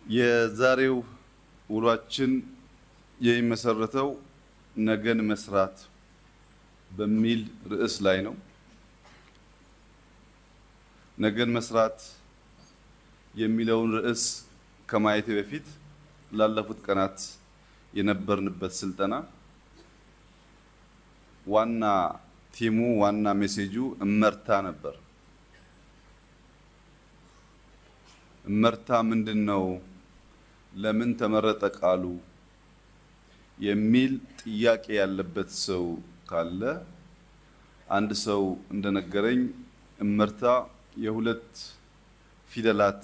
የዛሬው ውሏችን የሚመሰረተው ነገን መስራት በሚል ርዕስ ላይ ነው። ነገን መስራት የሚለውን ርዕስ ከማየቴ በፊት ላለፉት ቀናት የነበርንበት ስልጠና ዋና ቲሙ ዋና ሜሴጁ እመርታ ነበር። እመርታ ምንድን ነው? ለምን ተመረጠ ቃሉ የሚል ጥያቄ ያለበት ሰው ካለ አንድ ሰው እንደነገረኝ እመርታ የሁለት ፊደላት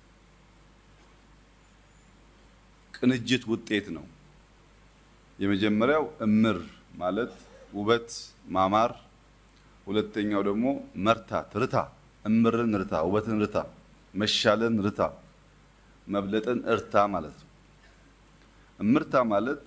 ቅንጅት ውጤት ነው። የመጀመሪያው እምር ማለት ውበት ማማር፣ ሁለተኛው ደግሞ መርታት ርታ፣ እምርን ርታ፣ ውበትን ርታ፣ መሻለን ርታ፣ መብለጥን እርታ ማለት ነው። እምርታ ማለት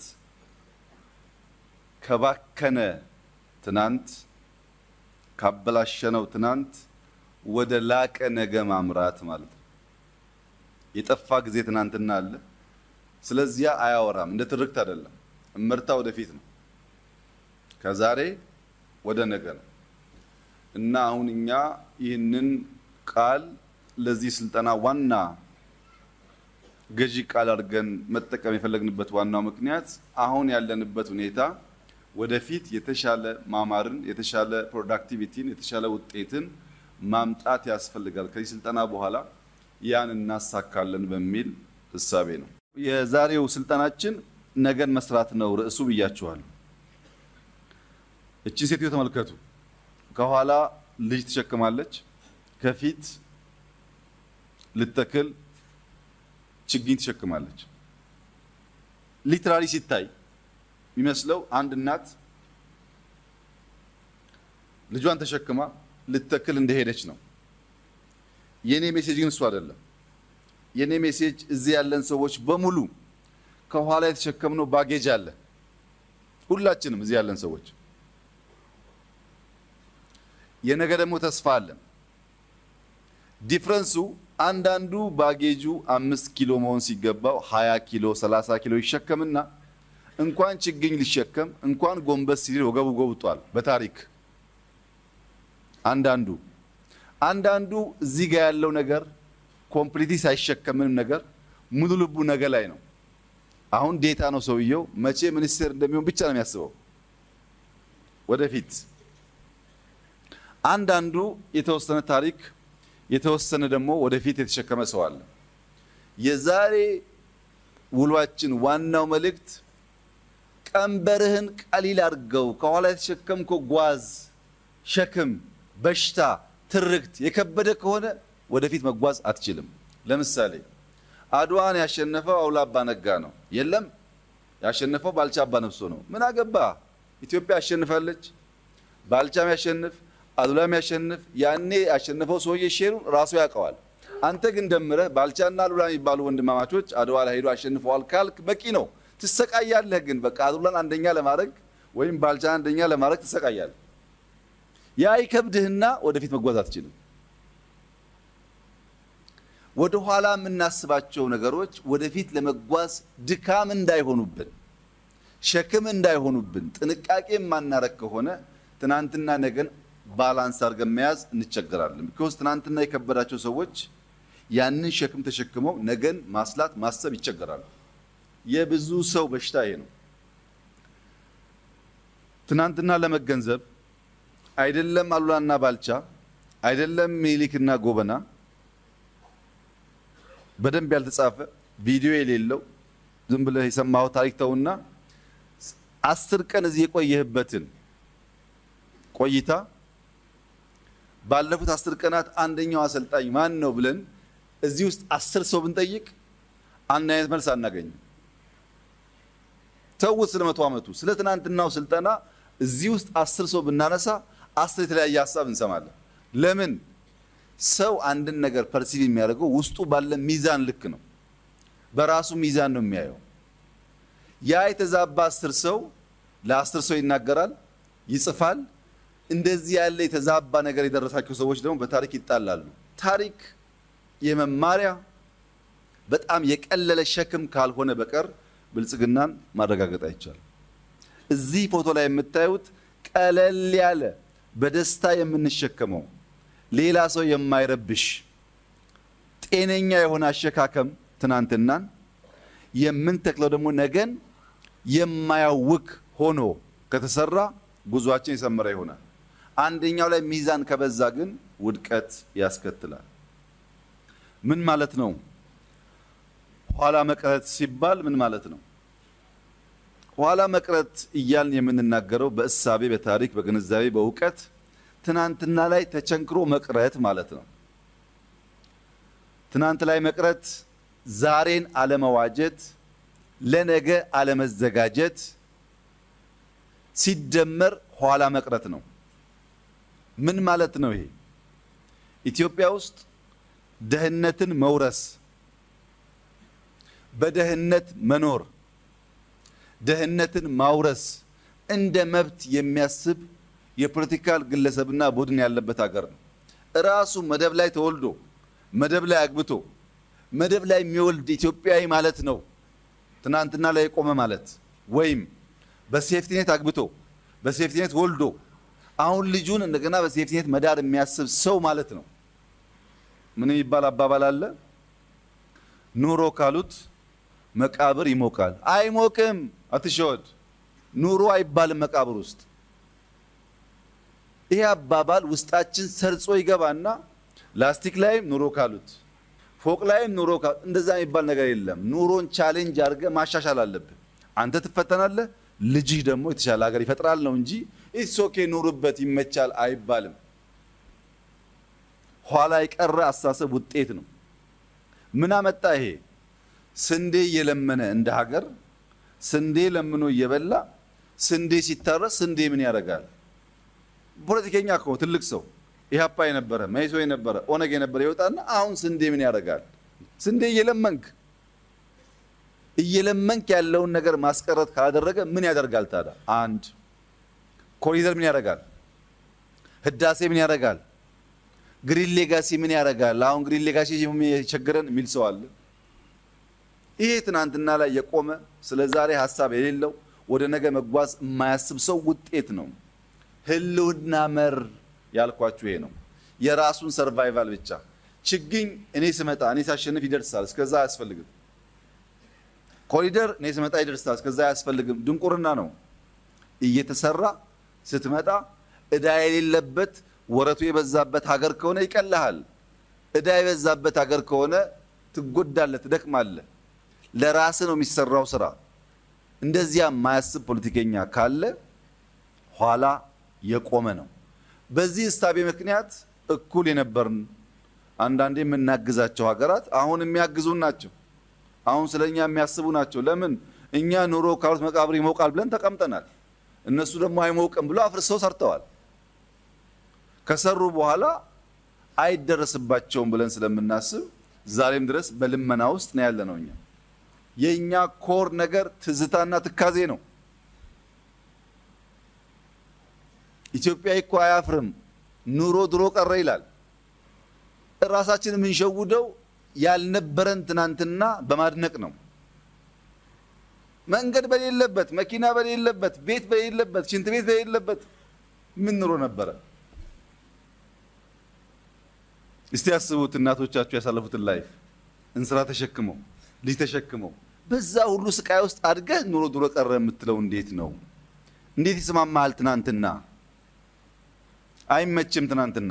ከባከነ ትናንት ካበላሸነው ትናንት ወደ ላቀ ነገ ማምራት ማለት ነው። የጠፋ ጊዜ ትናንትና አለ። ስለዚያ አያወራም። እንደ ትርክት አይደለም። እምርታ ወደፊት ነው፣ ከዛሬ ወደ ነገ ነው እና አሁን እኛ ይህንን ቃል ለዚህ ስልጠና ዋና ገዢ ቃል አድርገን መጠቀም የፈለግንበት ዋናው ምክንያት አሁን ያለንበት ሁኔታ ወደፊት የተሻለ ማማርን፣ የተሻለ ፕሮዳክቲቪቲን፣ የተሻለ ውጤትን ማምጣት ያስፈልጋል። ከዚህ ስልጠና በኋላ ያን እናሳካለን በሚል እሳቤ ነው። የዛሬው ስልጠናችን ነገን መስራት ነው ርዕሱ ብያችኋለሁ። እቺን ሴትዮ ተመልከቱ። ከኋላ ልጅ ትሸክማለች፣ ከፊት ልተክል ችግኝ ትሸክማለች። ሊትራሊ ሲታይ የሚመስለው አንድ እናት ልጇን ተሸክማ ልተክል እንደሄደች ነው። የኔ ሜሴጅ ግን እሱ አይደለም። የኔ ሜሴጅ እዚህ ያለን ሰዎች በሙሉ ከኋላ የተሸከምነው ባጌጅ አለ። ሁላችንም እዚህ ያለን ሰዎች የነገ ደግሞ ተስፋ አለን። ዲፍረንሱ አንዳንዱ ባጌጁ አምስት ኪሎ መሆን ሲገባው ሀያ ኪሎ ሰላሳ ኪሎ ይሸከምና እንኳን ችግኝ ሊሸከም እንኳን ጎንበስ ሲል ወገቡ ጎብጧል። በታሪክ አንዳንዱ አንዳንዱ እዚህ ጋር ያለው ነገር ኮምፕሊቲ ሳይሸከምንም ነገር ሙሉ ልቡ ነገ ላይ ነው። አሁን ዴታ ነው ሰውየው። መቼ ሚኒስቴር እንደሚሆን ብቻ ነው የሚያስበው ወደፊት። አንዳንዱ የተወሰነ ታሪክ የተወሰነ ደግሞ ወደፊት የተሸከመ ሰው አለ። የዛሬ ውሏችን ዋናው መልእክት ቀንበርህን ቀሊል አድርገው። ከኋላ የተሸከምከው ጓዝ፣ ሸክም፣ በሽታ፣ ትርክት የከበደ ከሆነ ወደፊት መጓዝ አትችልም። ለምሳሌ አድዋን ያሸነፈው አውላ አባ ነጋ ነው። የለም ያሸነፈው ባልቻ አባ ነፍሶ ነው። ምን አገባ? ኢትዮጵያ አሸንፋለች። ባልቻም ያሸንፍ አሉላም ያሸንፍ ያኔ ያሸነፈው ሰውዬ ሼሩን ራሱ ያውቀዋል። አንተ ግን ደምረህ ባልቻና አሉላ የሚባሉ ወንድማማቾች አድዋ ላይ ሄዶ አሸንፈዋል ካልክ በቂ ነው። ትሰቃያለህ። ግን በቃ አሉላን አንደኛ ለማድረግ ወይም ባልቻን አንደኛ ለማድረግ ትሰቃያለህ። ያ ይከብድህና ወደፊት መጓዝ አትችልም። ወደ ኋላ የምናስባቸው ነገሮች ወደፊት ለመጓዝ ድካም እንዳይሆኑብን፣ ሸክም እንዳይሆኑብን ጥንቃቄ የማናረግ ከሆነ ትናንትና ነገን ባላንስ አድርገን መያዝ እንቸገራለን። ቢኮዝ ትናንትና የከበዳቸው ሰዎች ያንን ሸክም ተሸክመው ነገን ማስላት ማሰብ ይቸገራሉ። የብዙ ሰው በሽታ ይሄ ነው። ትናንትና ለመገንዘብ አይደለም አሉላና ባልቻ አይደለም ሚኒሊክና ጎበና በደንብ ያልተጻፈ ቪዲዮ የሌለው ዝም ብለህ የሰማኸው ታሪክ ተውና አስር ቀን እዚህ የቆየህበትን ቆይታ ባለፉት አስር ቀናት አንደኛው አሰልጣኝ ማን ነው ብለን እዚህ ውስጥ አስር ሰው ብንጠይቅ አንድ አይነት መልስ አናገኝም። ተውት ስለ መቶ ዓመቱ ስለ ትናንትናው ስልጠና እዚህ ውስጥ አስር ሰው ብናነሳ አስር የተለያየ ሀሳብ እንሰማለን። ለምን? ሰው አንድን ነገር ፐርሲቭ የሚያደርገው ውስጡ ባለ ሚዛን ልክ ነው። በራሱ ሚዛን ነው የሚያየው። ያ የተዛባ አስር ሰው ለአስር ሰው ይናገራል፣ ይጽፋል። እንደዚህ ያለ የተዛባ ነገር የደረሳቸው ሰዎች ደግሞ በታሪክ ይጣላሉ። ታሪክ የመማሪያ በጣም የቀለለ ሸክም ካልሆነ በቀር ብልጽግናን ማረጋገጥ አይቻልም። እዚህ ፎቶ ላይ የምታዩት ቀለል ያለ በደስታ የምንሸከመው ሌላ ሰው የማይረብሽ ጤነኛ የሆነ አሸካከም ትናንትናን የምንተክለው ደግሞ ነገን የማያውክ ሆኖ ከተሰራ ጉዟችን የሰመረ ይሆናል። አንደኛው ላይ ሚዛን ከበዛ ግን ውድቀት ያስከትላል። ምን ማለት ነው? ኋላ መቅረት ሲባል ምን ማለት ነው? ኋላ መቅረት እያልን የምንናገረው በእሳቤ፣ በታሪክ፣ በግንዛቤ፣ በእውቀት ትናንትና ላይ ተቸንክሮ መቅረት ማለት ነው። ትናንት ላይ መቅረት ዛሬን አለመዋጀት፣ ለነገ አለመዘጋጀት ሲደመር ኋላ መቅረት ነው። ምን ማለት ነው ይሄ? ኢትዮጵያ ውስጥ ደህንነትን መውረስ፣ በደህንነት መኖር፣ ደህንነትን ማውረስ እንደ መብት የሚያስብ የፖለቲካል ግለሰብና ቡድን ያለበት ሀገር ነው። እራሱ መደብ ላይ ተወልዶ መደብ ላይ አግብቶ መደብ ላይ የሚወልድ ኢትዮጵያዊ ማለት ነው ትናንትና ላይ የቆመ ማለት ወይም በሴፍቲኔት አግብቶ በሴፍቲኔት ወልዶ አሁን ልጁን እንደገና በሴፍቲኔት መዳር የሚያስብ ሰው ማለት ነው። ምን የሚባል አባባል አለ? ኑሮ ካሉት መቃብር ይሞቃል። አይሞቅም፣ አትሸወድ። ኑሮ አይባልም መቃብር ውስጥ። ይሄ አባባል ውስጣችን ሰርጾ ይገባና ላስቲክ ላይም ኑሮ ካሉት ፎቅ ላይም ኑሮ ካሉት እንደዛ የሚባል ነገር የለም። ኑሮን ቻሌንጅ አድርገህ ማሻሻል አለብህ። አንተ ትፈተናለህ፣ ልጅህ ደግሞ የተሻለ ሀገር ይፈጥራል ነው እንጂ ኢትስ ኦኬ ኑሩበት ይመቻል አይባልም። ኋላ የቀረ አስተሳሰብ ውጤት ነው። ምን አመጣ ይሄ? ስንዴ እየለመነ እንደ ሀገር ስንዴ ለምኖ እየበላ ስንዴ ሲታረስ ስንዴ ምን ያደርጋል? ፖለቲከኛ እኮ ትልቅ ሰው ኢህአፓ የነበረ መይሶ የነበረ ኦነግ የነበረ ይወጣና አሁን ስንዴ ምን ያደርጋል? ስንዴ እየለመንክ እየለመንክ ያለውን ነገር ማስቀረት ካላደረገ ምን ያደርጋል ታዲያ? አንድ ኮሪደር ምን ያደርጋል? ህዳሴ ምን ያደርጋል? ግሪን ሌጋሲ ምን ያደርጋል? አሁን ግሪን ሌጋሲ የቸገረን የሚል ሰው አለ። ይሄ ትናንትና ላይ የቆመ ስለ ዛሬ ሀሳብ የሌለው ወደ ነገ መጓዝ የማያስብ ሰው ውጤት ነው። ህልውና መር ያልኳችሁ ይሄ ነው። የራሱን ሰርቫይቫል ብቻ ችግኝ እኔ ስመጣ እኔ ሳሸንፍ ይደርሳል፣ እስከዛ አያስፈልግም። ኮሪደር እኔ ስመጣ ይደርሳል፣ እስከዛ አያስፈልግም። ድንቁርና ነው። እየተሰራ ስትመጣ እዳ የሌለበት ወረቱ የበዛበት ሀገር ከሆነ ይቀልሃል። እዳ የበዛበት ሀገር ከሆነ ትጎዳለህ፣ ትደክማለህ። ለራስ ነው የሚሰራው ስራ። እንደዚያ የማያስብ ፖለቲከኛ ካለ ኋላ የቆመ ነው። በዚህ እሳቤ ምክንያት እኩል የነበርን አንዳንዴ የምናግዛቸው ሀገራት አሁን የሚያግዙን ናቸው። አሁን ስለኛ የሚያስቡ ናቸው። ለምን እኛ ኑሮ ካሉት መቃብር ይሞቃል ብለን ተቀምጠናል። እነሱ ደግሞ አይሞቅም ብሎ አፍርሰው ሰርተዋል። ከሰሩ በኋላ አይደረስባቸውም ብለን ስለምናስብ ዛሬም ድረስ በልመና ውስጥ ነው ያለ ነው። እኛ የእኛ ኮር ነገር ትዝታና ትካዜ ነው። ኢትዮጵያዊ እኮ አያፍርም። ኑሮ ድሮ ቀረ ይላል። ራሳችን የምንሸውደው ያልነበረን ትናንትና በማድነቅ ነው። መንገድ በሌለበት፣ መኪና በሌለበት፣ ቤት በሌለበት፣ ሽንት ቤት በሌለበት ምን ኑሮ ነበረ? እስቲ ያስቡት። እናቶቻችሁ ያሳለፉትን ላይፍ እንስራ ተሸክመው ልጅ ተሸክመው በዛ ሁሉ ስቃይ ውስጥ አድገህ ኑሮ ድሮ ቀረ የምትለው እንዴት ነው? እንዴት ይስማማሃል? ትናንትና አይመችም። ትናንትና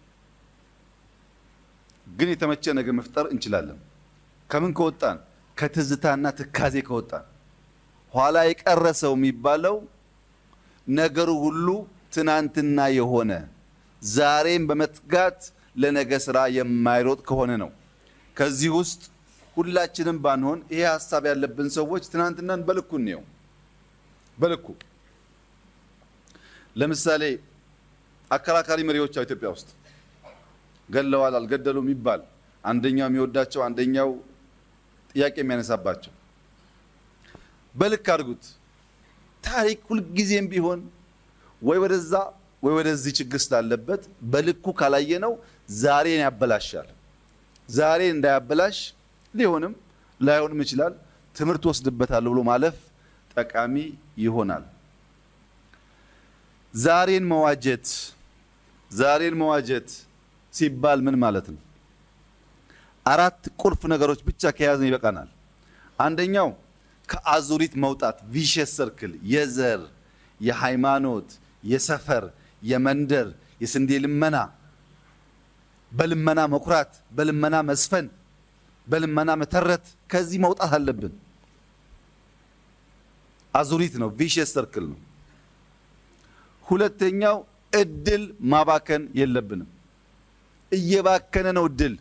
ግን የተመቸ ነገር መፍጠር እንችላለን። ከምን ከወጣን? ከትዝታና ትካዜ ከወጣን። ኋላ የቀረ ሰው የሚባለው ነገሩ ሁሉ ትናንትና የሆነ ዛሬም በመትጋት ለነገ ስራ የማይሮጥ ከሆነ ነው። ከዚህ ውስጥ ሁላችንም ባንሆን ይሄ ሀሳብ ያለብን ሰዎች ትናንትናን በልኩ እንየው። በልኩ ለምሳሌ አከራካሪ መሪዎች ኢትዮጵያ ውስጥ ገለዋል አልገደሉም የሚባል አንደኛው የሚወዳቸው አንደኛው ጥያቄ የሚያነሳባቸው በልክ አድርጉት። ታሪክ ሁልጊዜም ቢሆን ወይ ወደዛ ወይ ወደዚህ ችግር ስላለበት በልኩ ካላየነው ዛሬን ያበላሻል። ዛሬን እንዳያበላሽ ሊሆንም ላይሆንም ይችላል። ትምህርት ወስድበታለሁ ብሎ ማለፍ ጠቃሚ ይሆናል። ዛሬን መዋጀት ዛሬን መዋጀት ሲባል ምን ማለት ነው? አራት ቁልፍ ነገሮች ብቻ ከያዝን ይበቃናል። አንደኛው ከአዙሪት መውጣት ቪሸስ ሰርክል፣ የዘር፣ የሃይማኖት፣ የሰፈር፣ የመንደር፣ የስንዴ ልመና፣ በልመና መኩራት፣ በልመና መስፈን፣ በልመና መተረት፣ ከዚህ መውጣት አለብን። አዙሪት ነው፣ ቪሸስ ሰርክል ነው። ሁለተኛው እድል ማባከን የለብንም። እየባከነ ነው እድል።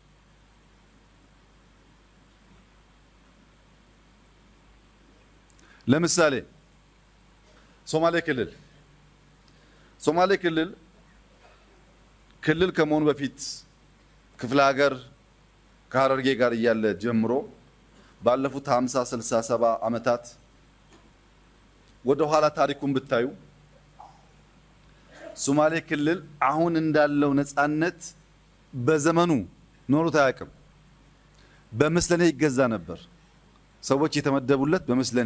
ለምሳሌ ሶማሌ ክልል ሶማሌ ክልል ክልል ከመሆኑ በፊት ክፍለ ሀገር ከሀረርጌ ጋር እያለ ጀምሮ ባለፉት 50 60 70 ዓመታት ወደ ኋላ ታሪኩን ብታዩ ሶማሌ ክልል አሁን እንዳለው ነፃነት በዘመኑ ኖሮት አያውቅም። በምስለኔ ይገዛ ነበር። ሰዎች የተመደቡለት በምስለኔ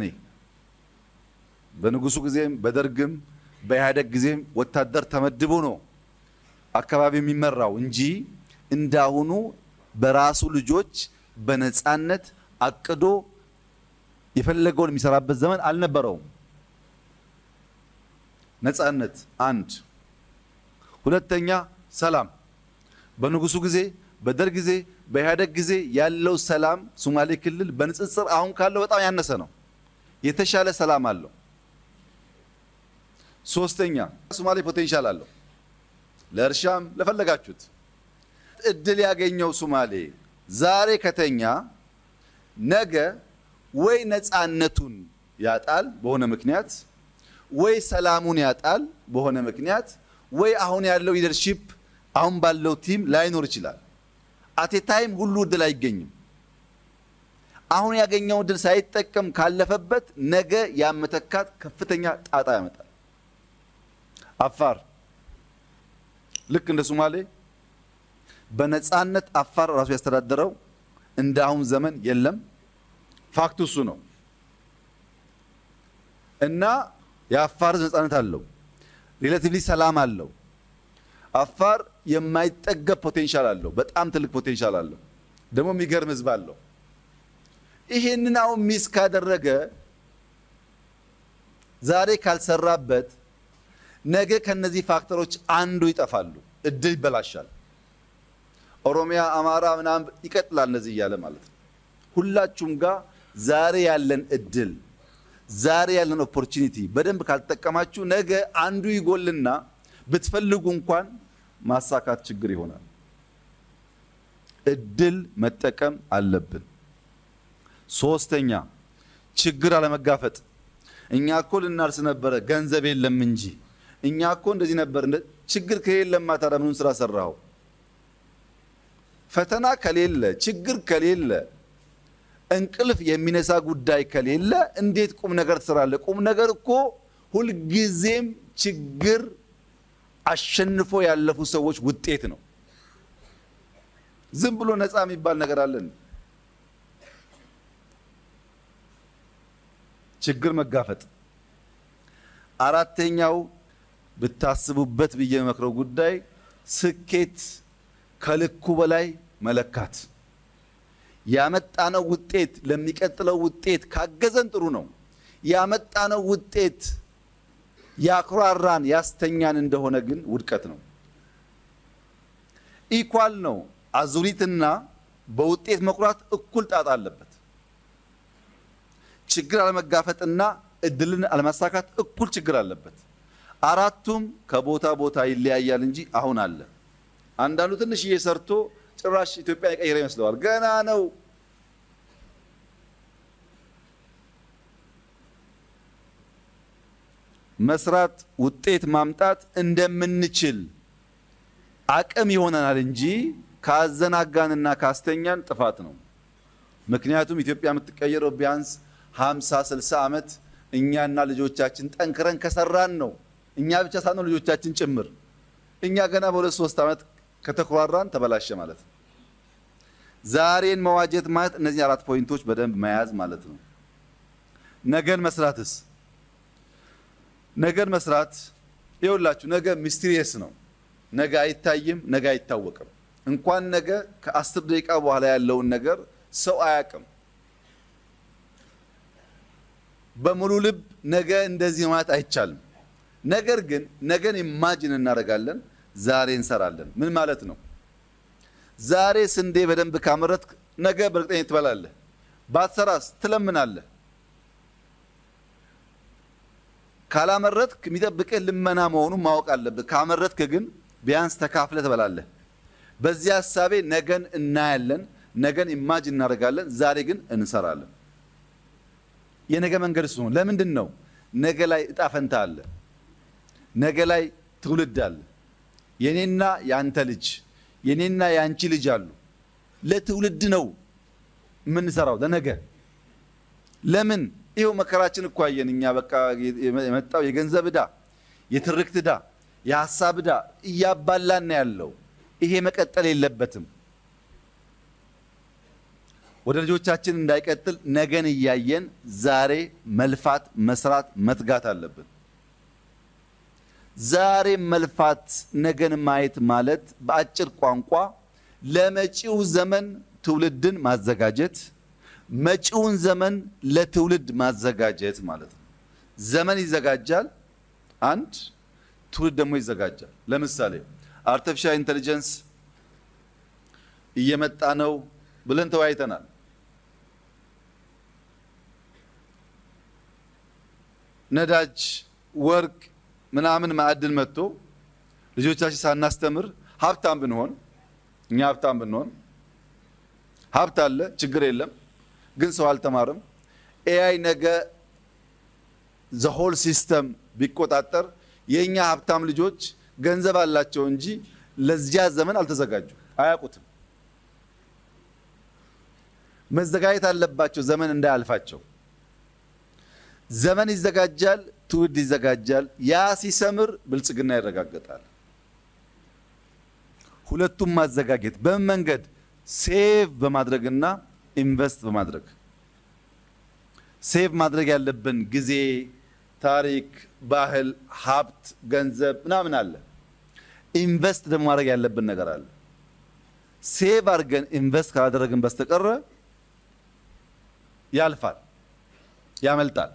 በንጉሱ ጊዜም በደርግም በኢህአደግ ጊዜም ወታደር ተመድቦ ነው አካባቢ የሚመራው እንጂ እንዳሁኑ በራሱ ልጆች በነፃነት አቅዶ የፈለገውን የሚሰራበት ዘመን አልነበረውም። ነፃነት አንድ። ሁለተኛ ሰላም። በንጉሱ ጊዜ በደርግ ጊዜ በኢህአደግ ጊዜ ያለው ሰላም ሶማሌ ክልል በንጽጽር አሁን ካለው በጣም ያነሰ ነው። የተሻለ ሰላም አለው። ሶስተኛ ሶማሌ ፖቴንሻል አለው ለእርሻም ለፈለጋችሁት እድል ያገኘው ሶማሌ ዛሬ ከተኛ ነገ ወይ ነፃነቱን ያጣል በሆነ ምክንያት ወይ ሰላሙን ያጣል በሆነ ምክንያት ወይ አሁን ያለው ሊደርሺፕ አሁን ባለው ቲም ላይኖር ይችላል። አቴ ታይም ሁሉ እድል አይገኝም። አሁን ያገኘው እድል ሳይጠቀም ካለፈበት ነገ ያመተካት ከፍተኛ ጣጣ ያመጣል። አፋር ልክ እንደ ሶማሌ በነፃነት አፋር ራሱ ያስተዳደረው እንደ አሁን ዘመን የለም። ፋክቱ እሱ ነው እና የአፋር ሕዝብ ነፃነት አለው። ሪሌቲቭሊ ሰላም አለው። አፋር የማይጠገብ ፖቴንሻል አለው። በጣም ትልቅ ፖቴንሻል አለው። ደግሞ የሚገርም ሕዝብ አለው። ይሄንን አሁን ሚስ ካደረገ ዛሬ ካልሰራበት ነገ ከነዚህ ፋክተሮች አንዱ ይጠፋሉ። እድል ይበላሻል። ኦሮሚያ፣ አማራ ምናምን ይቀጥላል እንደዚህ እያለ ማለት ነው። ሁላችሁም ጋር ዛሬ ያለን እድል ዛሬ ያለን ኦፖርቹኒቲ በደንብ ካልተጠቀማችሁ ነገ አንዱ ይጎልና ብትፈልጉ እንኳን ማሳካት ችግር ይሆናል። እድል መጠቀም አለብን። ሶስተኛ ችግር አለመጋፈጥ። እኛ እኮ ልናርስ ነበረ ገንዘብ የለም እንጂ እኛ እኮ እንደዚህ ነበር። ችግር ከሌለማ ታዲያ ምኑን ስራ ሰራኸው? ፈተና ከሌለ ችግር ከሌለ እንቅልፍ የሚነሳ ጉዳይ ከሌለ እንዴት ቁም ነገር ትሰራለህ? ቁም ነገር እኮ ሁልጊዜም ችግር አሸንፎ ያለፉ ሰዎች ውጤት ነው። ዝም ብሎ ነፃ የሚባል ነገር አለን? ችግር መጋፈጥ። አራተኛው ብታስቡበት ብዬ የመክረው ጉዳይ ስኬት ከልኩ በላይ መለካት ያመጣነው ውጤት ለሚቀጥለው ውጤት ካገዘን ጥሩ ነው። ያመጣነው ውጤት ያኩራራን ያስተኛን እንደሆነ ግን ውድቀት ነው። ኢኳል ነው። አዙሪትና በውጤት መኩራት እኩል ጣጣ አለበት። ችግር አለመጋፈጥና እድልን አለማሳካት እኩል ችግር አለበት። አራቱም ከቦታ ቦታ ይለያያል እንጂ አሁን አለ። አንዳንዱ ትንሽዬ ሰርቶ ጭራሽ ኢትዮጵያ የቀየረ ይመስለዋል። ገና ነው። መስራት ውጤት ማምጣት እንደምንችል አቅም ይሆነናል እንጂ ካዘናጋንና ካስተኛን ጥፋት ነው። ምክንያቱም ኢትዮጵያ የምትቀየረው ቢያንስ 50 60 ዓመት እኛና ልጆቻችን ጠንክረን ከሰራን ነው። እኛ ብቻ ሳንሆን ልጆቻችን ጭምር። እኛ ገና በሁለት ሶስት ዓመት ከተኮራራን ተበላሸ ማለት ነው። ዛሬን መዋጀት ማለት እነዚህ አራት ፖይንቶች በደንብ መያዝ ማለት ነው። ነገን መስራትስ? ነገን መስራት ይኸውላችሁ፣ ነገ ሚስትሪየስ ነው። ነገ አይታይም፣ ነገ አይታወቅም። እንኳን ነገ ከአስር ደቂቃ በኋላ ያለውን ነገር ሰው አያውቅም። በሙሉ ልብ ነገ እንደዚህ ማለት አይቻልም። ነገር ግን ነገን ኢማጅን እናደርጋለን፣ ዛሬ እንሰራለን። ምን ማለት ነው? ዛሬ ስንዴ በደንብ ካመረትክ ነገ በእርግጠኝነት ትበላለህ። ባትሰራስ ትለምናለህ። ካላመረትክ የሚጠብቅህ ልመና መሆኑን ማወቅ አለብህ። ካመረትክ ግን ቢያንስ ተካፍለህ ትበላለህ። በዚህ ሀሳቤ ነገን እናያለን፣ ነገን ኢማጅን እናደርጋለን፣ ዛሬ ግን እንሰራለን። የነገ መንገድ እሱ ነው። ለምንድን ነው? ነገ ላይ እጣ ፈንታ አለ። ነገ ላይ ትውልድ አለ። የኔና የአንተ ልጅ የኔና የአንቺ ልጅ አሉ። ለትውልድ ነው የምንሰራው፣ ለነገ። ለምን ይኸው መከራችን እኮ አየን እኛ። በቃ የመጣው የገንዘብ ዕዳ፣ የትርክት ዕዳ፣ የሀሳብ ዕዳ እያባላን ያለው ይሄ መቀጠል የለበትም። ወደ ልጆቻችን እንዳይቀጥል ነገን እያየን ዛሬ መልፋት፣ መስራት፣ መትጋት አለብን። ዛሬ መልፋት፣ ነገን ማየት ማለት በአጭር ቋንቋ ለመጪው ዘመን ትውልድን ማዘጋጀት፣ መጪውን ዘመን ለትውልድ ማዘጋጀት ማለት ነው። ዘመን ይዘጋጃል፣ አንድ ትውልድ ደግሞ ይዘጋጃል። ለምሳሌ አርቲፊሻል ኢንቴሊጀንስ እየመጣ ነው ብለን ተወያይተናል። ነዳጅ፣ ወርቅ ምናምን ማዕድን መጥቶ ልጆቻችን ሳናስተምር ሀብታም ብንሆን እኛ ሀብታም ብንሆን ሀብት አለ ችግር የለም፣ ግን ሰው አልተማርም። ኤአይ ነገ ዘሆል ሲስተም ቢቆጣጠር የእኛ ሀብታም ልጆች ገንዘብ አላቸው እንጂ ለዚያ ዘመን አልተዘጋጁ፣ አያውቁትም። መዘጋጀት አለባቸው ዘመን እንዳያልፋቸው። ዘመን ይዘጋጃል፣ ትውልድ ይዘጋጃል። ያ ሲሰምር ብልጽግና ይረጋገጣል። ሁለቱም ማዘጋጀት በምን መንገድ? ሴቭ በማድረግና ኢንቨስት በማድረግ ሴቭ ማድረግ ያለብን ጊዜ፣ ታሪክ፣ ባህል፣ ሀብት፣ ገንዘብ ምናምን አለ። ኢንቨስት ደግሞ ማድረግ ያለብን ነገር አለ። ሴቭ አድርገን ኢንቨስት ካላደረግን በስተቀረ ያልፋል፣ ያመልጣል።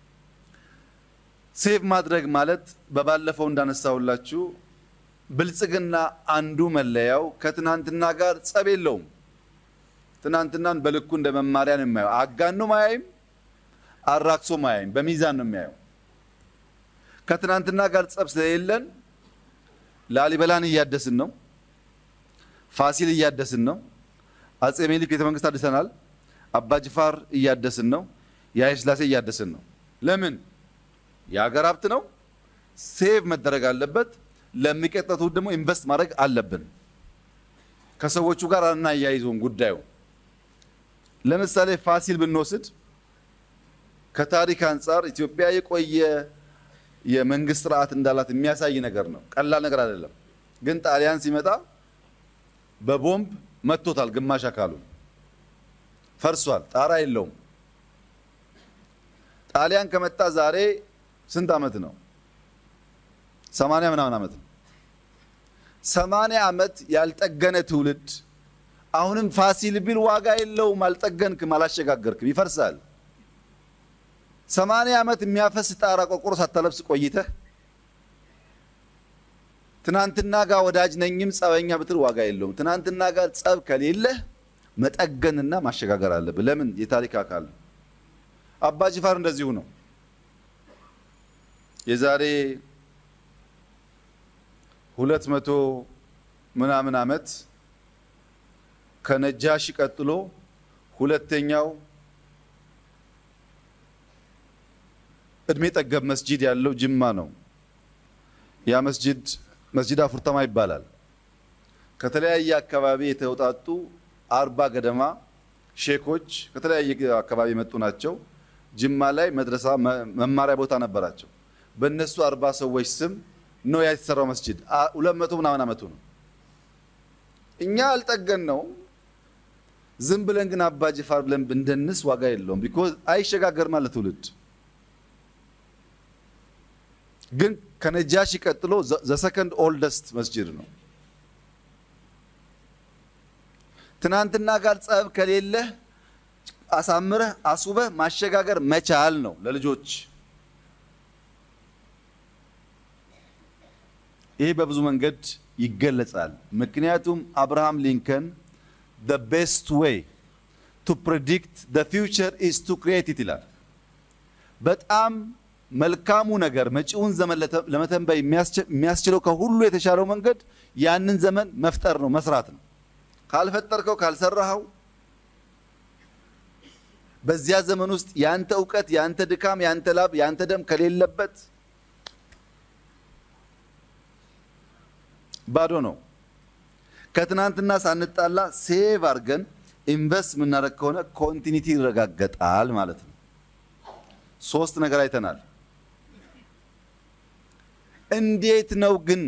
ሴቭ ማድረግ ማለት በባለፈው እንዳነሳሁላችሁ ብልጽግና አንዱ መለያው ከትናንትና ጋር ጸብ የለውም። ትናንትናን በልኩ እንደ መማሪያ ነው የሚያየው። አጋኖ ማያይም፣ አራክሶ ማያይም፣ በሚዛን ነው የሚያየው። ከትናንትና ጋር ጸብ ስለሌለን ላሊበላን እያደስን ነው፣ ፋሲል እያደስን ነው፣ አጼ ምኒልክ ቤተ መንግስት አድሰናል፣ አባጅፋር እያደስን ነው፣ የኃይለ ሥላሴ እያደስን ነው። ለምን? የሀገር ሀብት ነው፣ ሴቭ መደረግ አለበት። ለሚቀጥለው ትውልድ ደግሞ ኢንቨስት ማድረግ አለብን። ከሰዎቹ ጋር አናያይዘውም ጉዳዩ። ለምሳሌ ፋሲል ብንወስድ ከታሪክ አንጻር ኢትዮጵያ የቆየ የመንግስት ስርዓት እንዳላት የሚያሳይ ነገር ነው። ቀላል ነገር አይደለም። ግን ጣሊያን ሲመጣ በቦምብ መቶታል። ግማሽ አካሉ ፈርሷል። ጣራ የለውም። ጣሊያን ከመጣ ዛሬ ስንት ዓመት ነው? ሰማንያ ምናምን ዓመት ነው። ሰማንያ ዓመት ያልጠገነ ትውልድ አሁንም ፋሲል ቢል ዋጋ የለውም። አልጠገንክም፣ አላሸጋገርክም፣ ይፈርሳል። ሰማንያ ዓመት የሚያፈስ ጣራ ቆርቆሮ ሳታለብስ ቆይተህ ትናንትና ጋር ወዳጅ ነኝም ጸበኛ ብትል ዋጋ የለውም። ትናንትና ጋር ጸብ ከሌለህ መጠገንና ማሸጋገር አለብህ። ለምን? የታሪክ አካል ነው። አባ ጅፋር እንደዚሁ ነው። የዛሬ ሁለት መቶ ምናምን ዓመት ከነጃሺ ቀጥሎ ሁለተኛው እድሜ ጠገብ መስጂድ ያለው ጅማ ነው። ያ መስጂድ መስጂድ አፉርተማ ይባላል። ከተለያየ አካባቢ የተውጣጡ አርባ ገደማ ሼኮች ከተለያየ አካባቢ የመጡ ናቸው። ጅማ ላይ መድረሳ መማሪያ ቦታ ነበራቸው። በእነሱ አርባ ሰዎች ስም ነው ያ የተሰራው መስጂድ። ሁለት መቶ ምናምን ዓመቱ ነው። እኛ አልጠገን ነው ዝም ብለን ግን አባ ጅፋር ብለን ብንደንስ ዋጋ የለውም። ቢኮዝ አይሸጋገርም አለ ትውልድ። ግን ከነጃሺ ቀጥሎ ዘሰከንድ ኦልደስት መስጂድ ነው። ትናንትና ጋር ጸብ ከሌለህ አሳምረህ አስውበህ ማሸጋገር መቻል ነው ለልጆች። ይሄ በብዙ መንገድ ይገለጻል። ምክንያቱም አብርሃም ሊንከን the best way to predict the future is to create it ይላል። በጣም መልካሙ ነገር መጪውን ዘመን ለመተንበይ የሚያስችለው ከሁሉ የተሻለው መንገድ ያንን ዘመን መፍጠር ነው፣ መስራት ነው። ካልፈጠርከው ካልሰራኸው በዚያ ዘመን ውስጥ ያንተ እውቀት፣ ያንተ ድካም፣ ያንተ ላብ፣ ያንተ ደም ከሌለበት ባዶ ነው። ከትናንትና ሳንጣላ ሴቭ አድርገን ኢንቨስት የምናደርግ ከሆነ ኮንቲኒቲ ይረጋገጣል ማለት ነው። ሶስት ነገር አይተናል። እንዴት ነው ግን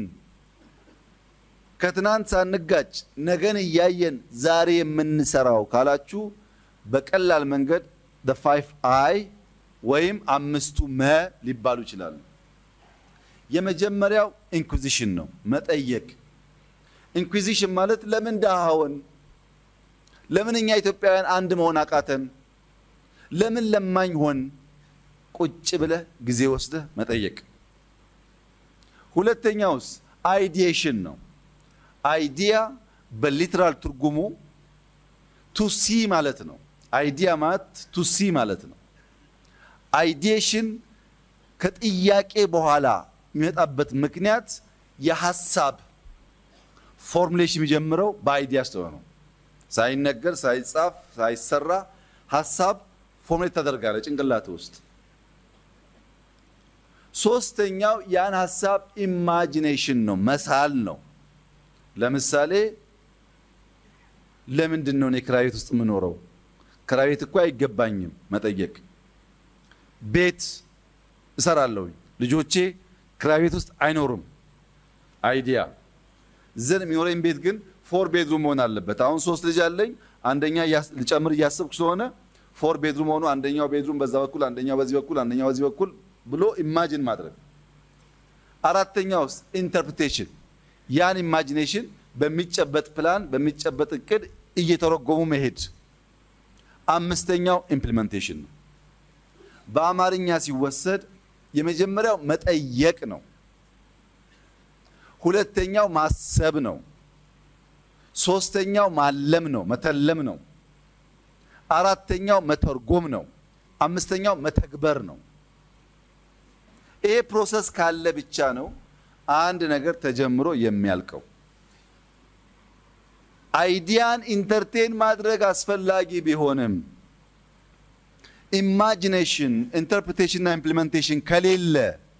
ከትናንት ሳንጋጭ ነገን እያየን ዛሬ የምንሰራው ካላችሁ በቀላል መንገድ the five አይ ወይም አምስቱ መ ሊባሉ ይችላሉ። የመጀመሪያው ኢንኩዚሽን ነው፣ መጠየቅ። ኢንኩዚሽን ማለት ለምን ድሃ ሆን? ለምን እኛ ኢትዮጵያውያን አንድ መሆን አቃተን? ለምን ለማኝ ሆን? ቁጭ ብለህ ጊዜ ወስደህ መጠየቅ። ሁለተኛውስ አይዲዬሽን ነው። አይዲያ በሊትራል ትርጉሙ ቱ ሲ ማለት ነው። አይዲያ ማለት ቱ ሲ ማለት ነው። አይዲዬሽን ከጥያቄ በኋላ የሚመጣበት ምክንያት የሀሳብ ፎርሙሌሽን የሚጀምረው በአይዲያ ስለሆነ ነው። ሳይነገር፣ ሳይጻፍ፣ ሳይሰራ ሀሳብ ፎርሙሌት ታደርጋለ ጭንቅላት ውስጥ። ሶስተኛው ያን ሀሳብ ኢማጂኔሽን ነው፣ መሳል ነው። ለምሳሌ ለምንድን ነው እኔ ክራይ ቤት ውስጥ የምኖረው? ክራይ ቤት እኮ አይገባኝም መጠየቅ። ቤት እሰራለሁ፣ ልጆቼ ክራይ ቤት ውስጥ አይኖሩም። አይዲያ ዘን የሚኖረኝ ቤት ግን ፎር ቤድሩም መሆን አለበት። አሁን ሶስት ልጅ አለኝ። አንደኛ ልጨምር እያሰብኩ ስለሆነ ፎር ቤድሩም ሆኖ አንደኛው ቤድሩም በዛ በኩል አንደኛው በዚህ በኩል አንደኛው በዚህ በኩል ብሎ ኢማጂን ማድረግ። አራተኛው ውስጥ ኢንተርፕሬቴሽን ያን ኢማጂኔሽን በሚጨበጥ ፕላን በሚጨበጥ እቅድ እየተረጎሙ መሄድ። አምስተኛው ኢምፕሊሜንቴሽን ነው። በአማርኛ ሲወሰድ የመጀመሪያው መጠየቅ ነው። ሁለተኛው ማሰብ ነው። ሶስተኛው ማለም ነው፣ መተለም ነው። አራተኛው መተርጎም ነው። አምስተኛው መተግበር ነው። ይሄ ፕሮሰስ ካለ ብቻ ነው አንድ ነገር ተጀምሮ የሚያልቀው። አይዲያን ኢንተርቴን ማድረግ አስፈላጊ ቢሆንም ኢማጂኔሽን፣ ኢንተርፕሬቴሽን እና ኢምፕሊሜንቴሽን ከሌለ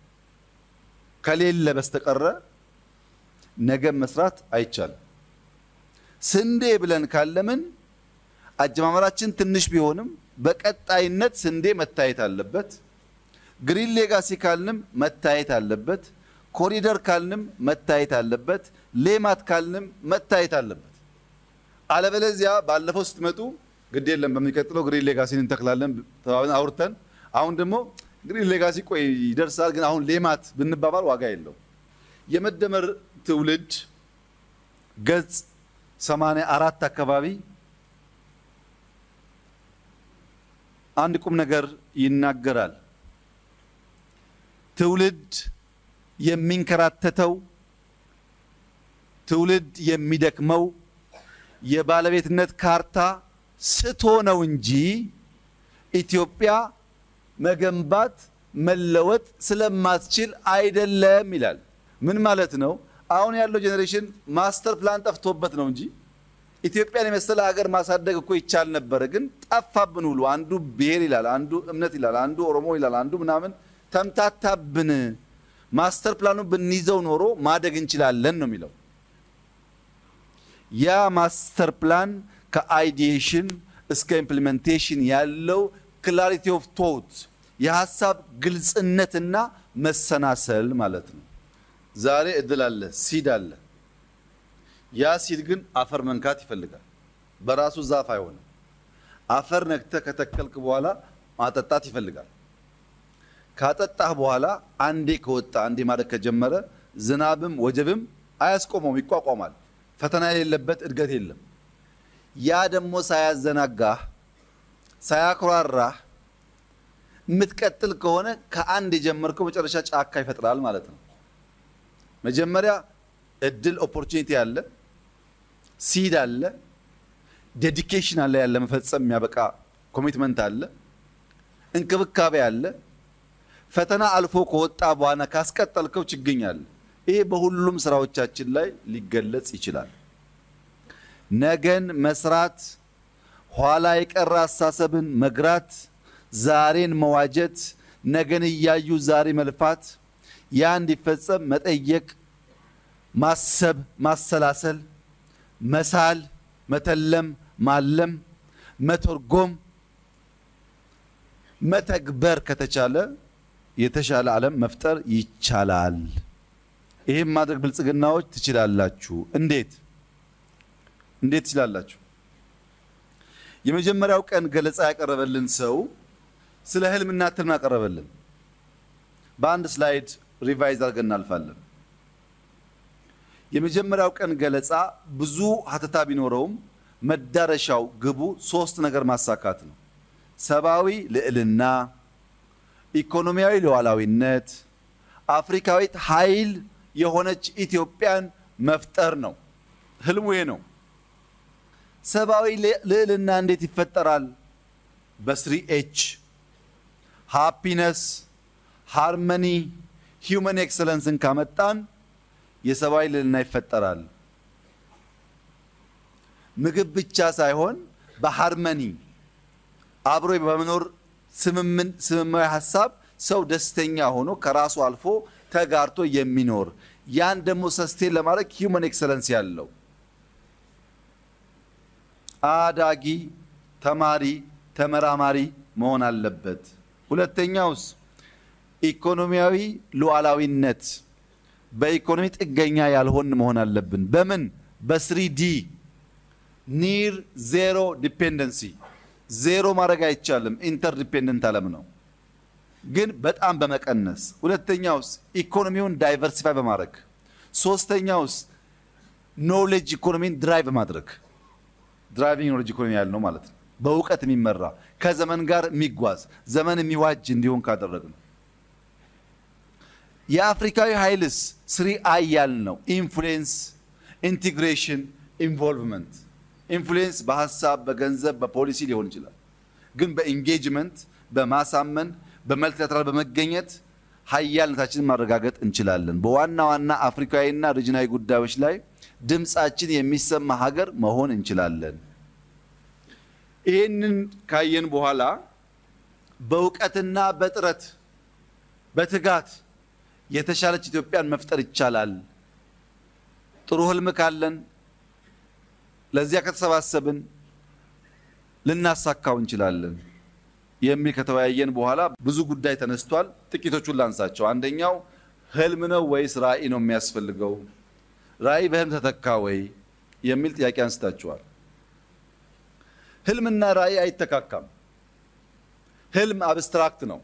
ከሌለ በስተቀረ ነገ መስራት አይቻልም። ስንዴ ብለን ካለምን አጀማመራችን ትንሽ ቢሆንም በቀጣይነት ስንዴ መታየት አለበት። ግሪን ሌጋሲ ካልንም መታየት አለበት። ኮሪደር ካልንም መታየት አለበት። ሌማት ካልንም መታየት አለበት። አለበለዚያ ባለፈው ስትመጡ ግድ የለም በሚቀጥለው ግሪን ሌጋሲን እንተክላለን ተባብለን አውርተን አሁን ደግሞ ግሪን ሌጋሲ ቆይ ይደርሳል፣ ግን አሁን ሌማት ብንባባል ዋጋ የለው። የመደመር ትውልድ ገጽ ሰማንያ አራት አካባቢ አንድ ቁም ነገር ይናገራል። ትውልድ የሚንከራተተው ትውልድ የሚደክመው የባለቤትነት ካርታ ስቶ ነው እንጂ ኢትዮጵያ መገንባት መለወጥ ስለማትችል አይደለም ይላል። ምን ማለት ነው? አሁን ያለው ጄኔሬሽን ማስተር ፕላን ጠፍቶበት ነው እንጂ ኢትዮጵያን የመሰለ ሀገር ማሳደግ እኮ ይቻል ነበረ። ግን ጠፋብን ሁሉ። አንዱ ብሔር ይላል፣ አንዱ እምነት ይላል፣ አንዱ ኦሮሞ ይላል፣ አንዱ ምናምን ተምታታብን። ማስተር ፕላኑ ብንይዘው ኖሮ ማደግ እንችላለን ነው የሚለው። ያ ማስተር ፕላን ከአይዲዬሽን እስከ ኢምፕሊሜንቴሽን ያለው ክላሪቲ ኦፍ ቶት የሀሳብ ግልጽነትና መሰናሰል ማለት ነው። ዛሬ እድል አለ፣ ሲድ አለ። ያ ሲድ ግን አፈር መንካት ይፈልጋል። በራሱ ዛፍ አይሆንም። አፈር ነክተህ ከተከልክ በኋላ ማጠጣት ይፈልጋል። ካጠጣህ በኋላ አንዴ ከወጣ አንዴ ማደግ ከጀመረ ዝናብም ወጀብም አያስቆመውም፣ ይቋቋማል። ፈተና የሌለበት እድገት የለም። ያ ደግሞ ሳያዘናጋህ ሳያኩራራህ የምትቀጥል ከሆነ ከአንድ የጀመርከው መጨረሻ ጫካ ይፈጥራል ማለት ነው። መጀመሪያ እድል ኦፖርቹኒቲ አለ፣ ሲድ አለ፣ ዴዲኬሽን አለ፣ ያለ መፈጸም የሚያበቃ ኮሚትመንት አለ፣ እንክብካቤ አለ። ፈተና አልፎ ከወጣ በኋላ ካስቀጠልከው ችግኝ አለ። ይሄ በሁሉም ስራዎቻችን ላይ ሊገለጽ ይችላል። ነገን መስራት፣ ኋላ የቀረ አስተሳሰብን መግራት፣ ዛሬን መዋጀት፣ ነገን እያዩ ዛሬ መልፋት፣ ያ እንዲፈጸም መጠየቅ፣ ማሰብ፣ ማሰላሰል፣ መሳል፣ መተለም፣ ማለም፣ መተርጎም፣ መተግበር ከተቻለ የተሻለ ዓለም መፍጠር ይቻላል። ይህም ማድረግ ብልጽግናዎች ትችላላችሁ። እንዴት እንዴት ትችላላችሁ? የመጀመሪያው ቀን ገለጻ ያቀረበልን ሰው ስለ ህልምና ትልም ያቀረበልን በአንድ ስላይድ ሪቫይዝ አድርገን እናልፋለን። የመጀመሪያው ቀን ገለጻ ብዙ ሀተታ ቢኖረውም መዳረሻው ግቡ ሶስት ነገር ማሳካት ነው። ሰብአዊ ልዕልና፣ ኢኮኖሚያዊ ሉዓላዊነት፣ አፍሪካዊት ኃይል የሆነች ኢትዮጵያን መፍጠር ነው። ህልሙ ይሄ ነው። ሰብአዊ ልዕልና እንዴት ይፈጠራል? በስሪ ኤች ሃፒነስ፣ ሃርመኒ፣ ሂውመን ኤክሰለንስን ካመጣን የሰብአዊ ልዕልና ይፈጠራል። ምግብ ብቻ ሳይሆን በሃርመኒ አብሮ በመኖር ስምማዊ ሀሳብ ሰው ደስተኛ ሆኖ ከራሱ አልፎ ተጋርቶ የሚኖር ያን ደግሞ ሰስቴን ለማድረግ ሂውመን ኤክሰለንስ ያለው አዳጊ ተማሪ ተመራማሪ መሆን አለበት። ሁለተኛውስ ኢኮኖሚያዊ ሉዓላዊነት በኢኮኖሚ ጥገኛ ያልሆን መሆን አለብን። በምን በስሪዲ ኒር ዜሮ ዲፔንደንሲ ዜሮ ማድረግ አይቻልም። ኢንተር ዲፔንደንት ዓለም ነው፣ ግን በጣም በመቀነስ ሁለተኛውስ ኢኮኖሚውን ዳይቨርሲፋይ በማድረግ ሶስተኛውስ ኖሌጅ ኢኮኖሚን ድራይቭ ማድረግ ድራይቪንግ ኖሌጅ ኢኮኖሚ ያልነው ማለት ነው። በእውቀት የሚመራ ከዘመን ጋር የሚጓዝ ዘመን የሚዋጅ እንዲሆን ካደረግ ነው። የአፍሪካዊ ኃይልስ ስሪ አይ ያልነው ኢንፍሉዌንስ፣ ኢንቴግሬሽን፣ ኢንቮልቭመንት። ኢንፍሉዌንስ በሀሳብ በገንዘብ በፖሊሲ ሊሆን ይችላል። ግን በኢንጌጅመንት በማሳመን በመልቲላተራል በመገኘት ሀያልነታችንን ማረጋገጥ እንችላለን። በዋና ዋና አፍሪካዊና ሪጅናዊ ጉዳዮች ላይ ድምፃችን የሚሰማ ሀገር መሆን እንችላለን። ይህንን ካየን በኋላ በእውቀትና በጥረት በትጋት የተሻለች ኢትዮጵያን መፍጠር ይቻላል። ጥሩ ህልም ካለን ለዚያ ከተሰባሰብን ልናሳካው እንችላለን የሚል ከተወያየን በኋላ ብዙ ጉዳይ ተነስቷል። ጥቂቶቹን ላንሳቸው። አንደኛው ህልም ነው ወይስ ራዕይ ነው የሚያስፈልገው? ራዕይ በህልም ተተካ ወይ የሚል ጥያቄ አንስታችኋል። ህልምና ራዕይ አይተካካም። ህልም አብስትራክት ነው።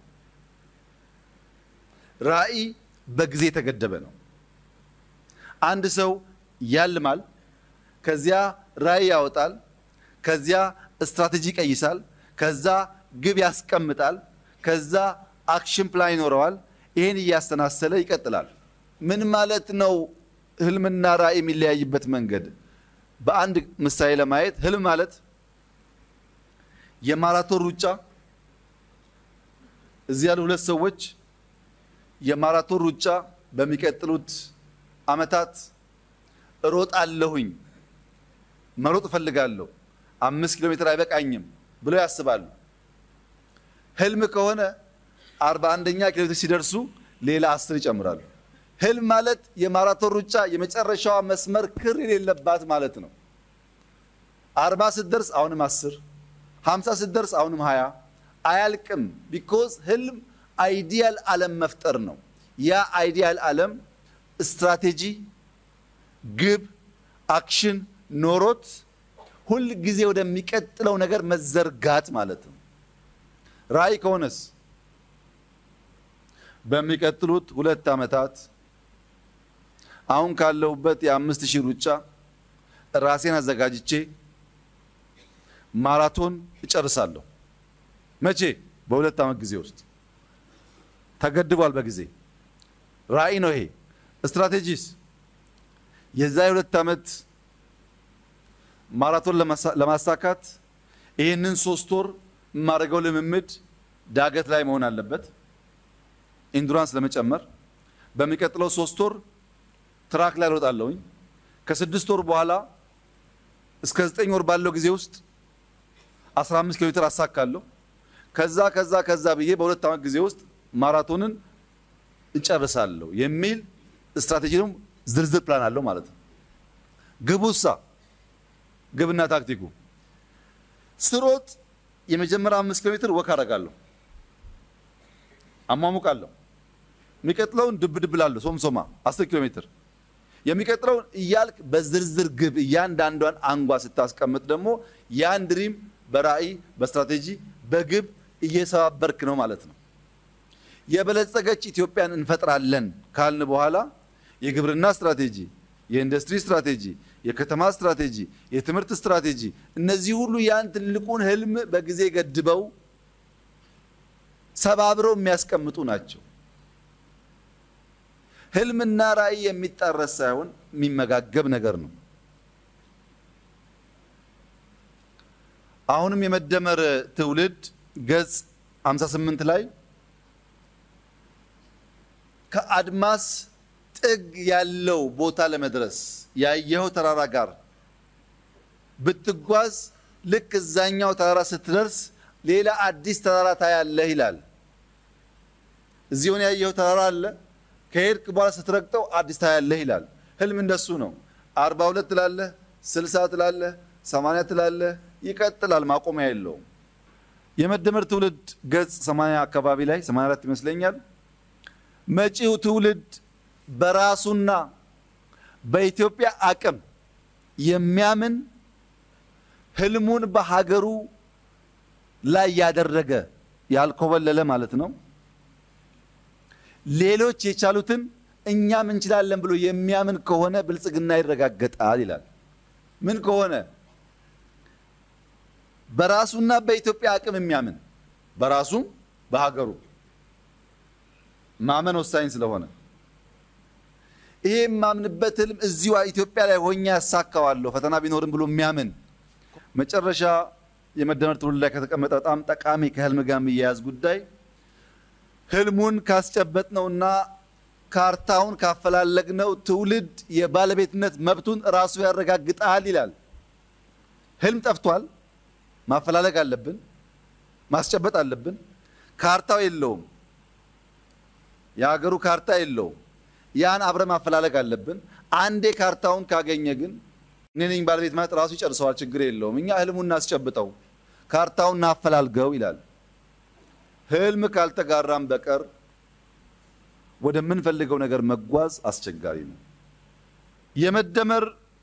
ራዕይ በጊዜ የተገደበ ነው። አንድ ሰው ያልማል፣ ከዚያ ራዕይ ያወጣል፣ ከዚያ ስትራቴጂ ይቀይሳል፣ ከዛ ግብ ያስቀምጣል፣ ከዛ አክሽን ፕላን ይኖረዋል። ይህን እያስተናሰለ ይቀጥላል። ምን ማለት ነው? ህልምና ራዕይ የሚለያይበት መንገድ በአንድ ምሳሌ ለማየት ህልም ማለት የማራቶን ሩጫ እዚህ ያሉ ሁለት ሰዎች የማራቶን ሩጫ በሚቀጥሉት ዓመታት እሮጣለሁኝ መሮጥ እፈልጋለሁ፣ አምስት ኪሎ ሜትር አይበቃኝም ብለው ያስባሉ። ህልም ከሆነ አርባ አንደኛ ኪሎ ሜትር ሲደርሱ ሌላ አስር ይጨምራሉ። ህልም ማለት የማራቶን ሩጫ የመጨረሻዋ መስመር ክር የሌለባት ማለት ነው። አርባ ስትደርስ አሁንም አስር ሀምሳ ስትደርስ አሁንም ሀያ አያልቅም። ቢኮዝ ህልም አይዲያል ዓለም መፍጠር ነው። ያ አይዲያል ዓለም ስትራቴጂ፣ ግብ፣ አክሽን ኖሮት ሁል ጊዜ ወደሚቀጥለው ነገር መዘርጋት ማለት ነው። ራዕይ ከሆነስ በሚቀጥሉት ሁለት ዓመታት አሁን ካለሁበት የአምስት ሺህ ሩጫ ራሴን አዘጋጅቼ ማራቶን እጨርሳለሁ። መቼ? በሁለት ዓመት ጊዜ ውስጥ ተገድቧል። በጊዜ ራዕይ ነው ይሄ። ስትራቴጂስ የዛ የሁለት ዓመት ማራቶን ለማሳካት ይህንን ሶስት ወር የማደርገው ልምምድ ዳገት ላይ መሆን አለበት፣ ኢንዱራንስ ለመጨመር። በሚቀጥለው ሶስት ወር ትራክ ላይ እሮጣለሁኝ። ከስድስት ወር በኋላ እስከ ዘጠኝ ወር ባለው ጊዜ ውስጥ 15 ኪሎ ሜትር አሳካለሁ። ከዛ ከዛ ከዛ ብዬ በሁለት ዓመት ጊዜ ውስጥ ማራቶንን እጨርሳለሁ የሚል ስትራቴጂ ነው። ዝርዝር ፕላን አለው ማለት ነው። ግቡሳ ግብና ታክቲኩ ስሮጥ የመጀመሪያ አምስት ኪሎ ሜትር ወክ አደርጋለሁ፣ አሟሙቃለሁ። የሚቀጥለውን ድብ ድብ ላለሁ ሶምሶማ አስር ኪሎ ሜትር የሚቀጥለውን እያልክ በዝርዝር ግብ እያንዳንዷን አንጓ ስታስቀምጥ ደግሞ ያን ድሪም በራዕይ በስትራቴጂ በግብ እየሰባበርክ ነው ማለት ነው። የበለጸገች ኢትዮጵያን እንፈጥራለን ካልን በኋላ የግብርና ስትራቴጂ፣ የኢንዱስትሪ ስትራቴጂ፣ የከተማ ስትራቴጂ፣ የትምህርት ስትራቴጂ እነዚህ ሁሉ ያን ትልቁን ህልም በጊዜ ገድበው ሰባብረው የሚያስቀምጡ ናቸው። ህልምና ራዕይ የሚጣረስ ሳይሆን የሚመጋገብ ነገር ነው። አሁንም የመደመር ትውልድ ገጽ 58 ላይ ከአድማስ ጥግ ያለው ቦታ ለመድረስ ያየኸው ተራራ ጋር ብትጓዝ ልክ እዛኛው ተራራ ስትደርስ ሌላ አዲስ ተራራ ታያለህ ይላል። እዚህ ሆነ ያየኸው ተራራ አለ ከሄድክ በኋላ ስትረግጠው አዲስ ታያለህ ይላል። ህልም እንደሱ ነው። አርባ ሁለት ትላለህ፣ ስልሳ ትላለህ፣ ሰማንያ ትላለህ፣ ይቀጥላል። ማቆሚያ የለውም። የመደመር ትውልድ ገጽ 80 አካባቢ ላይ 84 ይመስለኛል። መጪው ትውልድ በራሱና በኢትዮጵያ አቅም የሚያምን ህልሙን በሀገሩ ላይ ያደረገ ያልኮበለለ ማለት ነው። ሌሎች የቻሉትን እኛም እንችላለን ብሎ የሚያምን ከሆነ ብልጽግና ይረጋገጣል ይላል። ምን ከሆነ በራሱና በኢትዮጵያ አቅም የሚያምን በራሱም በሀገሩ ማመን ወሳኝ ስለሆነ ይሄ የማምንበት ህልም እዚሁ ኢትዮጵያ ላይ ሆኜ ያሳካዋለሁ ፈተና ቢኖርም ብሎ የሚያምን መጨረሻ የመደመር ትውልድ ላይ ከተቀመጠ በጣም ጠቃሚ ከህልም ጋር የሚያያዝ ጉዳይ ህልሙን ካስጨበጥነውና ካርታውን ካፈላለግነው ትውልድ የባለቤትነት መብቱን ራሱ ያረጋግጣል ይላል። ህልም ጠፍቷል። ማፈላለግ አለብን፣ ማስጨበጥ አለብን። ካርታው የለውም፣ የሀገሩ ካርታ የለውም። ያን አብረ ማፈላለግ አለብን። አንዴ ካርታውን ካገኘ ግን እኔ ነኝ ባለቤት ማለት ራሱ ይጨርሰዋል፣ ችግር የለውም። እኛ ህልሙን እናስጨብጠው፣ ካርታውን እናፈላልገው ይላል። ህልም ካልተጋራም በቀር ወደምንፈልገው ነገር መጓዝ አስቸጋሪ ነው። የመደመር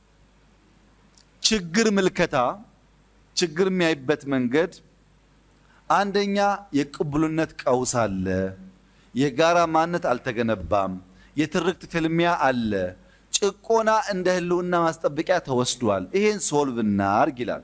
ችግር ምልከታ ችግር የሚያይበት መንገድ አንደኛ የቅቡልነት ቀውስ አለ፣ የጋራ ማንነት አልተገነባም፣ የትርክት ፍልሚያ አለ፣ ጭቆና እንደ ህልውና ማስጠበቂያ ተወስዷል። ይሄን ሶልቭ እናርግ ይላል።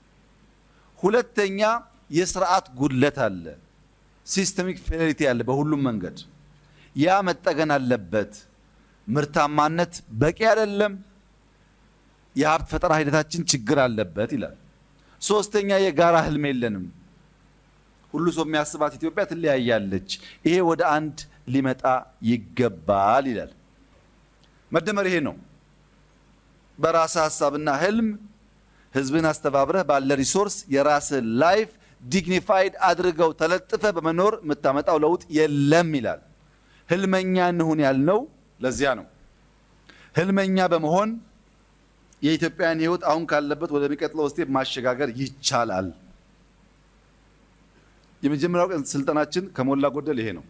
ሁለተኛ የስርዓት ጉድለት አለ፣ ሲስተሚክ ፌሊቲ አለ በሁሉም መንገድ ያ መጠገን አለበት። ምርታማነት በቂ አይደለም፣ የሀብት ፈጠራ ሂደታችን ችግር አለበት ይላል። ሶስተኛ የጋራ ህልም የለንም። ሁሉ ሰው የሚያስባት ኢትዮጵያ ትለያያለች። ይሄ ወደ አንድ ሊመጣ ይገባል ይላል። መደመር ይሄ ነው። በራስህ ሀሳብና ህልም ህዝብን አስተባብረህ ባለ ሪሶርስ የራስህ ላይፍ ዲግኒፋይድ አድርገው ተለጥፈ በመኖር የምታመጣው ለውጥ የለም ይላል። ህልመኛ እንሁን ያልነው ለዚያ ነው። ህልመኛ በመሆን የኢትዮጵያን ህይወት አሁን ካለበት ወደሚቀጥለው ስቴፕ ማሸጋገር ይቻላል። የመጀመሪያው ቀን ስልጠናችን ከሞላ ጎደል ይሄ ነው።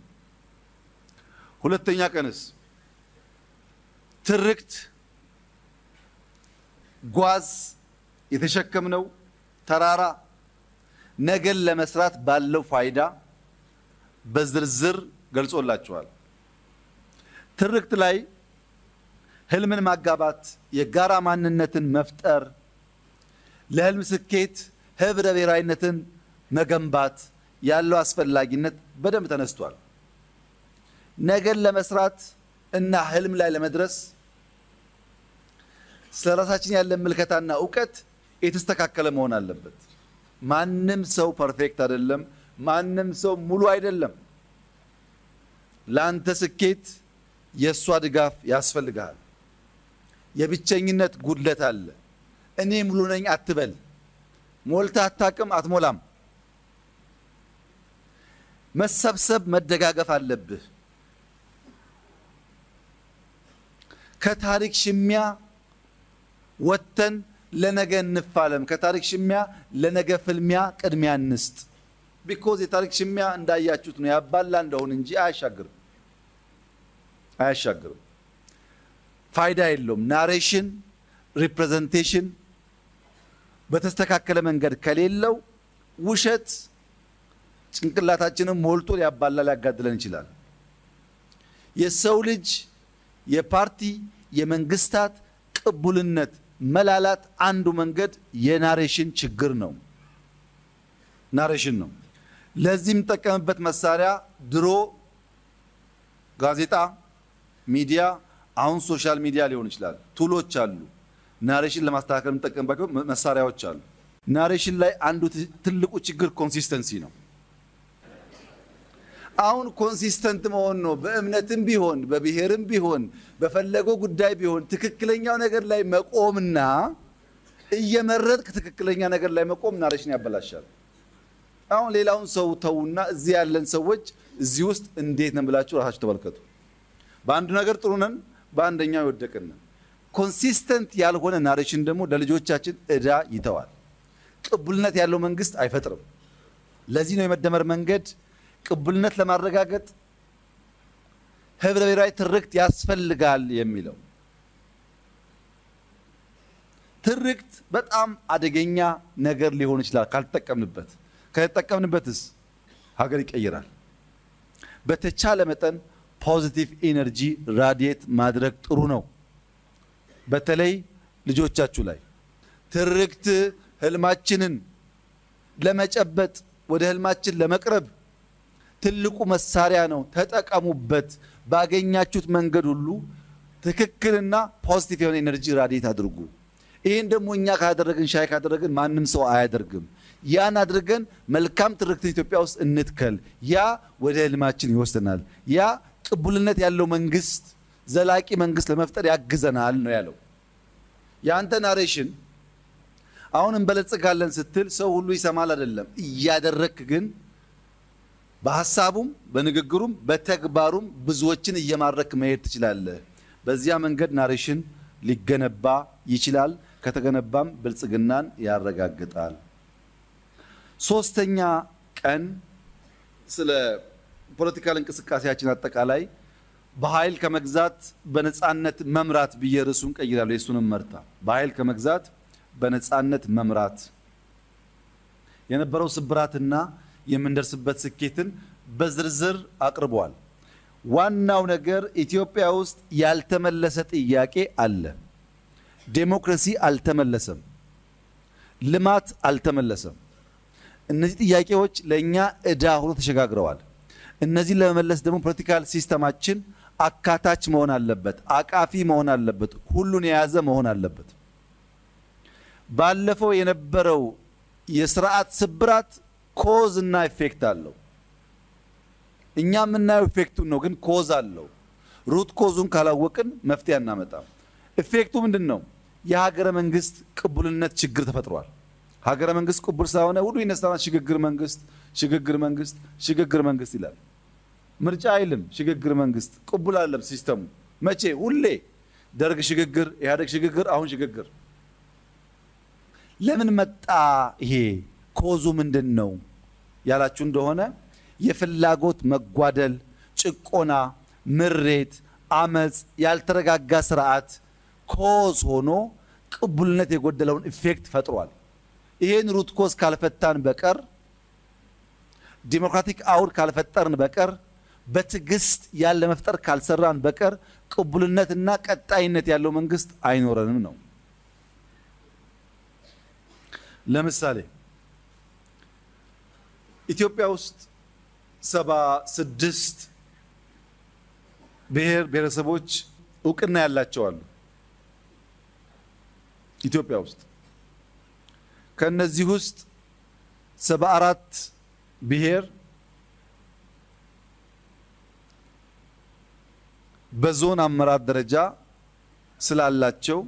ሁለተኛ ቀንስ ትርክት ጓዝ የተሸከምነው ተራራ ነገን ለመስራት ባለው ፋይዳ በዝርዝር ገልጾላችኋል። ትርክት ላይ ህልምን ማጋባት፣ የጋራ ማንነትን መፍጠር፣ ለህልም ስኬት ህብረ ብሔራዊነትን መገንባት ያለው አስፈላጊነት በደንብ ተነስቷል። ነገን ለመስራት እና ህልም ላይ ለመድረስ ስለ ራሳችን ያለን ምልከታና እውቀት የተስተካከለ መሆን አለበት። ማንም ሰው ፐርፌክት አይደለም። ማንም ሰው ሙሉ አይደለም። ለአንተ ስኬት የእሷ ድጋፍ ያስፈልግሃል። የብቸኝነት ጉድለት አለ። እኔ ሙሉ ነኝ አትበል። ሞልተህ አታውቅም፣ አትሞላም። መሰብሰብ፣ መደጋገፍ አለብህ። ከታሪክ ሽሚያ ወጥተን ለነገ እንፋለም። ከታሪክ ሽሚያ ለነገ ፍልሚያ ቅድሚያ እንስጥ። ቢኮዝ የታሪክ ሽሚያ እንዳያችሁት ነው ያባላ እንደሆን እንጂ አያሻግርም አያሻግርም። ፋይዳ የለውም። ናሬሽን ሪፕሬዘንቴሽን በተስተካከለ መንገድ ከሌለው ውሸት ጭንቅላታችንን ሞልቶ ሊያባላ ሊያጋድለን ይችላል። የሰው ልጅ የፓርቲ የመንግስታት ቅቡልነት መላላት አንዱ መንገድ የናሬሽን ችግር ነው። ናሬሽን ነው። ለዚህ የምጠቀምበት መሳሪያ ድሮ ጋዜጣ፣ ሚዲያ፣ አሁን ሶሻል ሚዲያ ሊሆን ይችላል። ቱሎች አሉ። ናሬሽን ለማስተካከል የምጠቀምባቸው መሳሪያዎች አሉ። ናሬሽን ላይ አንዱ ትልቁ ችግር ኮንሲስተንሲ ነው። አሁን ኮንሲስተንት መሆን ነው። በእምነትም ቢሆን በብሔርም ቢሆን በፈለገው ጉዳይ ቢሆን ትክክለኛው ነገር ላይ መቆምና እየመረጥክ ትክክለኛ ነገር ላይ መቆም ናሬሽን ያበላሻል። አሁን ሌላውን ሰው ተውና እዚህ ያለን ሰዎች እዚህ ውስጥ እንዴት ነን ብላችሁ ራሳችሁ ተመልከቱ። በአንዱ ነገር ጥሩ ነን፣ በአንደኛው የወደቅን ነን። ኮንሲስተንት ያልሆነ ናሬሽን ደግሞ ለልጆቻችን ዕዳ ይተዋል። ቅቡልነት ያለው መንግስት አይፈጥርም። ለዚህ ነው የመደመር መንገድ ቅቡልነት ለማረጋገጥ ህብረ ብሔራዊ ትርክት ያስፈልጋል የሚለው። ትርክት በጣም አደገኛ ነገር ሊሆን ይችላል ካልተጠቀምንበት። ከተጠቀምንበትስ ሀገር ይቀይራል። በተቻለ መጠን ፖዚቲቭ ኢነርጂ ራዲየት ማድረግ ጥሩ ነው። በተለይ ልጆቻችሁ ላይ ትርክት ህልማችንን ለመጨበጥ ወደ ህልማችን ለመቅረብ ትልቁ መሳሪያ ነው። ተጠቀሙበት። ባገኛችሁት መንገድ ሁሉ ትክክልና ፖዚቲቭ የሆነ ኤነርጂ ራዲየት አድርጉ። ይህን ደግሞ እኛ ካደረግን ሻይ ካደረግን ማንም ሰው አያደርግም። ያን አድርገን መልካም ትርክትን ኢትዮጵያ ውስጥ እንትከል። ያ ወደ ህልማችን ይወስደናል። ያ ቅቡልነት ያለው መንግስት፣ ዘላቂ መንግስት ለመፍጠር ያግዘናል ነው ያለው። የአንተ ናሬሽን አሁን እንበለጽጋለን ስትል ሰው ሁሉ ይሰማል አይደለም። እያደረግክ ግን በሀሳቡም በንግግሩም በተግባሩም ብዙዎችን እየማረክ መሄድ ትችላለህ። በዚያ መንገድ ናሬሽን ሊገነባ ይችላል። ከተገነባም ብልጽግናን ያረጋግጣል። ሶስተኛ ቀን ስለ ፖለቲካል እንቅስቃሴያችን አጠቃላይ በኃይል ከመግዛት በነፃነት መምራት ብዬ ርዕሱን ቀይራለሁ። የሱንም መርታ በኃይል ከመግዛት በነፃነት መምራት የነበረው ስብራትና የምንደርስበት ስኬትን በዝርዝር አቅርቧል። ዋናው ነገር ኢትዮጵያ ውስጥ ያልተመለሰ ጥያቄ አለ። ዴሞክራሲ አልተመለሰም። ልማት አልተመለሰም። እነዚህ ጥያቄዎች ለእኛ ዕዳ ሆኖ ተሸጋግረዋል። እነዚህን ለመመለስ ደግሞ ፖለቲካል ሲስተማችን አካታች መሆን አለበት፣ አቃፊ መሆን አለበት፣ ሁሉን የያዘ መሆን አለበት። ባለፈው የነበረው የስርዓት ስብራት ኮዝ እና ኢፌክት አለው። እኛ የምናየው ኢፌክቱን ነው፣ ግን ኮዝ አለው። ሩት ኮዙን ካላወቅን መፍትሄ አናመጣም። ኢፌክቱ ምንድን ነው? የሀገረ መንግስት ቅቡልነት ችግር ተፈጥሯል። ሀገረ መንግስት ቅቡል ስለሆነ ሁሉ ይነሳና ሽግግር መንግስት፣ ሽግግር መንግስት፣ ሽግግር መንግስት ይላል። ምርጫ አይልም። ሽግግር መንግስት ቅቡል አለም ሲስተሙ መቼ? ሁሌ ደርግ ሽግግር፣ ኢህአዴግ ሽግግር፣ አሁን ሽግግር። ለምን መጣ ይሄ? ኮዙ ምንድን ነው ያላችሁ እንደሆነ የፍላጎት መጓደል፣ ጭቆና፣ ምሬት፣ አመፅ፣ ያልተረጋጋ ስርዓት ኮዝ ሆኖ ቅቡልነት የጎደለውን ኢፌክት ፈጥሯል። ይሄን ሩት ኮዝ ካልፈታን በቀር ዲሞክራቲክ አውድ ካልፈጠርን በቀር በትዕግስት ያለ መፍጠር ካልሰራን በቀር ቅቡልነትና ቀጣይነት ያለው መንግስት አይኖረንም ነው። ለምሳሌ ኢትዮጵያ ውስጥ ሰባ ስድስት ብሔር ብሔረሰቦች እውቅና ያላቸው አሉ። ኢትዮጵያ ውስጥ ከነዚህ ውስጥ ሰባ አራት ብሔር በዞን አመራር ደረጃ ስላላቸው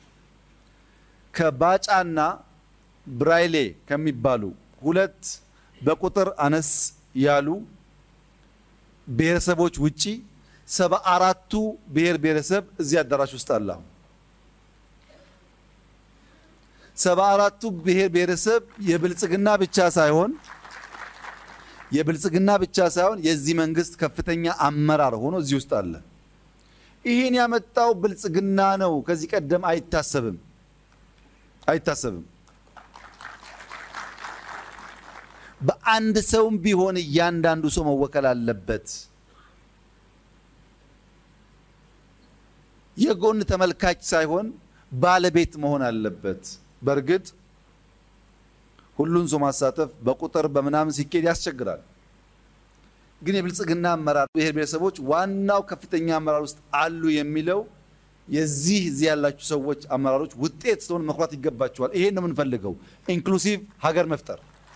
ከባጫና ብራይሌ ከሚባሉ ሁለት በቁጥር አነስ ያሉ ብሔረሰቦች ውጪ ሰባ አራቱ ብሔር ብሔረሰብ እዚህ አዳራሽ ውስጥ አለ። ሰባ አራቱ ብሔር ብሔረሰብ የብልጽግና ብቻ ሳይሆን የብልጽግና ብቻ ሳይሆን የዚህ መንግስት ከፍተኛ አመራር ሆኖ እዚህ ውስጥ አለ። ይህን ያመጣው ብልጽግና ነው። ከዚህ ቀደም አይታሰብም አይታሰብም። በአንድ ሰውም ቢሆን እያንዳንዱ ሰው መወከል አለበት። የጎን ተመልካች ሳይሆን ባለቤት መሆን አለበት። በእርግጥ ሁሉን ሰው ማሳተፍ በቁጥር በምናምን ሲኬድ ያስቸግራል። ግን የብልጽግና አመራር ብሔር ብሔረሰቦች ዋናው ከፍተኛ አመራር ውስጥ አሉ የሚለው የዚህ እዚህ ያላችሁ ሰዎች አመራሮች ውጤት ስለሆነ መኩራት ይገባቸዋል። ይሄን ነው የምንፈልገው፣ ኢንክሉሲቭ ሀገር መፍጠር።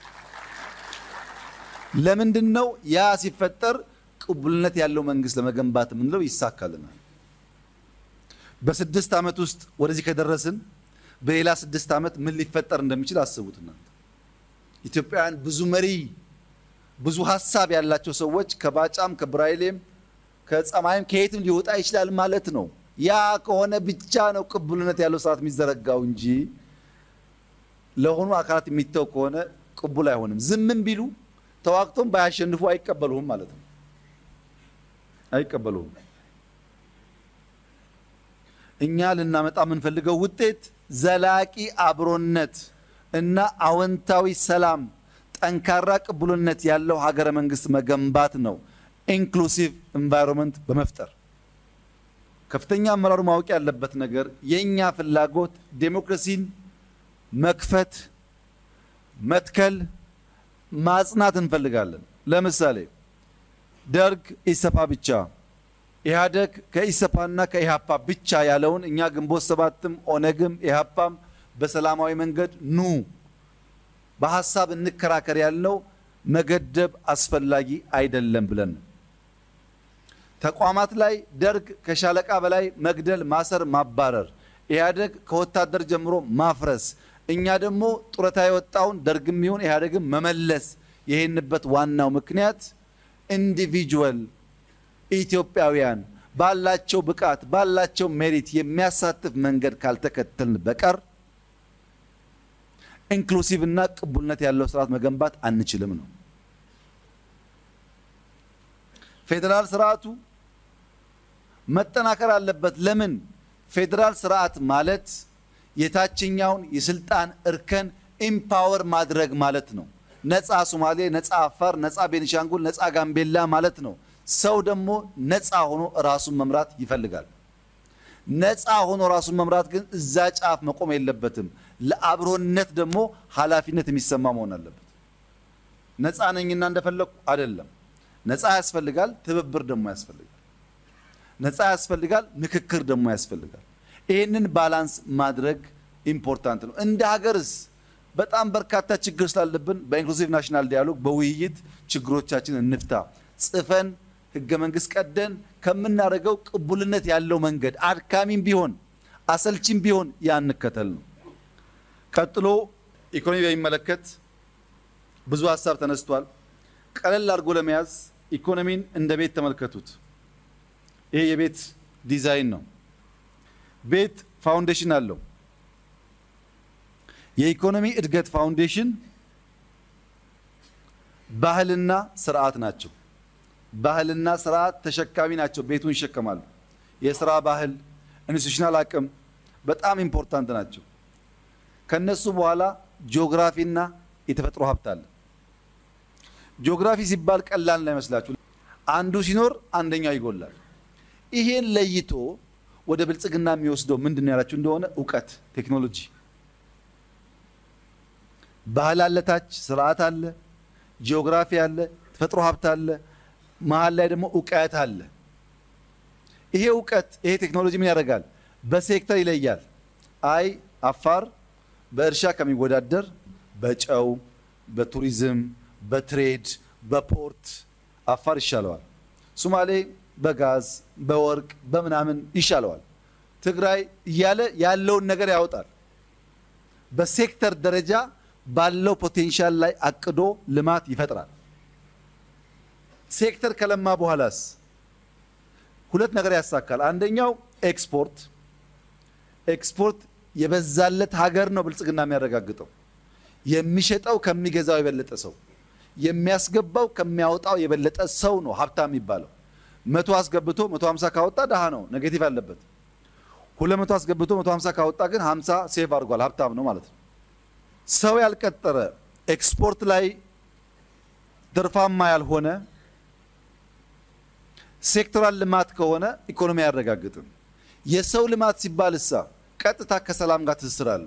ለምንድን ነው ያ ሲፈጠር ቅቡልነት ያለው መንግስት ለመገንባት የምንለው ይሳካልናል። በስድስት ዓመት ውስጥ ወደዚህ ከደረስን በሌላ ስድስት ዓመት ምን ሊፈጠር እንደሚችል አስቡት እናንተ። ኢትዮጵያውያን ብዙ መሪ ብዙ ሀሳብ ያላቸው ሰዎች ከባጫም ከብራይሌም ከጸማይም ከየትም ሊወጣ ይችላል ማለት ነው። ያ ከሆነ ብቻ ነው ቅቡልነት ያለው ስርዓት የሚዘረጋው እንጂ ለሆኑ አካላት የሚተው ከሆነ ቅቡል አይሆንም። ዝምም ቢሉ ተዋግቶም ባያሸንፉ አይቀበሉህም ማለት ነው። አይቀበሉህም። እኛ ልናመጣ የምንፈልገው ውጤት ዘላቂ አብሮነት እና አዎንታዊ ሰላም፣ ጠንካራ ቅቡልነት ያለው ሀገረ መንግስት መገንባት ነው። ኢንክሉሲቭ ኤንቫይሮንመንት በመፍጠር ከፍተኛ አመራሩ ማወቅ ያለበት ነገር የእኛ ፍላጎት ዴሞክራሲን መክፈት፣ መትከል፣ ማጽናት እንፈልጋለን። ለምሳሌ ደርግ ኢሰፓ ብቻ ኢህአደግ ከኢሰፓና ከኢሃፓ ብቻ ያለውን እኛ ግንቦት ሰባትም ኦነግም ኢሃፓም በሰላማዊ መንገድ ኑ በሀሳብ እንከራከር ያልነው መገደብ አስፈላጊ አይደለም ብለን ተቋማት ላይ ደርግ ከሻለቃ በላይ መግደል፣ ማሰር፣ ማባረር፣ ኢህአደግ ከወታደር ጀምሮ ማፍረስ፣ እኛ ደግሞ ጡረታ የወጣውን ደርግም ይሁን ኢህአደግም መመለስ የሄንበት ዋናው ምክንያት ኢንዲቪጁዋል ኢትዮጵያውያን ባላቸው ብቃት ባላቸው ሜሪት የሚያሳትፍ መንገድ ካልተከተልን በቀር ኢንክሉሲቭ እና ቅቡልነት ያለው ስርዓት መገንባት አንችልም ነው። ፌዴራል ስርዓቱ መጠናከር አለበት። ለምን? ፌዴራል ስርዓት ማለት የታችኛውን የስልጣን እርከን ኢምፓወር ማድረግ ማለት ነው። ነፃ ሶማሌ፣ ነፃ አፋር፣ ነፃ ቤኒሻንጉል፣ ነፃ ጋምቤላ ማለት ነው። ሰው ደግሞ ነፃ ሆኖ ራሱን መምራት ይፈልጋል። ነፃ ሆኖ ራሱን መምራት ግን እዛ ጫፍ መቆም የለበትም። ለአብሮነት ደግሞ ኃላፊነት የሚሰማ መሆን አለበት። ነፃ ነኝና እንደፈለግኩ አይደለም። ነፃ ያስፈልጋል፣ ትብብር ደግሞ ያስፈልጋል። ነፃ ያስፈልጋል፣ ምክክር ደግሞ ያስፈልጋል። ይህንን ባላንስ ማድረግ ኢምፖርታንት ነው። እንደ ሀገርስ በጣም በርካታ ችግር ስላለብን በኢንክሉሲቭ ናሽናል ዲያሎግ በውይይት ችግሮቻችን እንፍታ። ጽፈን ህገ መንግስት ቀደን ከምናደርገው ቅቡልነት ያለው መንገድ አድካሚም ቢሆን አሰልቺም ቢሆን ያ እንከተል ነው። ቀጥሎ ኢኮኖሚ በሚመለከት ብዙ ሀሳብ ተነስቷል። ቀለል አድርጎ ለመያዝ ኢኮኖሚን እንደ ቤት ተመልከቱት። ይሄ የቤት ዲዛይን ነው። ቤት ፋውንዴሽን አለው። የኢኮኖሚ እድገት ፋውንዴሽን ባህልና ስርዓት ናቸው። ባህልና ስርዓት ተሸካሚ ናቸው። ቤቱን ይሸከማሉ። የስራ ባህል፣ ኢንስቲቱሽናል አቅም፣ በጣም ኢምፖርታንት ናቸው። ከነሱ በኋላ ጂኦግራፊና የተፈጥሮ ሀብት አለ። ጂኦግራፊ ሲባል ቀላል እንዳይመስላችሁ፣ አንዱ ሲኖር አንደኛው ይጎላል። ይሄን ለይቶ ወደ ብልጽግና የሚወስደው ምንድን ነው ያላችሁ እንደሆነ እውቀት፣ ቴክኖሎጂ፣ ባህል አለ፣ ታች ስርዓት አለ፣ ጂኦግራፊ አለ፣ ተፈጥሮ ሀብት አለ፣ መሀል ላይ ደግሞ እውቀት አለ። ይሄ እውቀት ይሄ ቴክኖሎጂ ምን ያደርጋል? በሴክተር ይለያል። አይ አፋር በእርሻ ከሚወዳደር በጨው፣ በቱሪዝም፣ በትሬድ፣ በፖርት አፋር ይሻለዋል። ሶማሌ በጋዝ፣ በወርቅ፣ በምናምን ይሻለዋል። ትግራይ እያለ ያለውን ነገር ያወጣል። በሴክተር ደረጃ ባለው ፖቴንሻል ላይ አቅዶ ልማት ይፈጥራል። ሴክተር ከለማ በኋላስ ሁለት ነገር ያሳካል። አንደኛው ኤክስፖርት ኤክስፖርት የበዛለት ሀገር ነው ብልጽግና የሚያረጋግጠው። የሚሸጠው ከሚገዛው የበለጠ ሰው፣ የሚያስገባው ከሚያወጣው የበለጠ ሰው ነው ሀብታም የሚባለው። መቶ አስገብቶ መቶ ሀምሳ ካወጣ ድሃ ነው፣ ኔጌቲቭ አለበት። ሁለት መቶ አስገብቶ መቶ ሀምሳ ካወጣ ግን ሀምሳ ሴቭ አድርጓል፣ ሀብታም ነው ማለት ነው። ሰው ያልቀጠረ ኤክስፖርት ላይ ትርፋማ ያልሆነ ሴክተራል ልማት ከሆነ ኢኮኖሚ አያረጋግጥም። የሰው ልማት ሲባል እሳ ቀጥታ ከሰላም ጋር ትስስር አለው።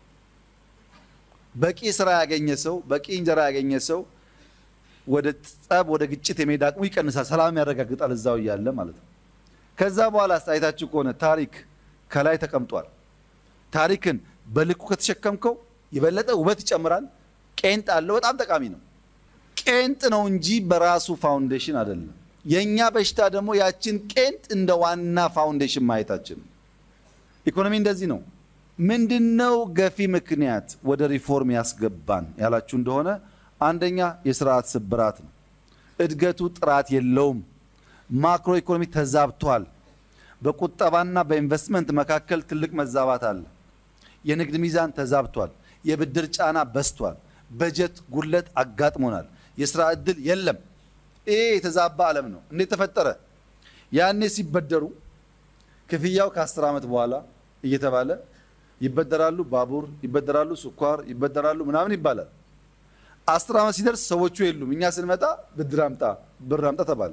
በቂ ስራ ያገኘ ሰው በቂ እንጀራ ያገኘ ሰው ወደ ጸብ፣ ወደ ግጭት የመሄድ አቅሙ ይቀንሳል። ሰላም ያረጋግጣል እዛው እያለ ማለት ነው። ከዛ በኋላ አይታችሁ ከሆነ ታሪክ ከላይ ተቀምጧል። ታሪክን በልኩ ከተሸከምከው የበለጠ ውበት ይጨምራል። ቄንጥ አለው፣ በጣም ጠቃሚ ነው። ቄንጥ ነው እንጂ በራሱ ፋውንዴሽን አይደለም። የእኛ በሽታ ደግሞ ያችን ቄንጥ እንደ ዋና ፋውንዴሽን ማየታችን። ኢኮኖሚ እንደዚህ ነው። ምንድነው ገፊ ምክንያት ወደ ሪፎርም ያስገባን ያላችሁ እንደሆነ አንደኛ የስርዓት ስብራት ነው። እድገቱ ጥራት የለውም። ማክሮ ኢኮኖሚ ተዛብቷል። በቁጠባና በኢንቨስትመንት መካከል ትልቅ መዛባት አለ። የንግድ ሚዛን ተዛብቷል። የብድር ጫና በስቷል። በጀት ጉድለት አጋጥሞናል። የስራ ዕድል የለም። ይሄ የተዛባ ዓለም ነው። እንዴት ተፈጠረ? ያኔ ሲበደሩ ክፍያው ከአስር ዓመት በኋላ እየተባለ ይበደራሉ። ባቡር ይበደራሉ፣ ስኳር ይበደራሉ፣ ምናምን ይባላል። አስር ዓመት ሲደርስ ሰዎቹ የሉም። እኛ ስንመጣ ብድር አምጣ፣ ብር አምጣ ተባለ።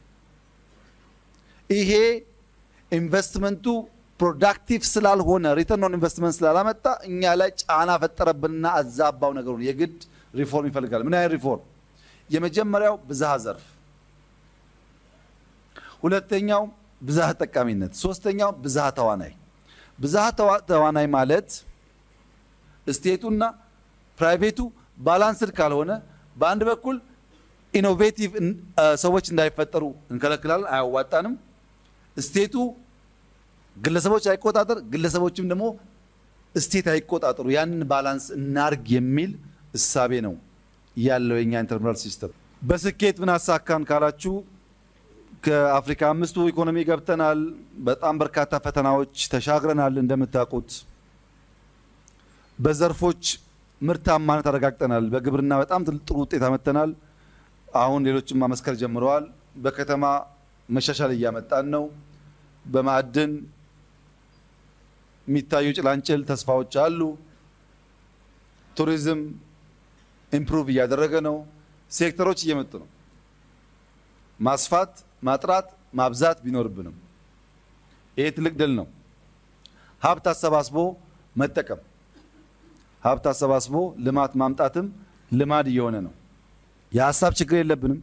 ይሄ ኢንቨስትመንቱ ፕሮዳክቲቭ ስላልሆነ ሪተርን ኦን ኢንቨስትመንት ስላላመጣ እኛ ላይ ጫና ፈጠረብንና አዛባው ነገሩን። የግድ ሪፎርም ይፈልጋል። ምን አይነት ሪፎርም? የመጀመሪያው ብዝሃ ዘርፍ፣ ሁለተኛው ብዝሃ ተጠቃሚነት፣ ሶስተኛው ብዝሃ ተዋናይ። ብዝሃ ተዋናይ ማለት ስቴቱና ፕራይቬቱ ባላንስድ ካልሆነ በአንድ በኩል ኢኖቬቲቭ ሰዎች እንዳይፈጠሩ እንከለክላለን፣ አያዋጣንም። ስቴቱ ግለሰቦች አይቆጣጠር፣ ግለሰቦችም ደግሞ ስቴት አይቆጣጠሩ። ያንን ባላንስ እናርግ የሚል እሳቤ ነው ያለው የኛ ኢንተርፕራል ሲስተም። በስኬት ምን አሳካን ካላችሁ ከአፍሪካ አምስቱ ኢኮኖሚ ገብተናል። በጣም በርካታ ፈተናዎች ተሻግረናል። እንደምታውቁት በዘርፎች ምርታማነት አረጋግጠናል። በግብርና በጣም ጥሩ ውጤት አመጥተናል። አሁን ሌሎችም ማመስከር ጀምረዋል። በከተማ መሻሻል እያመጣን ነው። በማዕድን የሚታዩ ጭላንጭል ተስፋዎች አሉ። ቱሪዝም ኢምፕሩቭ እያደረገ ነው። ሴክተሮች እየመጡ ነው። ማስፋት፣ ማጥራት፣ ማብዛት ቢኖርብንም ይሄ ትልቅ ድል ነው። ሀብት አሰባስቦ መጠቀም፣ ሀብት አሰባስቦ ልማት ማምጣትም ልማድ እየሆነ ነው። የሀሳብ ችግር የለብንም።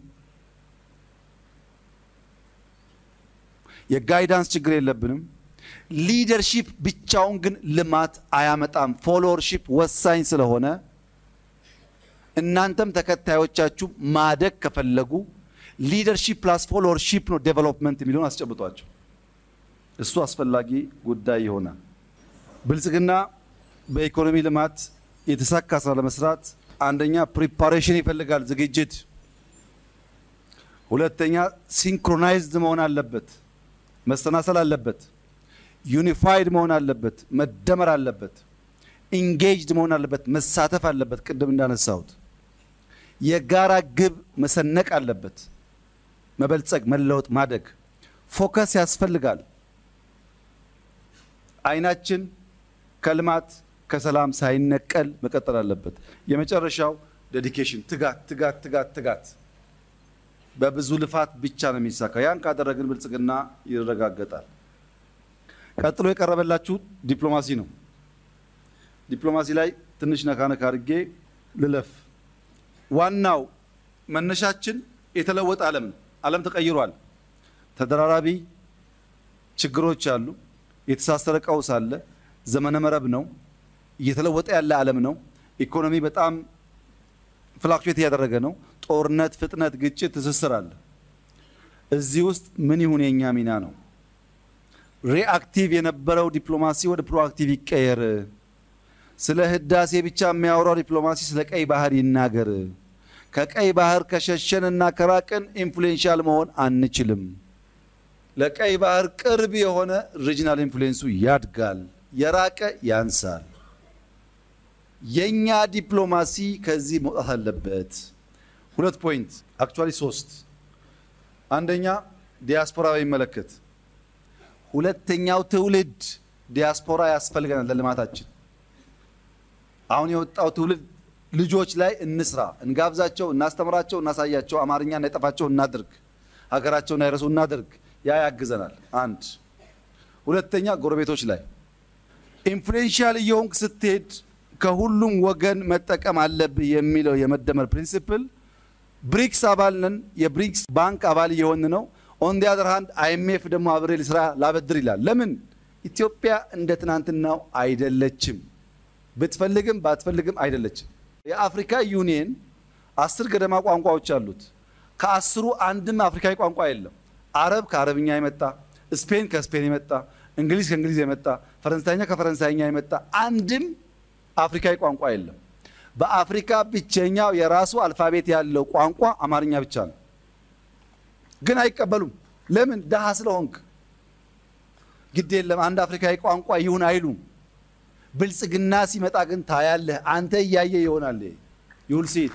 የጋይዳንስ ችግር የለብንም። ሊደርሺፕ ብቻውን ግን ልማት አያመጣም። ፎሎወርሺፕ ወሳኝ ስለሆነ እናንተም ተከታዮቻችሁ ማደግ ከፈለጉ ሊደርሺፕ ፕላስ ፎሎወርሺፕ ነው ዴቨሎፕመንት የሚለውን አስጨብጧቸው። እሱ አስፈላጊ ጉዳይ ይሆናል። ብልጽግና በኢኮኖሚ ልማት የተሳካ ስራ ለመስራት አንደኛ ፕሪፓሬሽን ይፈልጋል፣ ዝግጅት። ሁለተኛ ሲንክሮናይዝድ መሆን አለበት፣ መሰናሰል አለበት። ዩኒፋይድ መሆን አለበት፣ መደመር አለበት። ኢንጌጅድ መሆን አለበት፣ መሳተፍ አለበት። ቅድም እንዳነሳሁት የጋራ ግብ መሰነቅ አለበት። መበልጸግ፣ መለወጥ፣ ማደግ ፎከስ ያስፈልጋል። አይናችን ከልማት ከሰላም ሳይነቀል መቀጠል አለበት። የመጨረሻው ዴዲኬሽን፣ ትጋት፣ ትጋት፣ ትጋት፣ ትጋት በብዙ ልፋት ብቻ ነው የሚሳካው። ያን ካደረግን ብልጽግና ይረጋገጣል። ቀጥሎ የቀረበላችሁ ዲፕሎማሲ ነው። ዲፕሎማሲ ላይ ትንሽ ነካ ነካ አድርጌ ልለፍ። ዋናው መነሻችን የተለወጠ ዓለም ነው። ዓለም ተቀይሯል። ተደራራቢ ችግሮች አሉ። የተሳሰረ ቀውስ አለ። ዘመነ መረብ ነው። እየተለወጠ ያለ ዓለም ነው። ኢኮኖሚ በጣም ፍላክቹዌት እያደረገ ነው። ጦርነት፣ ፍጥነት፣ ግጭት፣ ትስስር አለ። እዚህ ውስጥ ምን ይሁን የኛ ሚና ነው? ሪአክቲቭ የነበረው ዲፕሎማሲ ወደ ፕሮአክቲቭ ይቀየር። ስለ ህዳሴ ብቻ የሚያወራው ዲፕሎማሲ ስለ ቀይ ባህር ይናገር። ከቀይ ባህር ከሸሸን እና ከራቅን ኢንፍሉዌንሻል መሆን አንችልም። ለቀይ ባህር ቅርብ የሆነ ሪጂናል ኢንፍሉዌንሱ ያድጋል፣ የራቀ ያንሳል። የኛ ዲፕሎማሲ ከዚህ መውጣት አለበት። ሁለት ፖይንት አክቹዋሊ ሶስት። አንደኛ ዲያስፖራ በሚመለከት ሁለተኛው ትውልድ ዲያስፖራ ያስፈልገናል ለልማታችን። አሁን የወጣው ትውልድ ልጆች ላይ እንስራ፣ እንጋብዛቸው፣ እናስተምራቸው፣ እናሳያቸው፣ አማርኛ እንዳይጠፋቸው እናድርግ፣ ሀገራቸውን እንዳይረሱ እናድርግ። ያ ያግዘናል። አንድ ሁለተኛ ጎረቤቶች ላይ ኢንፍሉዌንሻል እየሆንክ ስትሄድ ከሁሉም ወገን መጠቀም አለብህ የሚለው የመደመር ፕሪንሲፕል ብሪክስ አባል ነን። የብሪክስ ባንክ አባል እየሆን ነው። ኦን ዲ አዘር ሃንድ አይኤምኤፍ ደግሞ አብሬ ልስራ ላበድር ይላል። ለምን ኢትዮጵያ እንደ ትናንትናው አይደለችም። ብትፈልግም ባትፈልግም አይደለችም። የአፍሪካ ዩኒየን አስር ገደማ ቋንቋዎች አሉት። ከአስሩ አንድም አፍሪካዊ ቋንቋ የለም። አረብ ከአረብኛ የመጣ ስፔን ከስፔን የመጣ እንግሊዝ ከእንግሊዝ የመጣ ፈረንሳይኛ ከፈረንሳይኛ የመጣ አንድም አፍሪካዊ ቋንቋ የለም። በአፍሪካ ብቸኛው የራሱ አልፋቤት ያለው ቋንቋ አማርኛ ብቻ ነው። ግን አይቀበሉም። ለምን? ደሃ ስለሆንክ። ግድ የለም አንድ አፍሪካዊ ቋንቋ ይሁን አይሉም። ብልጽግና ሲመጣ ግን ታያለህ። አንተ እያየ ይሆናል። ይሁል ሴት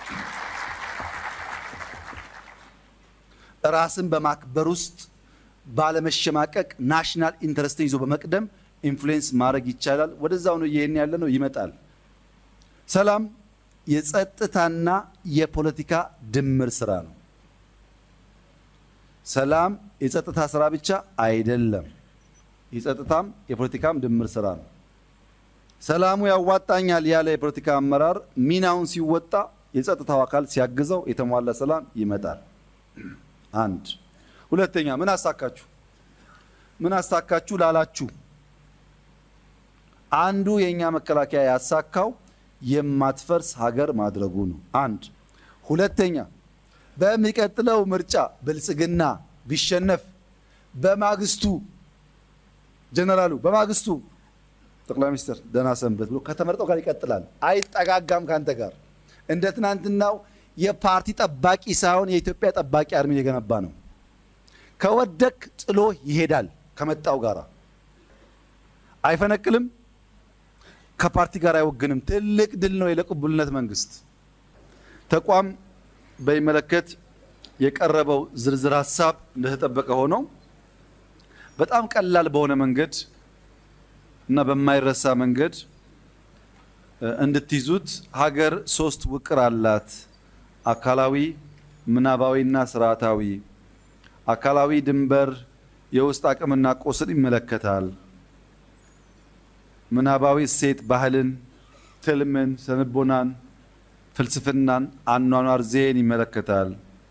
ራስን በማክበር ውስጥ ባለመሸማቀቅ ናሽናል ኢንተረስትን ይዞ በመቅደም ኢንፍሉዌንስ ማድረግ ይቻላል። ወደዛው ነው ይሄን ያለ ነው ይመጣል። ሰላም የጸጥታና የፖለቲካ ድምር ስራ ነው። ሰላም የጸጥታ ስራ ብቻ አይደለም። የጸጥታም የፖለቲካም ድምር ስራ ነው። ሰላሙ ያዋጣኛል ያለ የፖለቲካ አመራር ሚናውን ሲወጣ የጸጥታው አካል ሲያግዘው የተሟላ ሰላም ይመጣል። አንድ ሁለተኛ፣ ምን አሳካችሁ? ምን አሳካችሁ ላላችሁ አንዱ የእኛ መከላከያ ያሳካው የማትፈርስ ሀገር ማድረጉ ነው። አንድ ሁለተኛ፣ በሚቀጥለው ምርጫ ብልጽግና ቢሸነፍ በማግስቱ ጀነራሉ በማግስቱ ጠቅላይ ሚኒስትር ደህና ሰንበት ብሎ ከተመረጠው ጋር ይቀጥላል። አይጠጋጋም ከአንተ ጋር እንደ ትናንትናው የፓርቲ ጠባቂ ሳይሆን የኢትዮጵያ ጠባቂ አርሚን የገነባ ነው። ከወደክ ጥሎ ይሄዳል። ከመጣው ጋር አይፈነቅልም። ከፓርቲ ጋር አይወግንም። ትልቅ ድል ነው የቅቡልነት መንግስት። ተቋም በሚመለከት የቀረበው ዝርዝር ሀሳብ እንደተጠበቀ ሆኖ በጣም ቀላል በሆነ መንገድ እና በማይረሳ መንገድ እንድትይዙት ሀገር ሶስት ውቅር አላት። አካላዊ፣ ምናባዊና ስርዓታዊ። አካላዊ ድንበር የውስጥ አቅምና ቁስን ይመለከታል። ምናባዊ እሴት ባህልን፣ ትልምን፣ ስነልቦናን፣ ፍልስፍናን፣ አኗኗር ዜን ይመለከታል።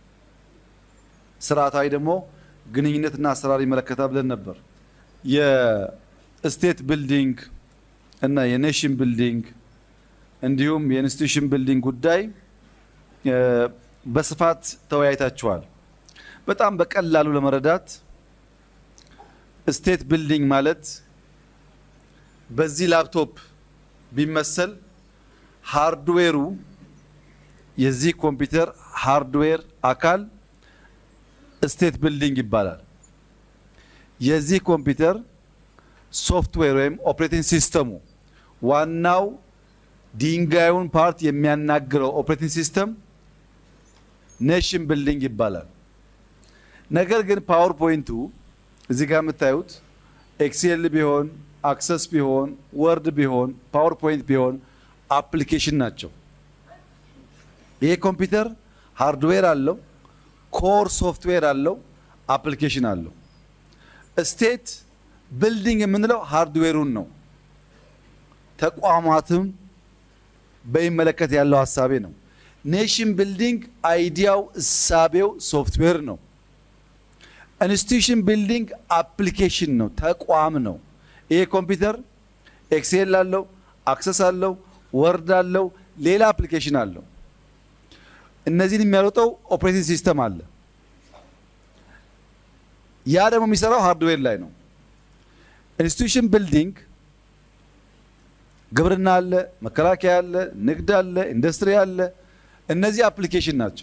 ስርዓታዊ ደግሞ ግንኙነትና አሰራር ይመለከታል ብለን ነበር። የስቴት ቢልዲንግ እና የኔሽን ቢልዲንግ እንዲሁም የኢንስቲትዩሽን ቢልዲንግ ጉዳይ በስፋት ተወያይታችኋል። በጣም በቀላሉ ለመረዳት ስቴት ቢልዲንግ ማለት በዚህ ላፕቶፕ ቢመሰል ሃርድዌሩ የዚህ ኮምፒውተር ሃርድዌር አካል ስቴት ቢልዲንግ ይባላል። የዚህ ኮምፒውተር ሶፍትዌር ወይም ኦፕሬቲንግ ሲስተሙ ዋናው ድንጋዩን ፓርት የሚያናግረው ኦፕሬቲንግ ሲስተም ኔሽን ቢልዲንግ ይባላል። ነገር ግን ፓወር ፖይንቱ እዚህ ጋር የምታዩት ኤክሴል ቢሆን አክሰስ ቢሆን ወርድ ቢሆን ፓወርፖይንት ቢሆን አፕሊኬሽን ናቸው። ይሄ ኮምፒውተር ሃርድዌር አለው፣ ኮር ሶፍትዌር አለው፣ አፕሊኬሽን አለው። ስቴት ቢልዲንግ የምንለው ሃርድዌሩን ነው። ተቋማትም በሚመለከት ያለው ሀሳቤ ነው። ኔሽን ቢልዲንግ አይዲያው እሳቤው ሶፍትዌር ነው። ኢንስቲትዩሽን ቢልዲንግ አፕሊኬሽን ነው፣ ተቋም ነው። ይሄ ኮምፒውተር ኤክሴል አለው፣ አክሰስ አለው፣ ወርድ አለው፣ ሌላ አፕሊኬሽን አለው። እነዚህን የሚያወጣው ኦፕሬቲንግ ሲስተም አለ። ያ ደግሞ የሚሰራው ሃርድዌር ላይ ነው። ኢንስቲትዩሽን ቢልዲንግ ግብርና አለ፣ መከላከያ አለ፣ ንግድ አለ፣ ኢንዱስትሪ አለ። እነዚህ አፕሊኬሽን ናቸው።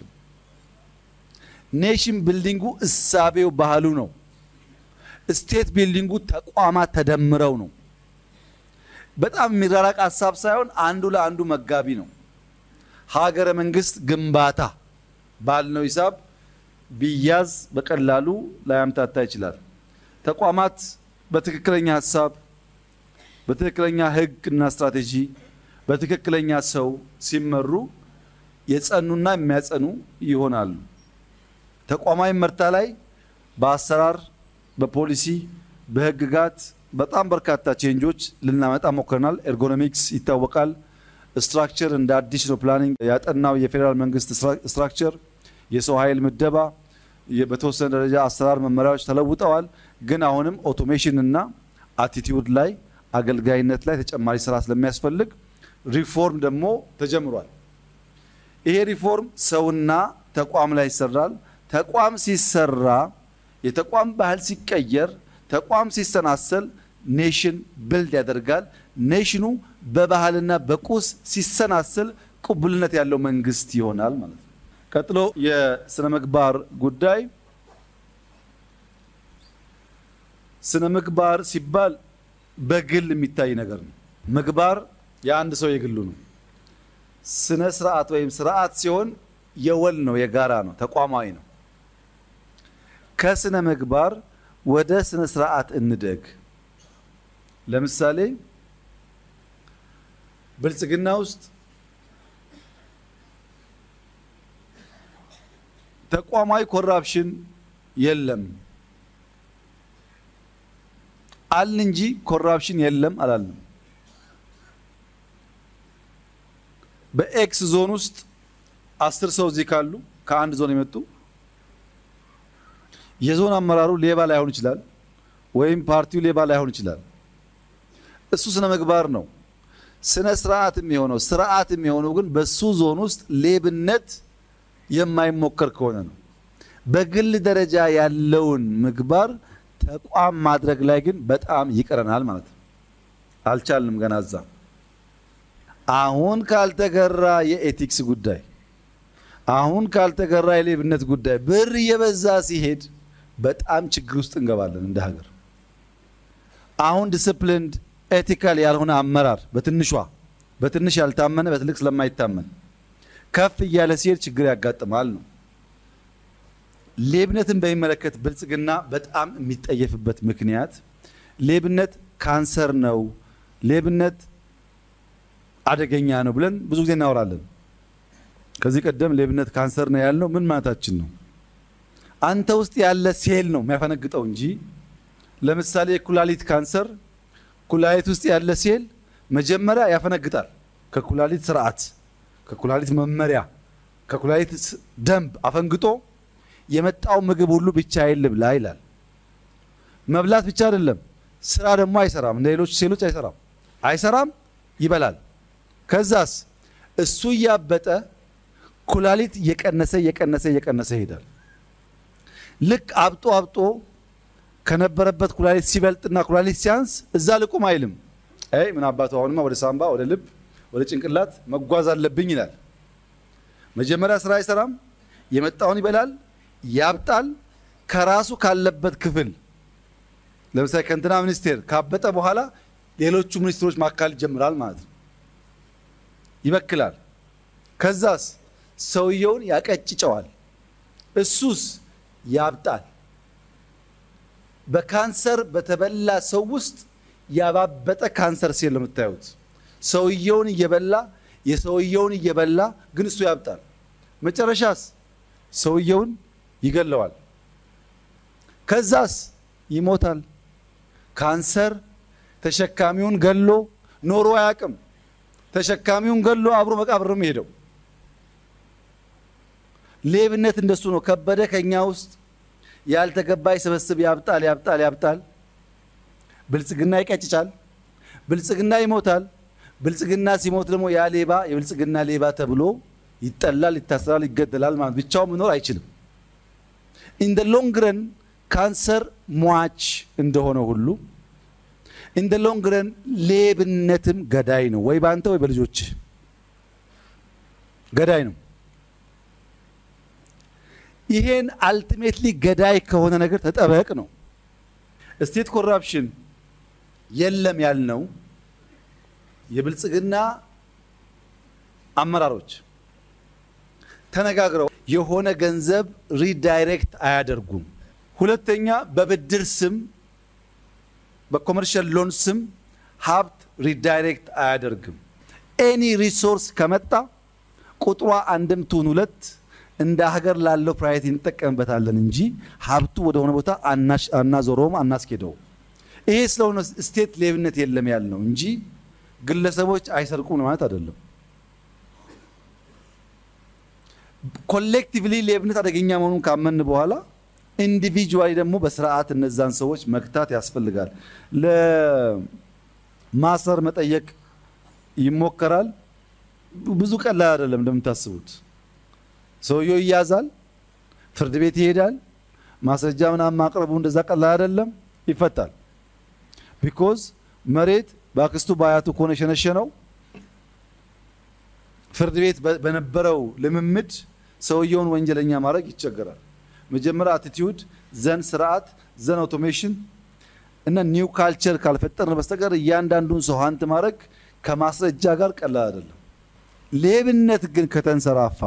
ኔሽን ቢልዲንጉ እሳቤው ባህሉ ነው። ስቴት ቢልዲንጉ ተቋማት ተደምረው ነው። በጣም የሚራራቅ ሀሳብ ሳይሆን አንዱ ለአንዱ መጋቢ ነው። ሀገረ መንግስት ግንባታ ባልነው ሂሳብ ቢያዝ በቀላሉ ላያምታታ ይችላል። ተቋማት በትክክለኛ ሀሳብ፣ በትክክለኛ ህግ እና ስትራቴጂ፣ በትክክለኛ ሰው ሲመሩ የጸኑና የሚያጸኑ ይሆናሉ። ተቋማዊ መርታ ላይ በአሰራር፣ በፖሊሲ፣ በህግጋት በጣም በርካታ ቼንጆች ልናመጣ ሞክረናል። ኤርጎኖሚክስ ይታወቃል። ስትራክቸር እንደ አዲስ ነው ፕላኒንግ ያጠናው የፌዴራል መንግስት ስትራክቸር፣ የሰው ኃይል ምደባ፣ በተወሰነ ደረጃ አሰራር መመሪያዎች ተለውጠዋል። ግን አሁንም ኦቶሜሽን እና አቲቲዩድ ላይ አገልጋይነት ላይ ተጨማሪ ስራ ስለሚያስፈልግ ሪፎርም ደግሞ ተጀምሯል። ይሄ ሪፎርም ሰውና ተቋም ላይ ይሰራል። ተቋም ሲሰራ የተቋም ባህል ሲቀየር ተቋም ሲሰናሰል ኔሽን ብልድ ያደርጋል። ኔሽኑ በባህልና በቁስ ሲሰናሰል ቅቡልነት ያለው መንግስት ይሆናል ማለት ነው። ቀጥሎ የስነ ምግባር ጉዳይ። ስነ ምግባር ሲባል በግል የሚታይ ነገር ነው። ምግባር የአንድ ሰው የግሉ ነው። ስነ ስርዓት ወይም ስርዓት ሲሆን የወል ነው፣ የጋራ ነው፣ ተቋማዊ ነው። ከስነ ምግባር ወደ ስነ ስርዓት እንደግ። ለምሳሌ ብልጽግና ውስጥ ተቋማዊ ኮራፕሽን የለም አልን እንጂ ኮራፕሽን የለም አላልንም። በኤክስ ዞን ውስጥ አስር ሰው እዚህ ካሉ ከአንድ ዞን የመጡ የዞን አመራሩ ሌባ ላይሆን ይችላል፣ ወይም ፓርቲው ሌባ ላይሆን ይችላል። እሱ ስነ ምግባር ነው። ስነ ስርዓት የሚሆነው ስርዓት የሚሆነው ግን በሱ ዞን ውስጥ ሌብነት የማይሞከር ከሆነ ነው። በግል ደረጃ ያለውን ምግባር ተቋም ማድረግ ላይ ግን በጣም ይቀረናል ማለት ነው። አልቻልንም ገና እዛ። አሁን ካልተገራ የኤቲክስ ጉዳይ፣ አሁን ካልተገራ የሌብነት ጉዳይ ብር እየበዛ ሲሄድ በጣም ችግር ውስጥ እንገባለን እንደ ሀገር። አሁን ዲስፕሊንድ ኤቲካል ያልሆነ አመራር በትንሿ በትንሽ ያልታመነ በትልቅ ስለማይታመን ከፍ እያለ ሲሄድ ችግር ያጋጥማል ነው። ሌብነትን በሚመለከት ብልጽግና በጣም የሚጠየፍበት ምክንያት ሌብነት ካንሰር ነው፣ ሌብነት አደገኛ ነው ብለን ብዙ ጊዜ እናወራለን። ከዚህ ቀደም ሌብነት ካንሰር ነው ያልነው ምን ማለታችን ነው? አንተ ውስጥ ያለ ሴል ነው የሚያፈነግጠው እንጂ ለምሳሌ የኩላሊት ካንሰር ኩላሊት ውስጥ ያለ ሴል መጀመሪያ ያፈነግጣል። ከኩላሊት ስርዓት፣ ከኩላሊት መመሪያ፣ ከኩላሊት ደንብ አፈንግጦ የመጣው ምግብ ሁሉ ብቻዬን ልብላ ይላል። መብላት ብቻ አይደለም፣ ስራ ደግሞ አይሰራም። እንደ ሌሎች ሴሎች አይሰራም አይሰራም፣ ይበላል። ከዛስ እሱ እያበጠ ኩላሊት እየቀነሰ እየቀነሰ እየቀነሰ ይሄዳል። ልክ አብጦ አብጦ ከነበረበት ኩላሊት ሲበልጥና ኩላሊት ሲያንስ እዛ ልቁም አይልም። አይ ምን አባቱ አሁንማ ወደ ሳምባ፣ ወደ ልብ፣ ወደ ጭንቅላት መጓዝ አለብኝ ይላል። መጀመሪያ ስራ አይሰራም፣ የመጣውን ይበላል፣ ያብጣል። ከራሱ ካለበት ክፍል ለምሳሌ ከእንትና ሚኒስቴር ካበጠ በኋላ ሌሎቹ ሚኒስትሮች ማካል ይጀምራል ማለት ነው። ይበክላል። ከዛስ ሰውየውን ያቀጭጨዋል። እሱስ ያብጣል። በካንሰር በተበላ ሰው ውስጥ ያባበጠ ካንሰር ሴል ነው የምታዩት። ሰውየውን እየበላ የሰውየውን እየበላ ግን እሱ ያብጣል። መጨረሻስ ሰውየውን ይገለዋል። ከዛስ ይሞታል። ካንሰር ተሸካሚውን ገሎ ኖሮ አያውቅም። ተሸካሚውን ገሎ አብሮ መቃብር ነው የሚሄደው። ሌብነት እንደሱ ነው። ከበደ ከኛ ውስጥ ያልተገባ ይሰበስብ፣ ያብጣል፣ ያብጣል፣ ያብጣል። ብልጽግና ይቀጭጫል። ብልጽግና ይሞታል። ብልጽግና ሲሞት ደግሞ ያ ሌባ የብልጽግና ሌባ ተብሎ ይጠላል፣ ይታሰራል፣ ይገደላል። ማለት ብቻውን መኖር አይችልም። ኢንደ ሎንግ ረን ካንሰር ሟች እንደሆነ ሁሉ ኢንደ ሎንግ ረን ሌብነትም ገዳይ ነው። ወይ በአንተ ወይ በልጆች ገዳይ ነው። ይሄን አልቲሜትሊ ገዳይ ከሆነ ነገር ተጠበቅ ነው። ስቴት ኮራፕሽን የለም ያልነው የብልጽግና አመራሮች ተነጋግረው የሆነ ገንዘብ ሪዳይሬክት አያደርጉም። ሁለተኛ በብድር ስም በኮመርሻል ሎን ስም ሀብት ሪዳይሬክት አያደርግም። ኤኒ ሪሶርስ ከመጣ ቁጥሯ አንድም ትሁን ሁለት እንደ ሀገር ላለው ፕራዮሪቲ እንጠቀምበታለን እንጂ ሀብቱ ወደሆነ ቦታ አናዞረውም፣ አናስኬደውም። ይሄ ስለሆነ ስቴት ሌብነት የለም ያልነው እንጂ ግለሰቦች አይሰርቁም ማለት አይደለም። ኮሌክቲቭሊ ሌብነት አደገኛ መሆኑን ካመን በኋላ ኢንዲቪጁዋሊ ደግሞ በስርዓት እነዛን ሰዎች መግታት ያስፈልጋል። ለማሰር መጠየቅ ይሞከራል። ብዙ ቀላል አይደለም እንደምታስቡት። ሰውየው ይያዛል፣ ፍርድ ቤት ይሄዳል። ማስረጃ ምናምን ማቅረቡ እንደዛ ቀላል አይደለም፣ ይፈታል። ቢኮዝ መሬት በአክስቱ በአያቱ ከሆነ የሸነሸነው ፍርድ ቤት በነበረው ልምምድ ሰውየውን ወንጀለኛ ማድረግ ይቸገራል። መጀመሪያ አቲቲዩድ፣ ዘን ስርዓት፣ ዘን አውቶሜሽን እና ኒው ካልቸር ካልፈጠርን በስተቀር እያንዳንዱን ሰው ሀንት ማድረግ ከማስረጃ ጋር ቀላል አይደለም። ሌብነት ግን ከተንሰራፋ፣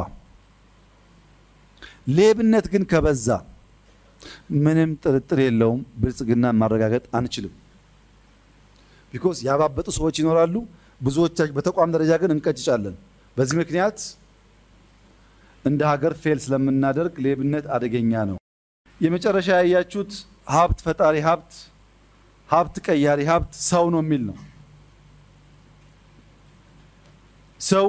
ሌብነት ግን ከበዛ ምንም ጥርጥር የለውም ብልጽግናን ማረጋገጥ አንችልም። ቢኮዝ ያባበጡ ሰዎች ይኖራሉ። ብዙዎቻችን በተቋም ደረጃ ግን እንቀጭጫለን። በዚህ ምክንያት እንደ ሀገር ፌል ስለምናደርግ ሌብነት አደገኛ ነው። የመጨረሻ ያያችሁት ሀብት ፈጣሪ ሀብት፣ ሀብት ቀያሪ ሀብት ሰው ነው የሚል ነው። ሰው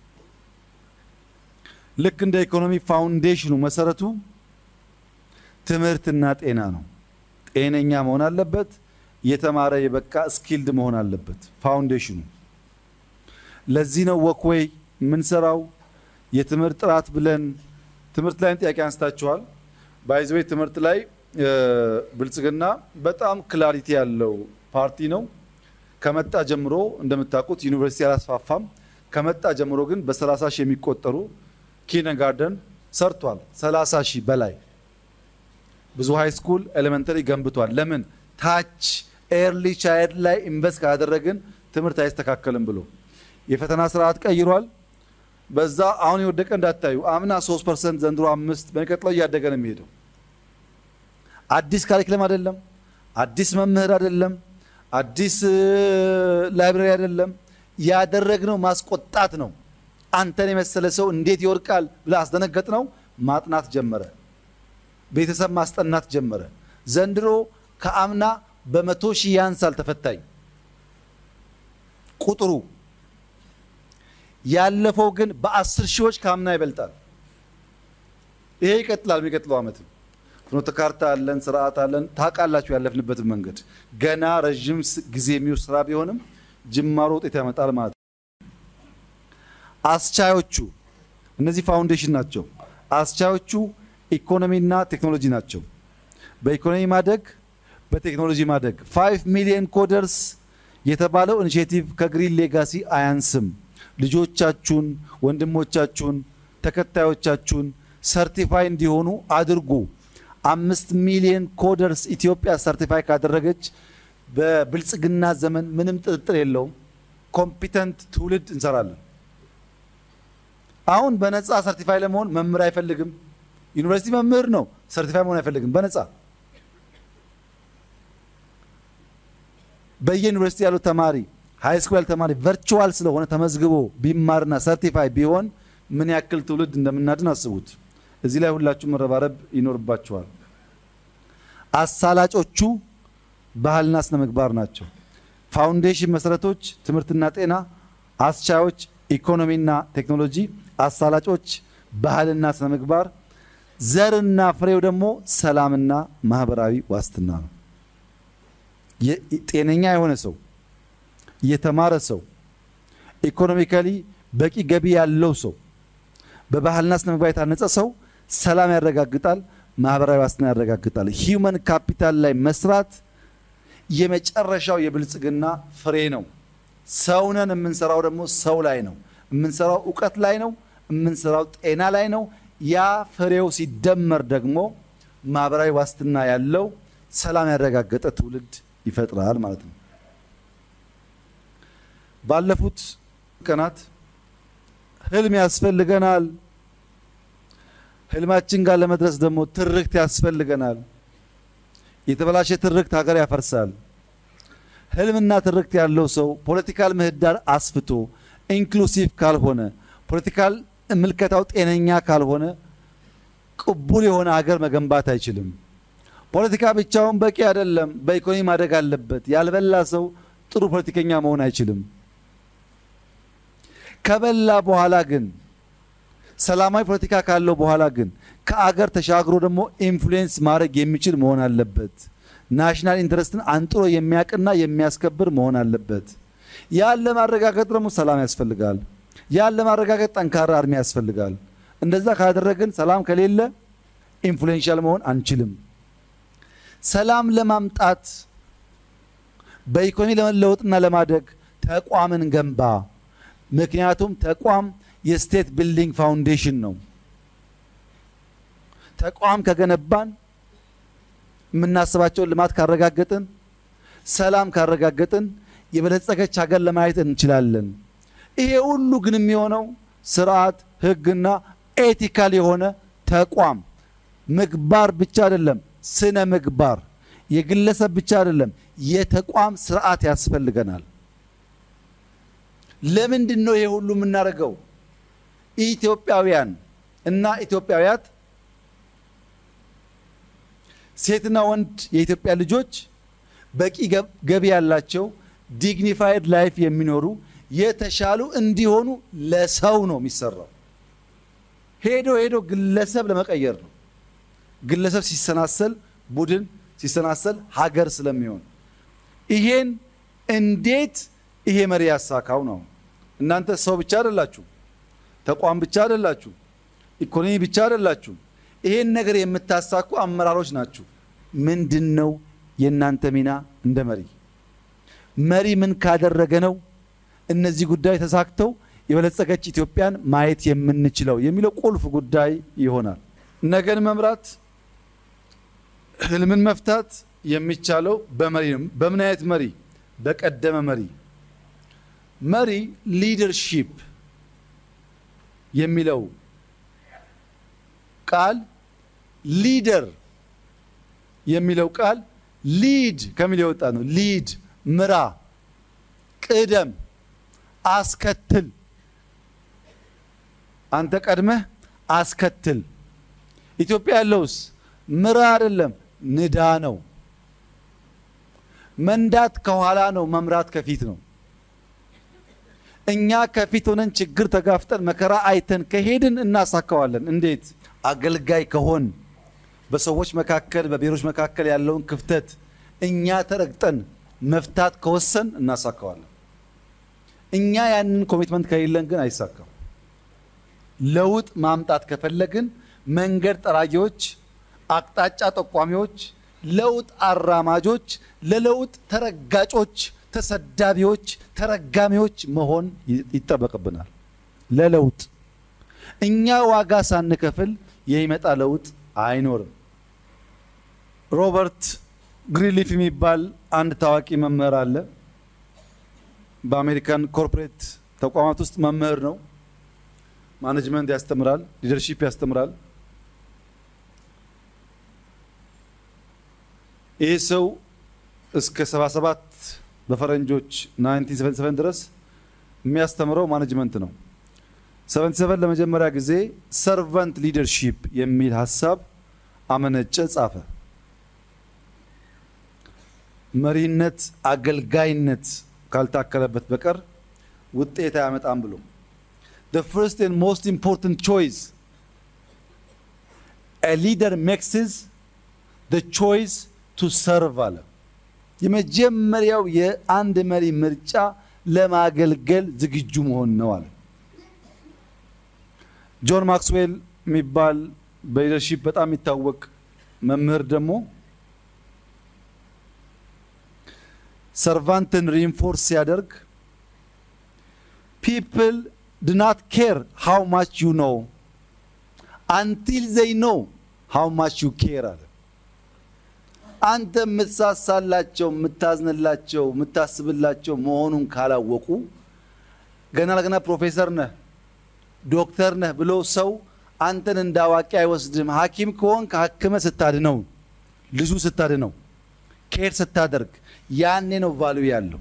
ልክ እንደ ኢኮኖሚ ፋውንዴሽኑ መሰረቱ ትምህርትና ጤና ነው። ጤነኛ መሆን አለበት። የተማረ የበቃ ስኪልድ መሆን አለበት ፋውንዴሽኑ። ለዚህ ነው ወክዌይ የምንሰራው የትምህርት ጥራት ብለን ትምህርት ላይም ጥያቄ አንስታችኋል። ባይዘዌ ትምህርት ላይ ብልጽግና በጣም ክላሪቲ ያለው ፓርቲ ነው። ከመጣ ጀምሮ እንደምታውቁት ዩኒቨርሲቲ አላስፋፋም። ከመጣ ጀምሮ ግን በ30 ሺህ የሚቆጠሩ ኪንደርጋርተን ሰርቷል። 30 ሺህ በላይ ብዙ ሃይ ስኩል ኤሌመንተሪ ገንብቷል። ለምን ታች ኤርሊ ቻይልድ ላይ ኢንቨስት ካደረግን ትምህርት አይስተካከልም ብሎ የፈተና ስርዓት ቀይሯል። በዛ አሁን የወደቀ እንዳታዩ። አምና 3 ፐርሰንት ዘንድሮ አምስት በሚቀጥለው እያደገ ነው የሚሄደው። አዲስ ካሪክለም አይደለም፣ አዲስ መምህር አይደለም፣ አዲስ ላይብራሪ አይደለም። ያደረግነው ማስቆጣት ነው። አንተን የመሰለ ሰው እንዴት ይወርቃል ብለህ አስደነገጥ ነው። ማጥናት ጀመረ። ቤተሰብ ማስጠናት ጀመረ። ዘንድሮ ከአምና በመቶ ሺህ ያንሳል ተፈታኝ ቁጥሩ ያለፈው ግን በአስር ሺዎች ከአምና ይበልጣል። ይሄ ይቀጥላል። የሚቀጥለው ዓመትም ፍኖተ ካርታ አለን፣ ስርዓት አለን። ታውቃላችሁ ያለፍንበትን መንገድ ገና ረዥም ጊዜ የሚወስድ ስራ ቢሆንም ጅማሮ ውጤት ያመጣል ማለት ነው። አስቻዮቹ እነዚህ ፋውንዴሽን ናቸው። አስቻዮቹ ኢኮኖሚና ቴክኖሎጂ ናቸው። በኢኮኖሚ ማደግ፣ በቴክኖሎጂ ማደግ ፋይቭ ሚሊዮን ኮደርስ የተባለው ኢኒሼቲቭ ከግሪን ሌጋሲ አያንስም። ልጆቻችሁን፣ ወንድሞቻችሁን፣ ተከታዮቻችሁን ሰርቲፋይ እንዲሆኑ አድርጉ። አምስት ሚሊዮን ኮደርስ ኢትዮጵያ ሰርቲፋይ ካደረገች በብልጽግና ዘመን ምንም ጥርጥር የለውም ኮምፒተንት ትውልድ እንሰራለን። አሁን በነፃ ሰርቲፋይ ለመሆን መምህር አይፈልግም። ዩኒቨርሲቲ መምህር ነው፣ ሰርቲፋይ መሆን አይፈልግም። በነፃ በየዩኒቨርሲቲ ያለው ተማሪ ሃይ ስኩል ያለው ተማሪ ቨርቹዋል ስለሆነ ተመዝግቦ ቢማርና ሰርቲፋይ ቢሆን ምን ያክል ትውልድ እንደምናድን አስቡት። እዚህ ላይ ሁላችሁ መረባረብ ይኖርባችኋል። አሳላጮቹ ባህልና ስነ ምግባር ናቸው። ፋውንዴሽን መሰረቶች ትምህርትና ጤና፣ አስቻዮች ኢኮኖሚና ቴክኖሎጂ፣ አሳላጮች ባህልና ስነ ምግባር፣ ዘርና ፍሬው ደግሞ ሰላምና ማህበራዊ ዋስትና ነው። ጤነኛ የሆነ ሰው የተማረ ሰው ኢኮኖሚካሊ በቂ ገቢ ያለው ሰው በባህልና ስነ ምግባር የታነጸ ሰው ሰላም ያረጋግጣል፣ ማህበራዊ ዋስትና ያረጋግጣል። ሂውመን ካፒታል ላይ መስራት የመጨረሻው የብልጽግና ፍሬ ነው። ሰውነን የምንሰራው ደግሞ ሰው ላይ ነው። የምንሰራው እውቀት ላይ ነው። የምንሰራው ጤና ላይ ነው። ያ ፍሬው ሲደመር ደግሞ ማህበራዊ ዋስትና ያለው ሰላም ያረጋገጠ ትውልድ ይፈጥራል ማለት ነው። ባለፉት ቀናት ህልም ያስፈልገናል። ህልማችን ጋር ለመድረስ ደግሞ ትርክት ያስፈልገናል። የተበላሸ ትርክት ሀገር ያፈርሳል። ህልምና ትርክት ያለው ሰው ፖለቲካል ምህዳር አስፍቶ ኢንክሉሲቭ ካልሆነ ፖለቲካል ምልከታው ጤነኛ ካልሆነ ቅቡል የሆነ ሀገር መገንባት አይችልም። ፖለቲካ ብቻውን በቂ አይደለም። በኢኮኖሚ ማደግ አለበት። ያልበላ ሰው ጥሩ ፖለቲከኛ መሆን አይችልም። ከበላ በኋላ ግን ሰላማዊ ፖለቲካ ካለው በኋላ ግን ከአገር ተሻግሮ ደግሞ ኢንፍሉዌንስ ማድረግ የሚችል መሆን አለበት። ናሽናል ኢንትረስትን አንጥሮ የሚያውቅና የሚያስከብር መሆን አለበት። ያን ለማረጋገጥ ደግሞ ሰላም ያስፈልጋል። ያን ለማረጋገጥ ጠንካራ አርሚ ያስፈልጋል። እንደዛ ካደረግን ሰላም ከሌለ ኢንፍሉዌንሻል መሆን አንችልም። ሰላም ለማምጣት በኢኮኖሚ ለመለወጥና ለማደግ ተቋምን ገንባ። ምክንያቱም ተቋም የስቴት ቢልዲንግ ፋውንዴሽን ነው። ተቋም ከገነባን የምናስባቸውን ልማት ካረጋገጥን፣ ሰላም ካረጋገጥን የበለጸገች ሀገር ለማየት እንችላለን። ይሄ ሁሉ ግን የሚሆነው ስርዓት፣ ሕግና ኤቲካል የሆነ ተቋም ምግባር ብቻ አይደለም፣ ስነ ምግባር የግለሰብ ብቻ አይደለም፣ የተቋም ስርዓት ያስፈልገናል። ለምንድን ነው ይሄ ሁሉ የምናደርገው? ኢትዮጵያውያን እና ኢትዮጵያውያት ሴትና ወንድ የኢትዮጵያ ልጆች በቂ ገቢ ያላቸው ዲግኒፋይድ ላይፍ የሚኖሩ የተሻሉ እንዲሆኑ ለሰው ነው የሚሰራው። ሄዶ ሄዶ ግለሰብ ለመቀየር ነው። ግለሰብ ሲሰናሰል ቡድን ሲሰናሰል ሀገር ስለሚሆን ይሄን እንዴት ይሄ መሪ ያሳካው ነው። እናንተ ሰው ብቻ አይደላችሁ፣ ተቋም ብቻ አይደላችሁ፣ ኢኮኖሚ ብቻ አይደላችሁ። ይሄን ነገር የምታሳኩ አመራሮች ናችሁ። ምንድን ነው የእናንተ ሚና እንደ መሪ? መሪ ምን ካደረገ ነው እነዚህ ጉዳይ ተሳክተው የበለጸገች ኢትዮጵያን ማየት የምንችለው የሚለው ቁልፍ ጉዳይ ይሆናል። ነገን መምራት ህልምን መፍታት የሚቻለው በመሪ ነው። በምን አይነት መሪ? በቀደመ መሪ። መሪ ሊደርሺፕ የሚለው ቃል ሊደር የሚለው ቃል ሊድ ከሚል የወጣ ነው። ሊድ ምራ፣ ቅደም፣ አስከትል። አንተ ቀድመህ አስከትል። ኢትዮጵያ ያለውስ ምራ አይደለም ንዳ ነው። መንዳት ከኋላ ነው፣ መምራት ከፊት ነው። እኛ ከፊት ሆነን ችግር ተጋፍጠን መከራ አይተን ከሄድን እናሳካዋለን። እንዴት? አገልጋይ ከሆን በሰዎች መካከል በብሔሮች መካከል ያለውን ክፍተት እኛ ተረግጠን መፍታት ከወሰን እናሳካዋለን። እኛ ያንን ኮሚትመንት ከሌለን ግን አይሳካም። ለውጥ ማምጣት ከፈለግን መንገድ ጠራጊዎች፣ አቅጣጫ ጠቋሚዎች፣ ለውጥ አራማጆች፣ ለለውጥ ተረጋጮች፣ ተሰዳቢዎች፣ ተረጋሚዎች መሆን ይጠበቅብናል። ለለውጥ እኛ ዋጋ ሳንከፍል የሚመጣ ለውጥ አይኖርም። ሮበርት ግሪንሊፍ የሚባል አንድ ታዋቂ መምህር አለ። በአሜሪካን ኮርፖሬት ተቋማት ውስጥ መምህር ነው። ማኔጅመንት ያስተምራል፣ ሊደርሺፕ ያስተምራል። ይህ ሰው እስከ 77 በፈረንጆች 1977 ድረስ የሚያስተምረው ማኔጅመንት ነው። 77 ለመጀመሪያ ጊዜ ሰርቫንት ሊደርሺፕ የሚል ሀሳብ አመነጨ፣ ጻፈ። መሪነት አገልጋይነት ካልታከለበት በቀር ውጤት አያመጣም ብሎ the first and most important choice a leader makes is the choice to serve አለ። የመጀመሪያው የአንድ መሪ ምርጫ ለማገልገል ዝግጁ መሆን ነው አለ። ጆን ማክስዌል የሚባል በሊደርሺፕ በጣም የሚታወቅ መምህር ደግሞ ሰርቫንትን ሪንፎርስ ሲያደርግ ፒፕል ድ ናት ኬር ሃው ማች ዩ ኖው አንቲል ዘይ ኖው ሃው ማች ዩ ኬር አለ። አንተ የምትሳሳላቸው፣ የምታዝንላቸው፣ የምታስብላቸው መሆኑን ካላወቁ ገና ለገና ፕሮፌሰር ነህ ዶክተር ነህ ብሎ ሰው አንተን እንደ አዋቂ አይወስድም። ሐኪም ከሆን ከሐክመ ስታድነው ልጁ ስታድነው ኬር ስታደርግ ያኔ ነው ቫልዩ ያለው።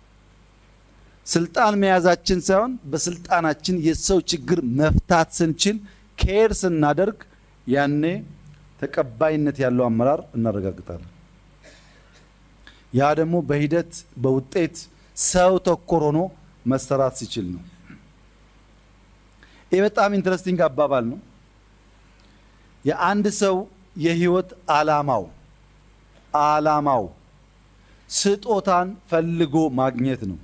ስልጣን መያዛችን ሳይሆን በስልጣናችን የሰው ችግር መፍታት ስንችል ኬር ስናደርግ ያኔ ተቀባይነት ያለው አመራር እናረጋግጣለን። ያ ደግሞ በሂደት በውጤት ሰው ተኮር ሆኖ መሰራት ሲችል ነው። ይህ በጣም ኢንትረስቲንግ አባባል ነው። የአንድ ሰው የህይወት አላማው አላማው ስጦታን ፈልጎ ማግኘት ነው።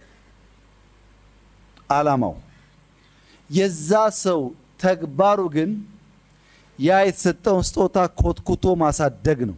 አላማው የዛ ሰው ተግባሩ ግን ያ የተሰጠውን ስጦታ ኮትኩቶ ማሳደግ ነው።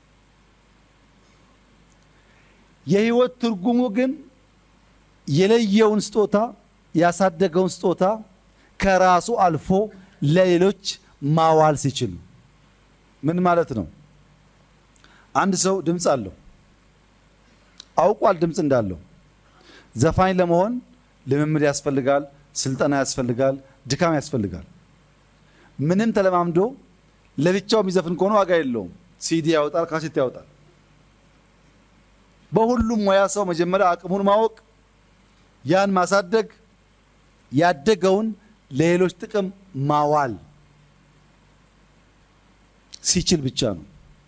የህይወት ትርጉሙ ግን የለየውን ስጦታ ያሳደገውን ስጦታ ከራሱ አልፎ ለሌሎች ማዋል ሲችል ነው። ምን ማለት ነው? አንድ ሰው ድምፅ አለው፣ አውቋል ድምፅ እንዳለው። ዘፋኝ ለመሆን ልምምድ ያስፈልጋል፣ ስልጠና ያስፈልጋል፣ ድካም ያስፈልጋል። ምንም ተለማምዶ ለብቻው የሚዘፍን ከሆነ ዋጋ የለውም። ሲዲ ያወጣል፣ ካሴት ያወጣል። በሁሉም ሙያ ሰው መጀመሪያ አቅሙን ማወቅ፣ ያን ማሳደግ፣ ያደገውን ለሌሎች ጥቅም ማዋል ሲችል ብቻ ነው።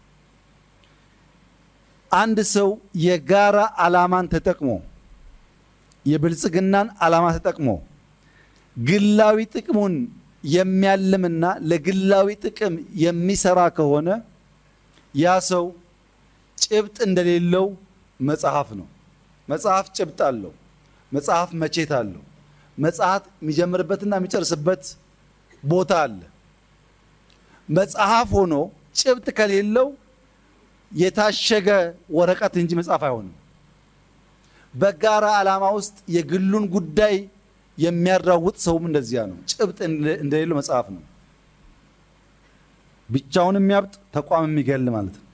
አንድ ሰው የጋራ ዓላማን ተጠቅሞ የብልጽግናን ዓላማ ተጠቅሞ ግላዊ ጥቅሙን የሚያልምና ለግላዊ ጥቅም የሚሰራ ከሆነ ያ ሰው ጭብጥ እንደሌለው መጽሐፍ ነው። መጽሐፍ ጭብጥ አለው። መጽሐፍ መቼት አለው። መጽሐፍ የሚጀምርበትና የሚጨርስበት ቦታ አለ። መጽሐፍ ሆኖ ጭብጥ ከሌለው የታሸገ ወረቀት እንጂ መጽሐፍ አይሆንም። በጋራ ዓላማ ውስጥ የግሉን ጉዳይ የሚያራውጥ ሰውም እንደዚያ ነው። ጭብጥ እንደሌለው መጽሐፍ ነው። ብቻውን የሚያብጥ ተቋም የሚገል ማለት ነው።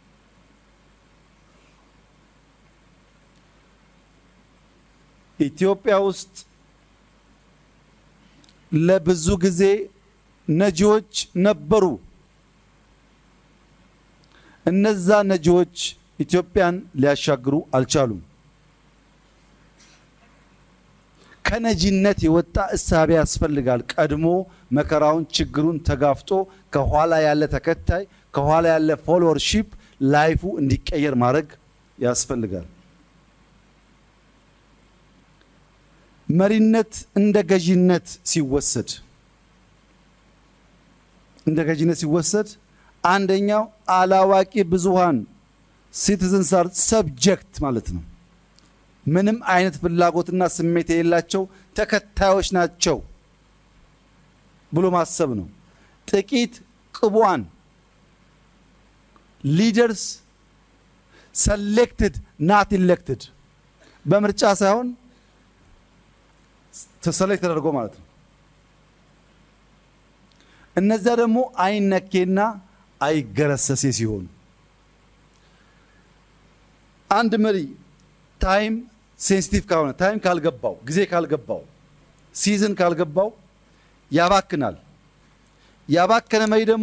ኢትዮጵያ ውስጥ ለብዙ ጊዜ ነጂዎች ነበሩ። እነዛ ነጂዎች ኢትዮጵያን ሊያሻግሩ አልቻሉም። ከነጂነት የወጣ እሳቤ ያስፈልጋል። ቀድሞ መከራውን፣ ችግሩን ተጋፍጦ ከኋላ ያለ ተከታይ፣ ከኋላ ያለ ፎሎወርሺፕ ላይፉ እንዲቀየር ማድረግ ያስፈልጋል። መሪነት እንደ ገዢነት ሲወሰድ እንደ ገዢነት ሲወሰድ አንደኛው አላዋቂ ብዙሃን ሲቲዝንስ አር ሰብጀክት ማለት ነው። ምንም አይነት ፍላጎትና ስሜት የሌላቸው ተከታዮች ናቸው ብሎ ማሰብ ነው። ጥቂት ቅቡዓን ሊደርስ ሰሌክትድ ናት ኢሌክትድ በምርጫ ሳይሆን ተሰሌክት ተደርጎ ማለት ነው። እነዚያ ደግሞ አይነኬና አይገረሰሴ ሲሆኑ አንድ መሪ ታይም ሴንሲቲቭ ካልሆነ ታይም ካልገባው ጊዜ ካልገባው ሲዝን ካልገባው ያባክናል። ያባከነ መሪ ደግሞ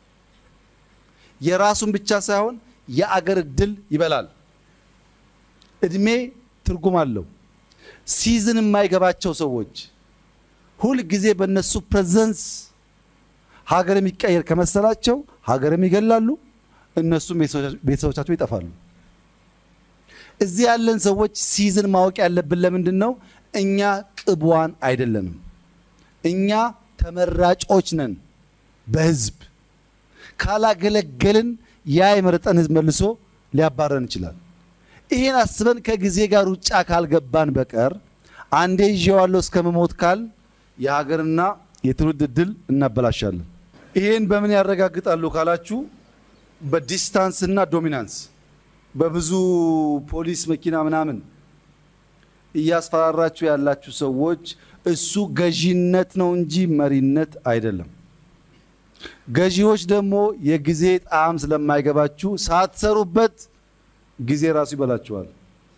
የራሱን ብቻ ሳይሆን የአገር እድል ይበላል። እድሜ ትርጉም አለው። ሲዝን የማይገባቸው ሰዎች ሁል ጊዜ በእነሱ ፕሬዘንስ ሀገር የሚቀየር ከመሰላቸው ሀገርም ይገላሉ፣ እነሱም ቤተሰቦቻቸው ይጠፋሉ። እዚህ ያለን ሰዎች ሲዝን ማወቅ ያለብን ለምንድን ነው? እኛ ቅቧን አይደለንም። እኛ ተመራጮች ነን በህዝብ ካላገለገልን ያ የመረጠን ህዝብ መልሶ ሊያባረን ይችላል። ይህን አስበን ከጊዜ ጋር ሩጫ ካልገባን በቀር አንዴ ይዤዋለሁ እስከ መሞት ካል የሀገርና የትውልድ እድል እናበላሻለን። ይህን በምን ያረጋግጣሉ ካላችሁ በዲስታንስ እና ዶሚናንስ በብዙ ፖሊስ መኪና ምናምን እያስፈራራችሁ ያላችሁ ሰዎች እሱ ገዢነት ነው እንጂ መሪነት አይደለም። ገዢዎች ደግሞ የጊዜ ጣዕም ስለማይገባችሁ ሳትሰሩበት ጊዜ ራሱ ይበላችኋል።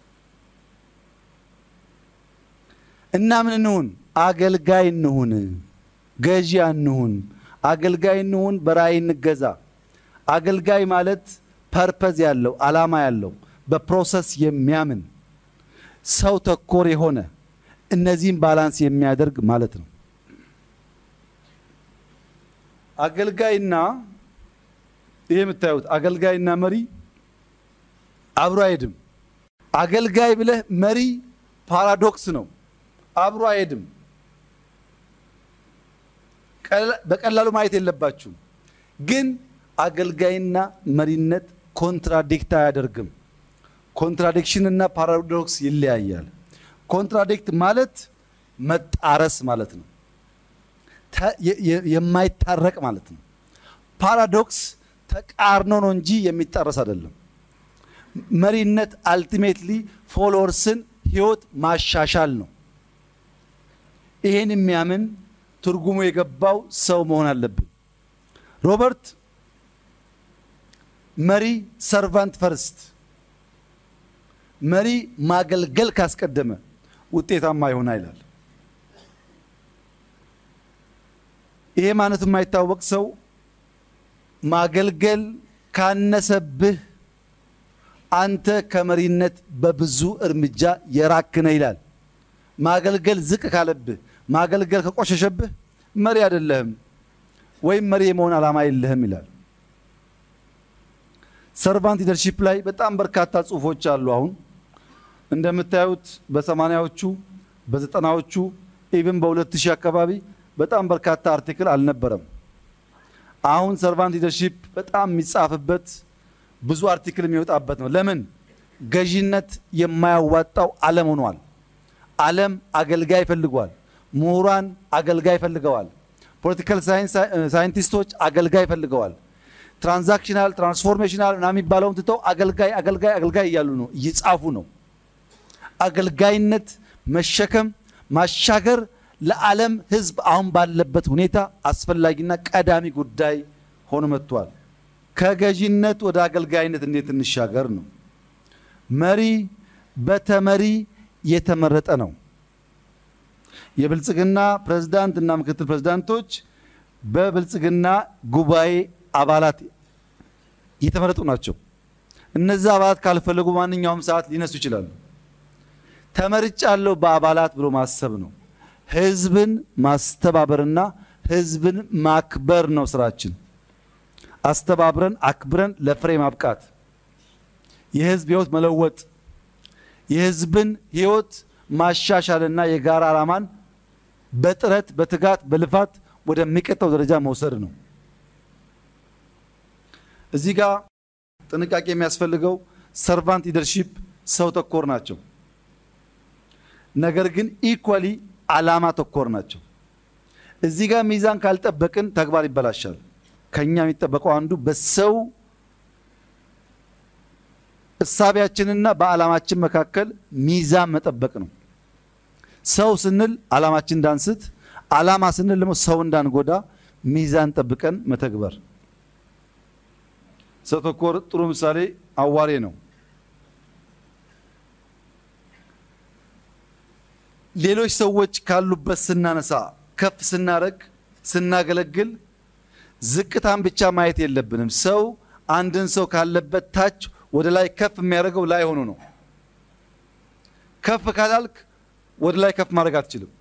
እና ምን እንሁን? አገልጋይ እንሁን፣ ገዢ አንሁን። አገልጋይ እንሁን፣ በራእይ እንገዛ። አገልጋይ ማለት ፐርፐዝ ያለው ዓላማ ያለው በፕሮሰስ የሚያምን ሰው ተኮር የሆነ እነዚህም ባላንስ የሚያደርግ ማለት ነው። አገልጋይና ይሄ የምታዩት አገልጋይና መሪ አብሮ አይሄድም። አገልጋይ ብለህ መሪ ፓራዶክስ ነው፣ አብሮ አይሄድም። በቀላሉ ማየት የለባችሁም። ግን አገልጋይና መሪነት ኮንትራዲክት አያደርግም። ኮንትራዲክሽን እና ፓራዶክስ ይለያያል። ኮንትራዲክት ማለት መጣረስ ማለት ነው፣ የማይታረቅ ማለት ነው። ፓራዶክስ ተቃርኖ ነው እንጂ የሚጣረስ አይደለም። መሪነት አልቲሜትሊ ፎሎወርስን ህይወት ማሻሻል ነው። ይሄን የሚያምን ትርጉሙ የገባው ሰው መሆን አለብን። ሮበርት መሪ ሰርቫንት ፈርስት፣ መሪ ማገልገል ካስቀደመ ውጤታማ ይሆናል ይላል። ይሄ ማለት የማይታወቅ ሰው ማገልገል ካነሰብህ አንተ ከመሪነት በብዙ እርምጃ የራክነ ይላል። ማገልገል ዝቅ ካለብህ፣ ማገልገል ከቆሸሸብህ መሪ አይደለህም ወይም መሪ የመሆን ዓላማ የለህም ይላል። ሰርቫንት ሊደርሺፕ ላይ በጣም በርካታ ጽሁፎች አሉ። አሁን እንደምታዩት በሰማንያዎቹ በዘጠናዎቹ ኢቭን በሁለት ሺህ አካባቢ በጣም በርካታ አርቲክል አልነበረም። አሁን ሰርቫንት ሊደርሺፕ በጣም የሚጻፍበት ብዙ አርቲክል የሚወጣበት ነው። ለምን? ገዢነት የማያዋጣው ዓለም ሆኗል። ዓለም አገልጋይ ፈልጓል። ምሁራን አገልጋይ ፈልገዋል። ፖለቲካል ሳይንቲስቶች አገልጋይ ፈልገዋል። ትራንዛክሽናል ትራንስፎርሜሽናል ምናምን የሚባለውን ትተው አገልጋይ አገልጋይ አገልጋይ እያሉ ነው፣ እየጻፉ ነው። አገልጋይነት መሸከም ማሻገር ለዓለም ሕዝብ አሁን ባለበት ሁኔታ አስፈላጊና ቀዳሚ ጉዳይ ሆኖ መጥቷል። ከገዢነት ወደ አገልጋይነት እንዴት እንሻገር ነው። መሪ በተመሪ የተመረጠ ነው። የብልጽግና ፕሬዝዳንት እና ምክትል ፕሬዝዳንቶች በብልጽግና ጉባኤ አባላት የተመረጡ ናቸው። እነዚህ አባላት ካልፈለጉ ማንኛውም ሰዓት ሊነሱ ይችላሉ። ተመርጫለሁ በአባላት ብሎ ማሰብ ነው። ህዝብን ማስተባበርና ህዝብን ማክበር ነው ስራችን። አስተባብረን አክብረን ለፍሬ ማብቃት፣ የህዝብ ህይወት መለወጥ፣ የህዝብን ህይወት ማሻሻልና የጋራ ዓላማን በጥረት በትጋት በልፋት ወደሚቀጥለው ደረጃ መውሰድ ነው። እዚህ ጋር ጥንቃቄ የሚያስፈልገው ሰርቫንት ሊደርሺፕ ሰው ተኮር ናቸው። ነገር ግን ኢኳሊ ዓላማ ተኮር ናቸው። እዚህ ጋር ሚዛን ካልጠበቅን ተግባር ይበላሻል። ከኛ የሚጠበቀው አንዱ በሰው እሳቢያችንና በዓላማችን መካከል ሚዛን መጠበቅ ነው። ሰው ስንል ዓላማችን እንዳንስት፣ ዓላማ ስንል ደግሞ ሰው እንዳንጎዳ ሚዛን ጠብቀን መተግበር። ሰው ተኮር ጥሩ ምሳሌ አዋሬ ነው። ሌሎች ሰዎች ካሉበት ስናነሳ ከፍ ስናደርግ ስናገለግል ዝቅታን ብቻ ማየት የለብንም። ሰው አንድን ሰው ካለበት ታች ወደ ላይ ከፍ የሚያደርገው ላይ ሆኖ ነው። ከፍ ካላልክ ወደ ላይ ከፍ ማድረግ አትችልም።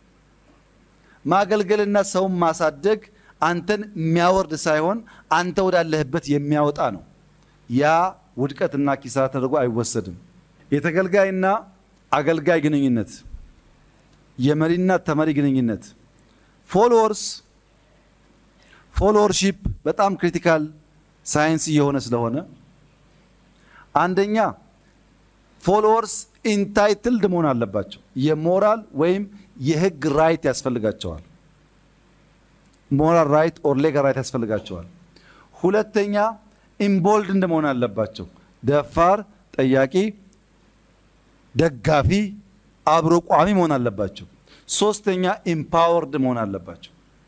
ማገልገልና ሰውን ማሳደግ አንተን የሚያወርድ ሳይሆን አንተ ወዳለህበት የሚያወጣ ነው። ያ ውድቀትና ኪሳራ ተደርጎ አይወሰድም። የተገልጋይና አገልጋይ ግንኙነት፣ የመሪና ተመሪ ግንኙነት፣ ፎሎወርስ ፎሎወርሺፕ በጣም ክሪቲካል ሳይንስ እየሆነ ስለሆነ አንደኛ ፎሎወርስ ኢንታይትልድ መሆን አለባቸው። የሞራል ወይም የህግ ራይት ያስፈልጋቸዋል። ሞራል ራይት ኦር ሌጋል ራይት ያስፈልጋቸዋል። ሁለተኛ ኢምቦልድ እንደ መሆን አለባቸው። ደፋር፣ ጠያቂ፣ ደጋፊ፣ አብሮ ቋሚ መሆን አለባቸው። ሶስተኛ ኢምፓወርድ መሆን አለባቸው።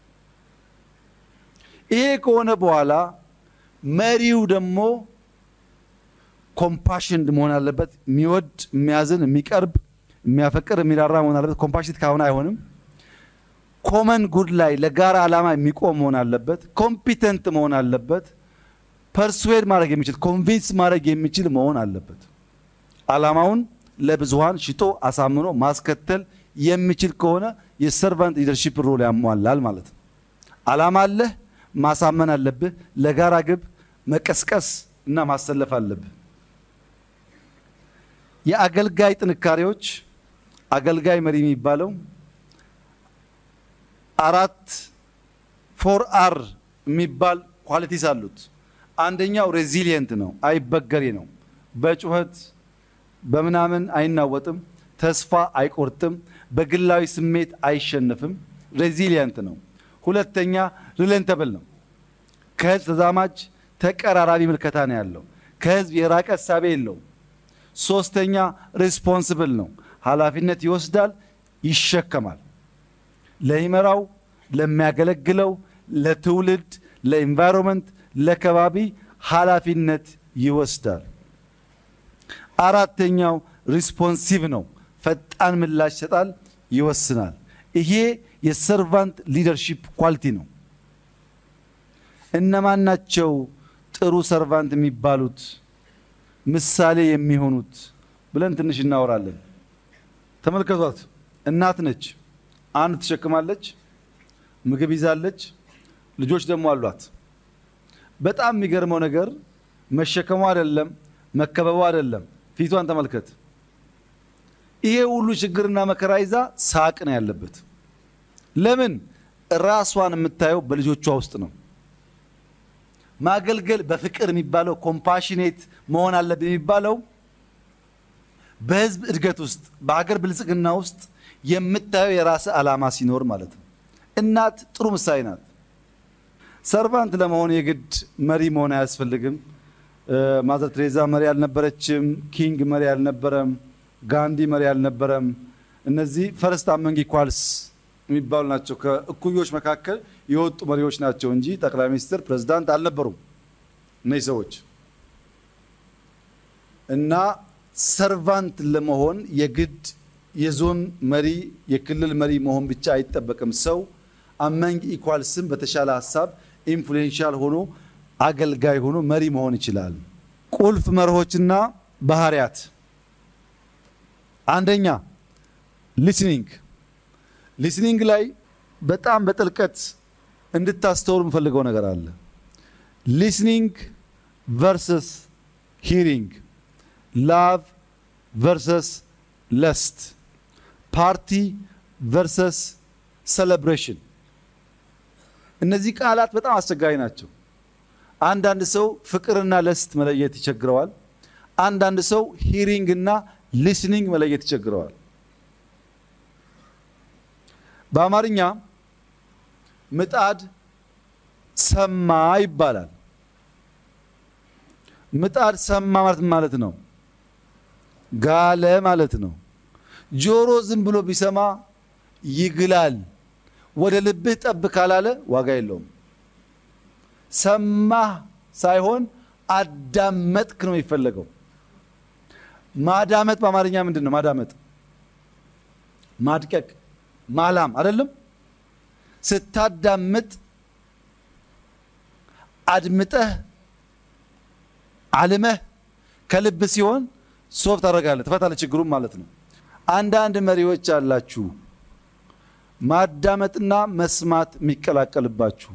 ይሄ ከሆነ በኋላ መሪው ደግሞ ኮምፓሽን መሆን አለበት። የሚወድ የሚያዝን፣ የሚቀርብ፣ የሚያፈቅር፣ የሚራራ መሆን አለበት። ኮምፓሽን ካሁን አይሆንም። ኮመን ጉድ ላይ ለጋራ ዓላማ የሚቆም መሆን አለበት። ኮምፒተንት መሆን አለበት። ፐርስዌድ ማድረግ የሚችል ኮንቪንስ ማድረግ የሚችል መሆን አለበት። ዓላማውን ለብዙሃን ሽጦ አሳምኖ ማስከተል የሚችል ከሆነ የሰርቫንት ሊደርሺፕ ሮል ያሟላል ማለት ነው። ዓላማ አለህ፣ ማሳመን አለብህ። ለጋራ ግብ መቀስቀስ እና ማሰለፍ አለብህ። የአገልጋይ ጥንካሬዎች አገልጋይ መሪ የሚባለው አራት ፎር አር የሚባል ኳሊቲስ አሉት። አንደኛው ሬዚሊየንት ነው፣ አይበገሬ ነው። በጩኸት በምናምን አይናወጥም፣ ተስፋ አይቆርጥም፣ በግላዊ ስሜት አይሸነፍም። ሬዚሊየንት ነው። ሁለተኛ ሪሌንተብል ነው። ከህዝብ ተዛማጅ ተቀራራቢ ምልከታ ነው ያለው። ከህዝብ የራቀ እሳቤ የለውም። ሶስተኛ ሪስፖንስብል ነው። ኃላፊነት ይወስዳል፣ ይሸከማል። ለሚመራው፣ ለሚያገለግለው፣ ለትውልድ፣ ለኢንቫይሮንመንት፣ ለከባቢ ኃላፊነት ይወስዳል። አራተኛው ሪስፖንሲቭ ነው። ፈጣን ምላሽ ይሰጣል፣ ይወስናል። ይሄ የሰርቫንት ሊደርሺፕ ኳሊቲ ነው። እነማን ናቸው ጥሩ ሰርቫንት የሚባሉት ምሳሌ የሚሆኑት ብለን ትንሽ እናወራለን። ተመልከቷት። እናት ነች። አንድ ትሸክማለች፣ ምግብ ይዛለች፣ ልጆች ደግሞ አሏት። በጣም የሚገርመው ነገር መሸከሙ አይደለም፣ መከበቡ አይደለም። ፊቷን ተመልከት። ይሄ ሁሉ ችግርና መከራ ይዛ ሳቅ ነው ያለበት። ለምን? ራሷን የምታየው በልጆቿ ውስጥ ነው። ማገልገል በፍቅር የሚባለው ኮምፓሽኔት መሆን አለብን የሚባለው በህዝብ እድገት ውስጥ በሀገር ብልጽግና ውስጥ የምታየው የራስ ዓላማ ሲኖር ማለት ነው። እናት ጥሩ ምሳሌ ናት። ሰርቫንት ለመሆን የግድ መሪ መሆን አያስፈልግም። ማዘር ትሬዛ መሪ አልነበረችም። ኪንግ መሪ አልነበረም። ጋንዲ መሪ አልነበረም። እነዚህ ፈርስት አመንግ ኢኳልስ የሚባሉ ናቸው። ከእኩዮች መካከል የወጡ መሪዎች ናቸው እንጂ ጠቅላይ ሚኒስትር፣ ፕሬዝዳንት አልነበሩም እነዚህ ሰዎች እና ሰርቫንት ለመሆን የግድ የዞን መሪ የክልል መሪ መሆን ብቻ አይጠበቅም። ሰው አመንግ ኢኳልስም በተሻለ ሀሳብ ኢንፍሉዌንሻል ሆኖ አገልጋይ ሆኖ መሪ መሆን ይችላል። ቁልፍ መርሆችና ባህሪያት፣ አንደኛ ሊስኒንግ። ሊስኒንግ ላይ በጣም በጥልቀት እንድታስተውሉ የምፈልገው ነገር አለ። ሊስኒንግ ቨርሰስ ሂሪንግ፣ ላቭ ቨርሰስ ለስት፣ ፓርቲ ቨርሰስ ሴሌብሬሽን። እነዚህ ቃላት በጣም አስቸጋሪ ናቸው። አንዳንድ ሰው ፍቅርና ለስት መለየት ይቸግረዋል። አንዳንድ ሰው ሂሪንግ እና ሊስኒንግ መለየት ይቸግረዋል። በአማርኛ ምጣድ ሰማ ይባላል። ምጣድ ሰማ ማለት ማለት ነው ጋለ ማለት ነው። ጆሮ ዝም ብሎ ቢሰማ ይግላል። ወደ ልብህ ጠብ ካላለ ዋጋ የለውም። ሰማህ ሳይሆን አዳመጥክ ነው የሚፈለገው። ማዳመጥ በአማርኛ ምንድን ነው? ማዳመጥ ማድቀቅ፣ ማላም አይደለም። ስታዳምጥ አድምጠህ አልመህ ከልብ ሲሆን ሶፍ ታደርጋለህ፣ ትፈታለህ ችግሩም ማለት ነው። አንዳንድ መሪዎች አላችሁ ማዳመጥና መስማት የሚቀላቀልባችሁ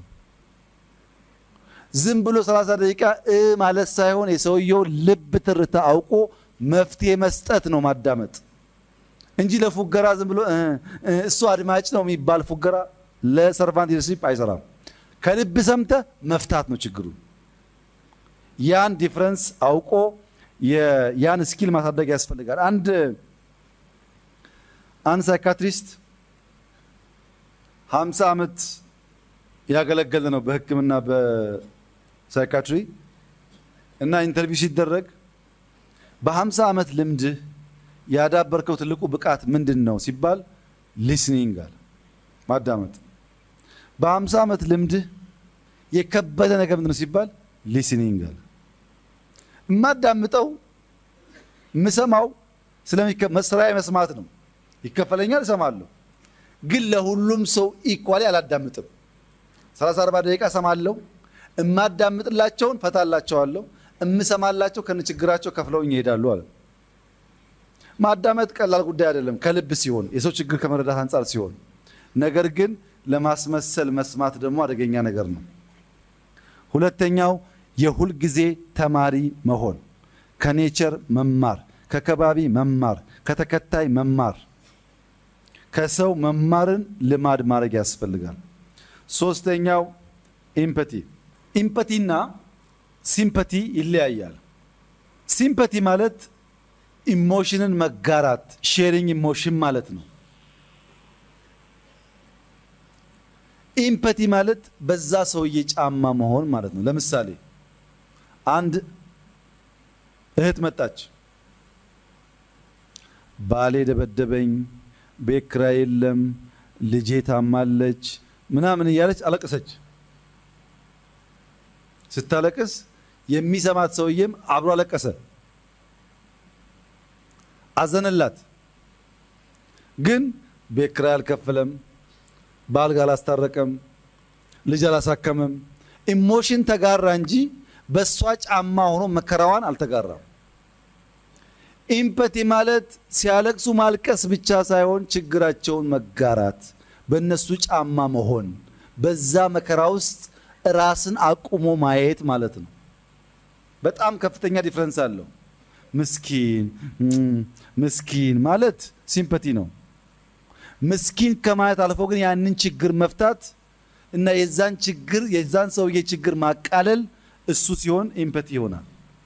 ዝም ብሎ 30 ደቂቃ እ ማለት ሳይሆን የሰውየው ልብ ትርታ አውቆ መፍትሄ መስጠት ነው ማዳመጥ እንጂ ለፉገራ ዝም ብሎ እሱ አድማጭ ነው የሚባል ፉገራ ለሰርቫንት ሊደርሺፕ አይሰራም። ከልብ ሰምተ መፍታት ነው ችግሩ። ያን ዲፍረንስ አውቆ ያን ስኪል ማሳደግ ያስፈልጋል። አንድ አንድ ሳይካትሪስት 50 ዓመት ያገለገለ ነው በሕክምና በሳይካትሪ እና ኢንተርቪው ሲደረግ በ50 ዓመት ልምድህ ያዳበርከው ትልቁ ብቃት ምንድን ነው ሲባል ሊስኒንግ አለ ማዳመጥ። በ50 ዓመት ልምድህ የከበደ ነገር ምንድን ነው ሲባል ሊስኒንግ አለ። የማዳምጠው የምሰማው ስለመስራዬ መስማት ነው። ይከፈለኛል፣ እሰማለሁ። ግን ለሁሉም ሰው ኢኳሊ አላዳምጥም። 30 40 ደቂቃ እሰማለሁ። እማዳምጥላቸውን ፈታላቸዋለሁ። እምሰማላቸው ከነችግራቸው ከፍለውኝ ይሄዳሉ አለ። ማዳመጥ ቀላል ጉዳይ አይደለም፣ ከልብ ሲሆን የሰው ችግር ከመረዳት አንጻር ሲሆን፣ ነገር ግን ለማስመሰል መስማት ደግሞ አደገኛ ነገር ነው። ሁለተኛው የሁል ጊዜ ተማሪ መሆን፣ ከኔቸር መማር፣ ከከባቢ መማር፣ ከተከታይ መማር፣ ከሰው መማርን ልማድ ማድረግ ያስፈልጋል። ሶስተኛው ኢምፐቲ። ኢምፐቲና ሲምፐቲ ይለያያል። ሲምፐቲ ማለት ኢሞሽንን መጋራት ሼሪንግ ኢሞሽን ማለት ነው። ኢምፐቲ ማለት በዛ ሰውዬ ጫማ መሆን ማለት ነው። ለምሳሌ አንድ እህት መጣች። ባሌ ደበደበኝ፣ ቤት ኪራይ የለም፣ ልጄ ታማለች ምናምን እያለች አለቀሰች። ስታለቅስ የሚሰማት ሰውዬም አብሮ አለቀሰ፣ አዘነላት። ግን ቤት ኪራይ አልከፈለም፣ ባል ጋር አላስታረቀም፣ ልጅ አላሳከመም። ኢሞሽን ተጋራ እንጂ በእሷ ጫማ ሆኖ መከራዋን አልተጋራም። ኢምፐቲ ማለት ሲያለቅሱ ማልቀስ ብቻ ሳይሆን ችግራቸውን መጋራት፣ በእነሱ ጫማ መሆን፣ በዛ መከራ ውስጥ ራስን አቁሞ ማየት ማለት ነው። በጣም ከፍተኛ ዲፍረንስ አለው። ምስኪን ምስኪን ማለት ሲምፐቲ ነው። ምስኪን ከማለት አልፎ ግን ያንን ችግር መፍታት እና የዛን ችግር የዛን ሰውዬ ችግር ማቃለል እሱ ሲሆን ኢምፐቲ ይሆናል።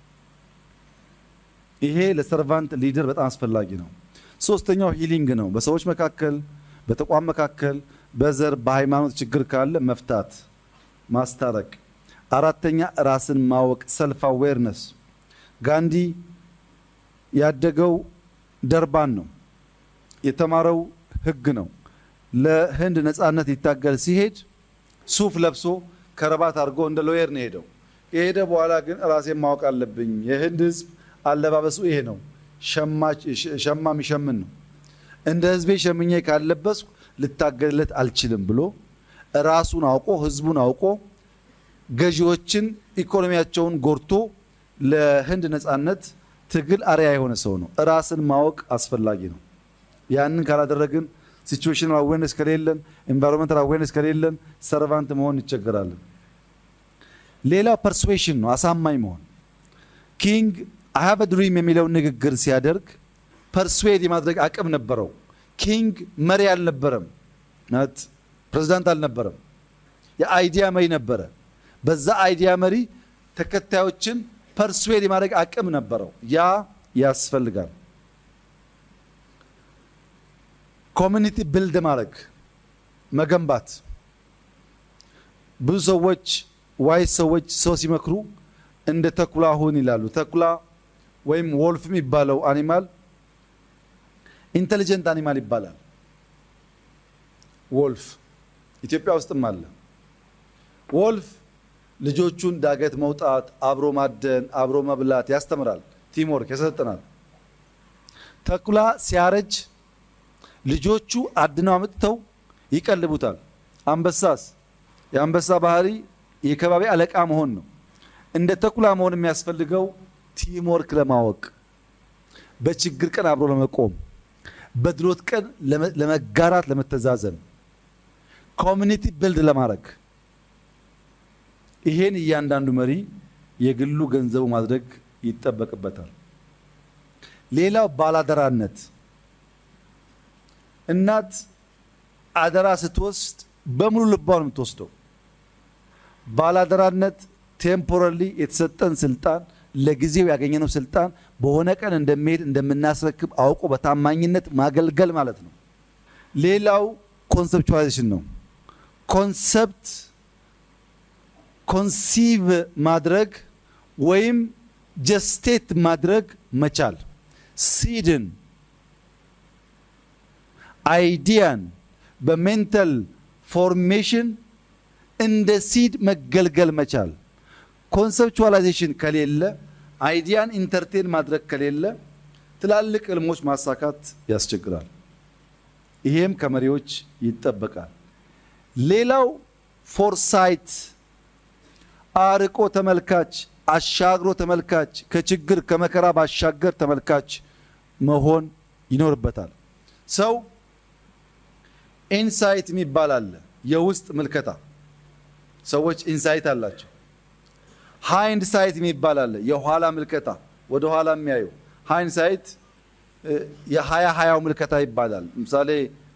ይሄ ለሰርቫንት ሊደር በጣም አስፈላጊ ነው። ሶስተኛው ሂሊንግ ነው። በሰዎች መካከል፣ በተቋም መካከል፣ በዘር በሃይማኖት ችግር ካለ መፍታት ማስታረቅ። አራተኛ ራስን ማወቅ ሰልፍ አዌርነስ። ጋንዲ ያደገው ደርባን ነው። የተማረው ሕግ ነው። ለህንድ ነፃነት ሊታገል ሲሄድ ሱፍ ለብሶ ከረባት አድርጎ እንደ ሎየር ነው ሄደው። የሄደ በኋላ ግን ራሴን ማወቅ አለብኝ፣ የህንድ ህዝብ አለባበሱ ይሄ ነው፣ ሸማ የሚሸምን ነው፣ እንደ ህዝቤ ሸምኜ ካለበስኩ ልታገልለት አልችልም ብሎ ራሱን አውቆ ህዝቡን አውቆ ገዢዎችን ኢኮኖሚያቸውን ጎርቶ ለህንድ ነፃነት ትግል አርያ የሆነ ሰው ነው። ራስን ማወቅ አስፈላጊ ነው። ያንን ካላደረግን ሲቹዌሽናል አዌርነስ ከሌለን፣ ኤንቫይሮንመንታል አዌርነስ ከሌለን ሰርቫንት መሆን እንቸገራለን። ሌላው ፐርስዌሽን ነው፣ አሳማኝ መሆን። ኪንግ አይ ሃቭ ድሪም የሚለውን ንግግር ሲያደርግ ፐርስዌድ የማድረግ አቅም ነበረው። ኪንግ መሪ አልነበረም፣ ናት ፕሬዝዳንት አልነበረም። የአይዲያ መሪ ነበረ። በዛ አይዲያ መሪ ተከታዮችን ፐርስዌድ የማድረግ አቅም ነበረው። ያ ያስፈልጋል። ኮሚኒቲ ብልድ ማድረግ መገንባት። ብዙ ሰዎች ዋይስ ሰዎች ሰው ሲመክሩ እንደ ተኩላ ሁን ይላሉ። ተኩላ ወይም ወልፍ የሚባለው አኒማል ኢንቴሊጀንት አኒማል ይባላል። ወልፍ ኢትዮጵያ ውስጥም አለ። ወልፍ ልጆቹን ዳገት መውጣት፣ አብሮ ማደን፣ አብሮ መብላት ያስተምራል። ቲምወርክ ያሰለጥናል። ተኩላ ሲያረጅ ልጆቹ አድነው አምጥተው ይቀልቡታል። አንበሳስ የአንበሳ ባህሪ የከባቢ አለቃ መሆን ነው። እንደ ተኩላ መሆን የሚያስፈልገው ቲምወርክ ለማወቅ በችግር ቀን አብሮ ለመቆም በድሎት ቀን ለመጋራት ለመተዛዘን፣ ኮሚኒቲ ብልድ ለማድረግ ይሄን እያንዳንዱ መሪ የግሉ ገንዘቡ ማድረግ ይጠበቅበታል። ሌላው ባላደራነት። እናት አደራ ስትወስድ በሙሉ ልቧ ነው የምትወስደው። ባላደራነት ቴምፖራሪ የተሰጠን ስልጣን ለጊዜው ያገኘነው ስልጣን በሆነ ቀን እንደሚሄድ እንደምናስረክብ አውቆ በታማኝነት ማገልገል ማለት ነው። ሌላው ኮንሰፕቹዋላይዜሽን ነው። ኮንሰፕት ኮንሲቭ ማድረግ ወይም ጀስቴት ማድረግ መቻል ሲድን አይዲያን በሜንታል ፎርሜሽን እንደ ሲድ መገልገል መቻል። ኮንሰፕቹዋላይዜሽን ከሌለ አይዲያን ኢንተርቴን ማድረግ ከሌለ ትላልቅ ህልሞች ማሳካት ያስቸግራል። ይሄም ከመሪዎች ይጠበቃል። ሌላው ፎርሳይት አርቆ ተመልካች፣ አሻግሮ ተመልካች፣ ከችግር ከመከራ ባሻገር ተመልካች መሆን ይኖርበታል። ሰው ኢንሳይት የሚባል አለ፣ የውስጥ ምልከታ። ሰዎች ኢንሳይት አላቸው። ሃይንድ ሳይት የሚባል አለ፣ የኋላ ምልከታ፣ ወደ ኋላ የሚያዩ ሃይንድ ሳይት የሀያ ሀያው ምልከታ ይባላል። ምሳሌ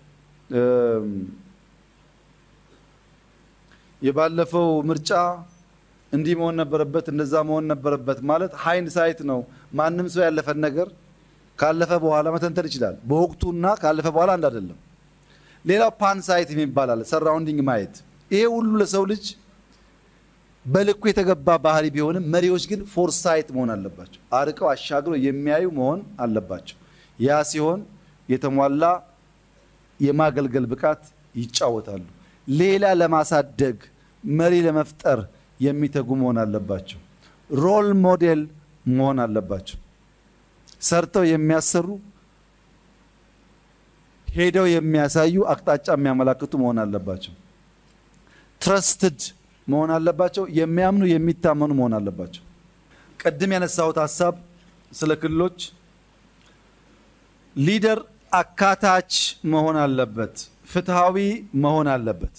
የባለፈው ምርጫ እንዲህ መሆን ነበረበት፣ እንደዛ መሆን ነበረበት ማለት ሃይንድ ሳይት ነው። ማንም ሰው ያለፈን ነገር ካለፈ በኋላ መተንተን ይችላል። በወቅቱና ካለፈ በኋላ አንድ አይደለም። ሌላው ፓን ሳይት የሚባል አለ፣ ሰራውንዲንግ ማየት። ይሄ ሁሉ ለሰው ልጅ በልኩ የተገባ ባህሪ ቢሆንም መሪዎች ግን ፎርሳይት መሆን አለባቸው። አርቀው አሻግረው የሚያዩ መሆን አለባቸው። ያ ሲሆን የተሟላ የማገልገል ብቃት ይጫወታሉ። ሌላ ለማሳደግ መሪ ለመፍጠር የሚተጉ መሆን አለባቸው። ሮል ሞዴል መሆን አለባቸው። ሰርተው የሚያሰሩ ሄደው የሚያሳዩ አቅጣጫ የሚያመላክቱ መሆን አለባቸው። ትረስትድ መሆን አለባቸው። የሚያምኑ የሚታመኑ መሆን አለባቸው። ቅድም ያነሳሁት ሀሳብ ስለ ክልሎች ሊደር አካታች መሆን አለበት። ፍትሃዊ መሆን አለበት።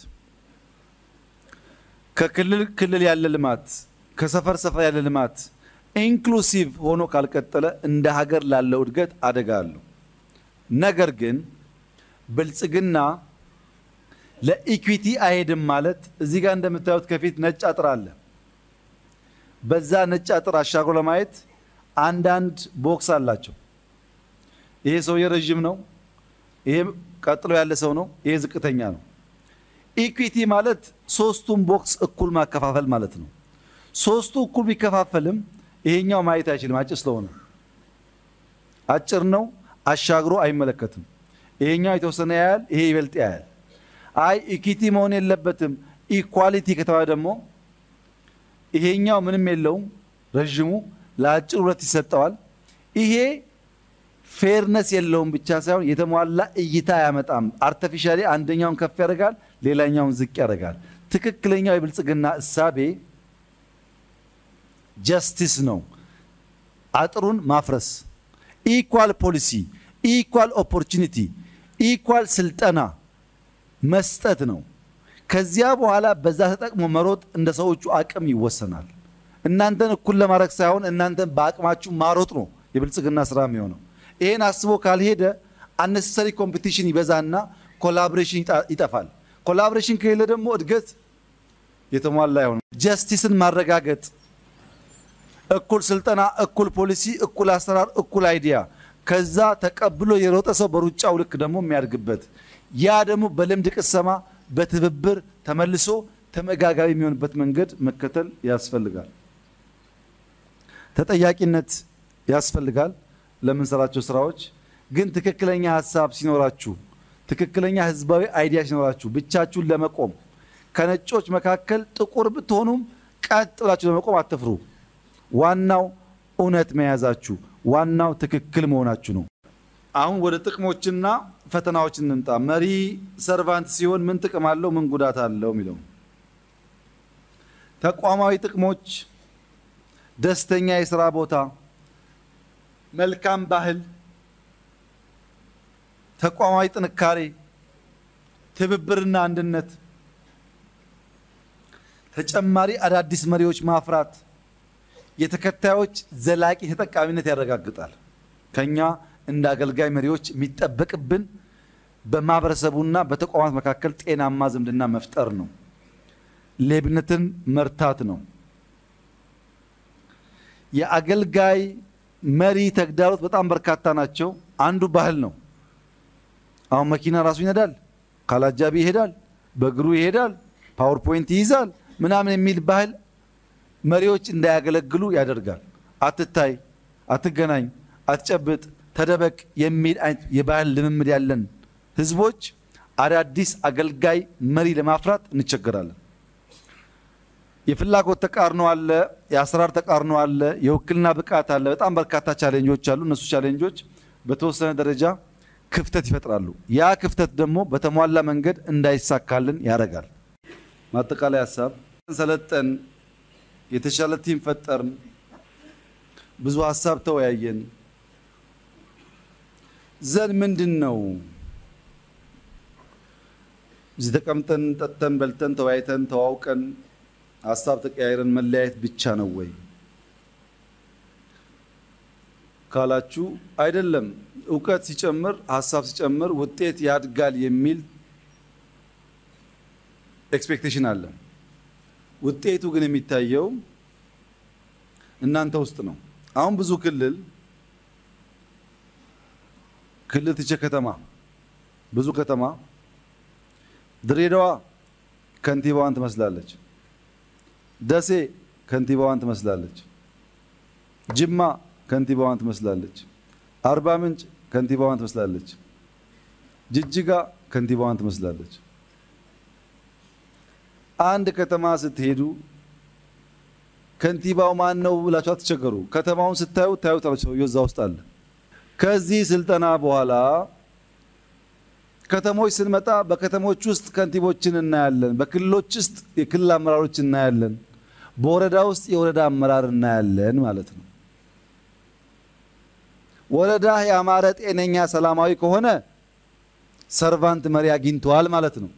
ከክልል ክልል ያለ ልማት፣ ከሰፈር ሰፈር ያለ ልማት ኢንክሉሲቭ ሆኖ ካልቀጠለ እንደ ሀገር ላለው እድገት አደጋ አለው። ነገር ግን ብልጽግና ለኢኩዊቲ አይሄድም ማለት እዚህ ጋር እንደምታዩት ከፊት ነጭ አጥር አለ። በዛ ነጭ አጥር አሻግሮ ለማየት አንዳንድ ቦክስ አላቸው። ይሄ ሰውዬ ረዥም ነው፣ ይሄ ቀጥሎ ያለ ሰው ነው፣ ይሄ ዝቅተኛ ነው። ኢኩዊቲ ማለት ሶስቱም ቦክስ እኩል ማከፋፈል ማለት ነው። ሶስቱ እኩል ቢከፋፈልም ይሄኛው ማየት አይችልም፣ አጭር ስለሆነ አጭር ነው፣ አሻግሮ አይመለከትም። ይሄኛው የተወሰነ ያያል፣ ይሄ ይበልጥ ያያል። አይ ኢኩዊቲ መሆን የለበትም ኢኳሊቲ ከተባለ ደግሞ ይሄኛው ምንም የለውም ረዥሙ ለአጭር ሁለት ይሰጠዋል። ይሄ ፌርነስ የለውም ብቻ ሳይሆን የተሟላ እይታ አያመጣም። አርተፊሻሊ አንደኛውን ከፍ ያደርጋል፣ ሌላኛውን ዝቅ ያደርጋል። ትክክለኛው የብልጽግና እሳቤ ጀስቲስ ነው። አጥሩን ማፍረስ፣ ኢኳል ፖሊሲ፣ ኢኳል ኦፖርቹኒቲ፣ ኢኳል ስልጠና መስጠት ነው። ከዚያ በኋላ በዛ ተጠቅሞ መሮጥ እንደ ሰዎቹ አቅም ይወሰናል። እናንተን እኩል ለማድረግ ሳይሆን እናንተን በአቅማችሁ ማሮጥ ነው የብልጽግና ስራ የሚሆነው። ይሄን አስቦ ካልሄደ አነሰሰሪ ኮምፒቲሽን ይበዛና ኮላቦሬሽን ይጠፋል። ኮላቦሬሽን ከሌለ ደግሞ እድገት የተሟላ አይሆንም። ጀስቲስን ማረጋገጥ፣ እኩል ስልጠና፣ እኩል ፖሊሲ፣ እኩል አሰራር፣ እኩል አይዲያ ከዛ ተቀብሎ የሮጠ ሰው በሩጫው ልክ ደግሞ የሚያድግበት ያ ደግሞ በልምድ ቅሰማ በትብብር ተመልሶ ተመጋጋቢ የሚሆንበት መንገድ መከተል ያስፈልጋል። ተጠያቂነት ያስፈልጋል ለምንሰራቸው ስራዎች። ግን ትክክለኛ ሀሳብ ሲኖራችሁ፣ ትክክለኛ ህዝባዊ አይዲያ ሲኖራችሁ ብቻችሁን ለመቆም ከነጮች መካከል ጥቁር ብትሆኑም ቀጥ ብላችሁ ለመቆም አትፍሩ። ዋናው እውነት መያዛችሁ፣ ዋናው ትክክል መሆናችሁ ነው። አሁን ወደ ጥቅሞችና ፈተናዎች እንምጣ። መሪ ሰርቫንት ሲሆን ምን ጥቅም አለው? ምን ጉዳት አለው? የሚለው ተቋማዊ ጥቅሞች፣ ደስተኛ የስራ ቦታ፣ መልካም ባህል፣ ተቋማዊ ጥንካሬ፣ ትብብርና አንድነት፣ ተጨማሪ አዳዲስ መሪዎች ማፍራት የተከታዮች ዘላቂ ተጠቃሚነት ያረጋግጣል። ከኛ እንደ አገልጋይ መሪዎች የሚጠበቅብን በማህበረሰቡና በተቋማት መካከል ጤናማ ዝምድና መፍጠር ነው። ሌብነትን መርታት ነው። የአገልጋይ መሪ ተግዳሮት በጣም በርካታ ናቸው። አንዱ ባህል ነው። አሁን መኪና ራሱ ይነዳል፣ ካላጃቢ ይሄዳል፣ በእግሩ ይሄዳል፣ ፓወርፖይንት ይይዛል ምናምን የሚል ባህል መሪዎች እንዳያገለግሉ ያደርጋል። አትታይ፣ አትገናኝ፣ አትጨብጥ፣ ተደበቅ የሚል አይነት የባህል ልምምድ ያለን ህዝቦች አዳዲስ አገልጋይ መሪ ለማፍራት እንቸገራለን። የፍላጎት ተቃርኖ አለ፣ የአሰራር ተቃርኖ አለ፣ የውክልና ብቃት አለ። በጣም በርካታ ቻሌንጆች አሉ። እነሱ ቻሌንጆች በተወሰነ ደረጃ ክፍተት ይፈጥራሉ። ያ ክፍተት ደግሞ በተሟላ መንገድ እንዳይሳካልን ያደርጋል። ማጠቃላይ ሀሳብ ሰለጠን፣ የተሻለ ቲም ፈጠርን፣ ብዙ ሀሳብ ተወያየን። ዘን ምንድን ነው እዚህ ተቀምጠን ጠጥተን በልተን ተወያይተን ተዋውቀን ሀሳብ ተቀያይረን መለያየት ብቻ ነው ወይ ካላችሁ፣ አይደለም። እውቀት ሲጨምር ሀሳብ ሲጨምር ውጤት ያድጋል የሚል ኤክስፔክቴሽን አለ። ውጤቱ ግን የሚታየው እናንተ ውስጥ ነው። አሁን ብዙ ክልል ክልል ትቼ ከተማ ብዙ ከተማ ድሬዳዋ ከንቲባዋን ትመስላለች። ደሴ ከንቲባዋን ትመስላለች። ጅማ ከንቲባዋን ትመስላለች። አርባ ምንጭ ከንቲባዋን ትመስላለች። ጅጅጋ ከንቲባዋን ትመስላለች። አንድ ከተማ ስትሄዱ ከንቲባው ማን ነው ብላችሁ አትቸገሩ። ከተማውን ስታዩ ታዩታላችሁ። ሰውየው እዛ ውስጥ አለ። ከዚህ ስልጠና በኋላ ከተሞች ስንመጣ በከተሞች ውስጥ ከንቲቦችን እናያለን። በክልሎች ውስጥ የክልል አመራሮች እናያለን። በወረዳ ውስጥ የወረዳ አመራር እናያለን ማለት ነው። ወረዳ ያማረ፣ ጤነኛ፣ ሰላማዊ ከሆነ ሰርቫንት መሪ አግኝተዋል ማለት ነው።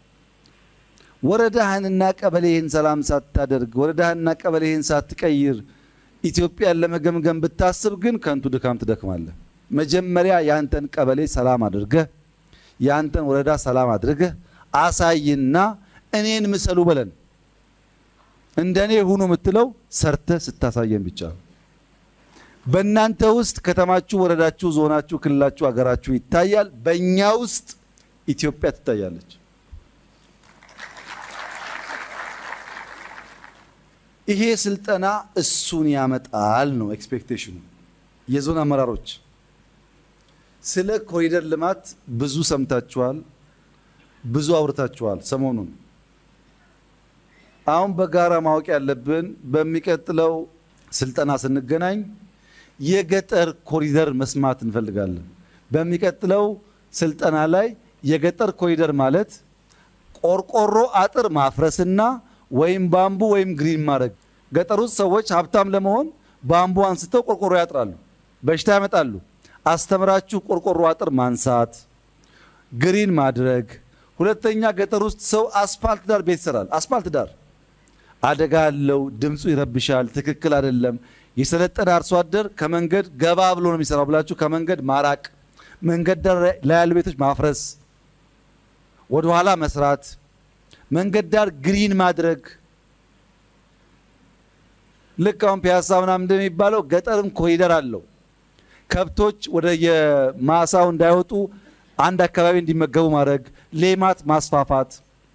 ወረዳህንና ቀበሌህን ሰላም ሳታደርግ ወረዳህንና ቀበሌህን ሳትቀይር ኢትዮጵያን ለመገምገም ብታስብ ግን ከንቱ ድካም ትደክማለህ። መጀመሪያ ያንተን ቀበሌ ሰላም አድርገህ ያንተን ወረዳ ሰላም አድርገህ አሳይና እኔን ምሰሉ በለን። እንደኔ ሁኑ የምትለው ሰርተህ ስታሳየን ብቻ ነው። በእናንተ ውስጥ ከተማችሁ፣ ወረዳችሁ፣ ዞናችሁ፣ ክልላችሁ፣ ሀገራችሁ ይታያል። በእኛ ውስጥ ኢትዮጵያ ትታያለች። ይሄ ስልጠና እሱን ያመጣል ነው ኤክስፔክቴሽኑ። የዞን አመራሮች ስለ ኮሪደር ልማት ብዙ ሰምታችኋል፣ ብዙ አውርታችኋል ሰሞኑን። አሁን በጋራ ማወቅ ያለብን በሚቀጥለው ስልጠና ስንገናኝ የገጠር ኮሪደር መስማት እንፈልጋለን። በሚቀጥለው ስልጠና ላይ የገጠር ኮሪደር ማለት ቆርቆሮ አጥር ማፍረስና ወይም ባምቡ ወይም ግሪን ማድረግ። ገጠር ውስጥ ሰዎች ሀብታም ለመሆን ባምቡ አንስተው ቆርቆሮ ያጥራሉ፣ በሽታ ያመጣሉ። አስተምራችሁ ቆርቆሮ አጥር ማንሳት፣ ግሪን ማድረግ። ሁለተኛ ገጠር ውስጥ ሰው አስፋልት ዳር ቤት ይሰራል። አስፋልት ዳር አደጋ አለው፣ ድምፁ ይረብሻል፣ ትክክል አይደለም። የሰለጠነ አርሶ አደር ከመንገድ ገባ ብሎ ነው የሚሰራው ብላችሁ ከመንገድ ማራቅ፣ መንገድ ዳር ላይ ያሉ ቤቶች ማፍረስ፣ ወደኋላ መስራት መንገድ ዳር ግሪን ማድረግ። ልክ አሁን ፒያሳ ምናምን እንደሚባለው ገጠርም ኮሪደር አለው። ከብቶች ወደ የማሳው እንዳይወጡ አንድ አካባቢ እንዲመገቡ ማድረግ፣ ሌማት ማስፋፋት፣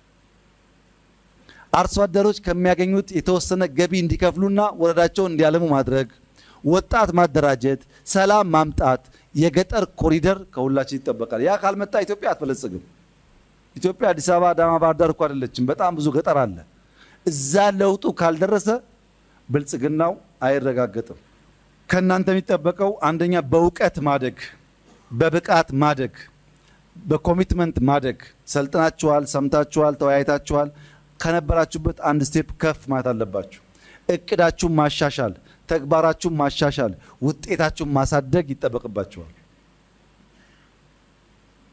አርሶ አደሮች ከሚያገኙት የተወሰነ ገቢ እንዲከፍሉና ወረዳቸውን እንዲያለሙ ማድረግ፣ ወጣት ማደራጀት፣ ሰላም ማምጣት፣ የገጠር ኮሪደር ከሁላችን ይጠበቃል። ያ ካልመጣ ኢትዮጵያ አትበለጽግም። ኢትዮጵያ አዲስ አበባ፣ አዳማ፣ ባህር ዳር እኮ አይደለችም። በጣም ብዙ ገጠር አለ። እዛ ለውጡ ካልደረሰ ብልጽግናው አይረጋገጥም። ከእናንተ የሚጠበቀው አንደኛ በእውቀት ማደግ፣ በብቃት ማደግ፣ በኮሚትመንት ማደግ። ሰልጥናችኋል፣ ሰምታችኋል፣ ተወያይታችኋል። ከነበራችሁበት አንድ ስቴፕ ከፍ ማለት አለባችሁ። እቅዳችሁን ማሻሻል፣ ተግባራችሁን ማሻሻል፣ ውጤታችሁን ማሳደግ ይጠበቅባችኋል።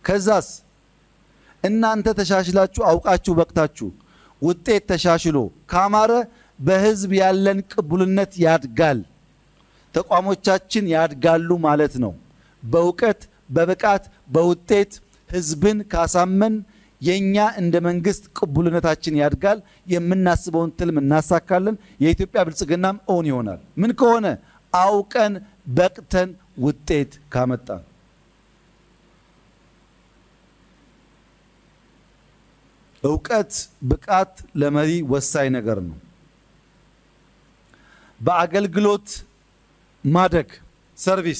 ከዛስ እናንተ ተሻሽላችሁ አውቃችሁ በቅታችሁ ውጤት ተሻሽሎ ካማረ በህዝብ ያለን ቅቡልነት ያድጋል። ተቋሞቻችን ያድጋሉ ማለት ነው። በእውቀት በብቃት በውጤት ህዝብን ካሳመን የኛ እንደ መንግስት ቅቡልነታችን ያድጋል። የምናስበውን ትልም እናሳካለን። የኢትዮጵያ ብልጽግናም እውን ይሆናል። ምን ከሆነ አውቀን በቅተን ውጤት ካመጣን እውቀት ብቃት ለመሪ ወሳኝ ነገር ነው። በአገልግሎት ማደግ ሰርቪስ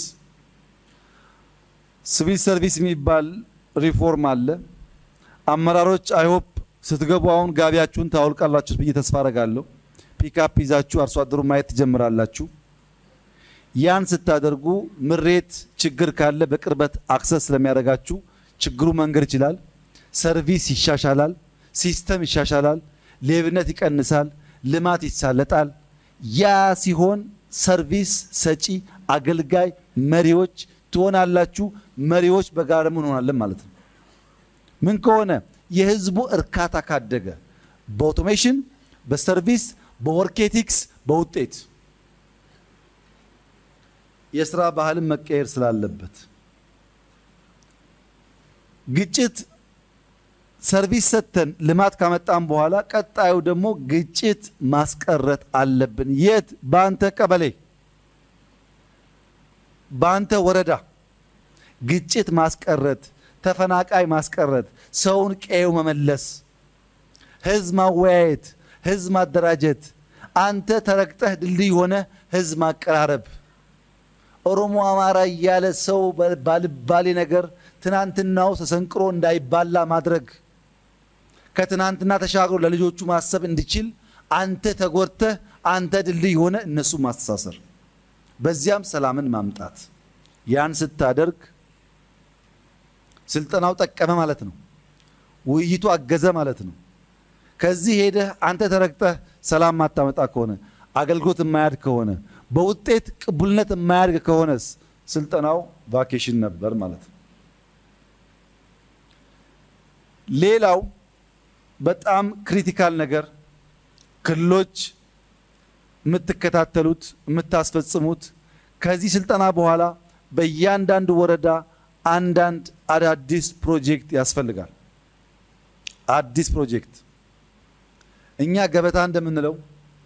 ሲቪል ሰርቪስ የሚባል ሪፎርም አለ። አመራሮች አይሆፕ ስትገቡ አሁን ጋቢያችሁን ታወልቃላችሁ ብዬ ተስፋ አረጋለሁ። ፒካፕ ይዛችሁ አርሶ አደሩ ማየት ትጀምራላችሁ። ያን ስታደርጉ ምሬት ችግር ካለ በቅርበት አክሰስ ስለሚያደርጋችሁ ችግሩ መንገድ ይችላል። ሰርቪስ ይሻሻላል። ሲስተም ይሻሻላል። ሌብነት ይቀንሳል። ልማት ይሳለጣል። ያ ሲሆን ሰርቪስ ሰጪ አገልጋይ መሪዎች ትሆናላችሁ። መሪዎች በጋራ ምን እንሆናለን ማለት ነው። ምን ከሆነ የህዝቡ እርካታ ካደገ በኦቶሜሽን፣ በሰርቪስ፣ በወርኬቲክስ፣ በውጤት የስራ ባህልን መቀየር ስላለበት ግጭት ሰርቪስ ሰጥተን ልማት ካመጣን በኋላ ቀጣዩ ደግሞ ግጭት ማስቀረት አለብን። የት? በአንተ ቀበሌ፣ በአንተ ወረዳ ግጭት ማስቀረት፣ ተፈናቃይ ማስቀረት፣ ሰውን ቀየው መመለስ፣ ህዝብ ማወያየት፣ ህዝብ ማደራጀት፣ አንተ ተረግጠህ ድልድይ ሆነ ህዝብ ማቀራረብ። ኦሮሞ አማራ እያለ ሰው ባልባሌ ነገር ትናንትናው ተሰንቅሮ እንዳይባላ ማድረግ ከትናንትና ተሻግሮ ለልጆቹ ማሰብ እንዲችል አንተ ተጎድተህ አንተ ድልድይ ሆነ እነሱ ማስተሳሰር፣ በዚያም ሰላምን ማምጣት። ያን ስታደርግ ስልጠናው ጠቀመ ማለት ነው። ውይይቱ አገዘ ማለት ነው። ከዚህ ሄደህ አንተ ተረግጠህ ሰላም ማታመጣ ከሆነ አገልግሎት የማያድግ ከሆነ በውጤት ቅቡልነት የማያድግ ከሆነስ ስልጠናው ቫኬሽን ነበር ማለት ነው። ሌላው በጣም ክሪቲካል ነገር ክልሎች የምትከታተሉት የምታስፈጽሙት ከዚህ ስልጠና በኋላ በእያንዳንዱ ወረዳ አንዳንድ አዳዲስ ፕሮጀክት ያስፈልጋል። አዲስ ፕሮጀክት እኛ ገበታ እንደምንለው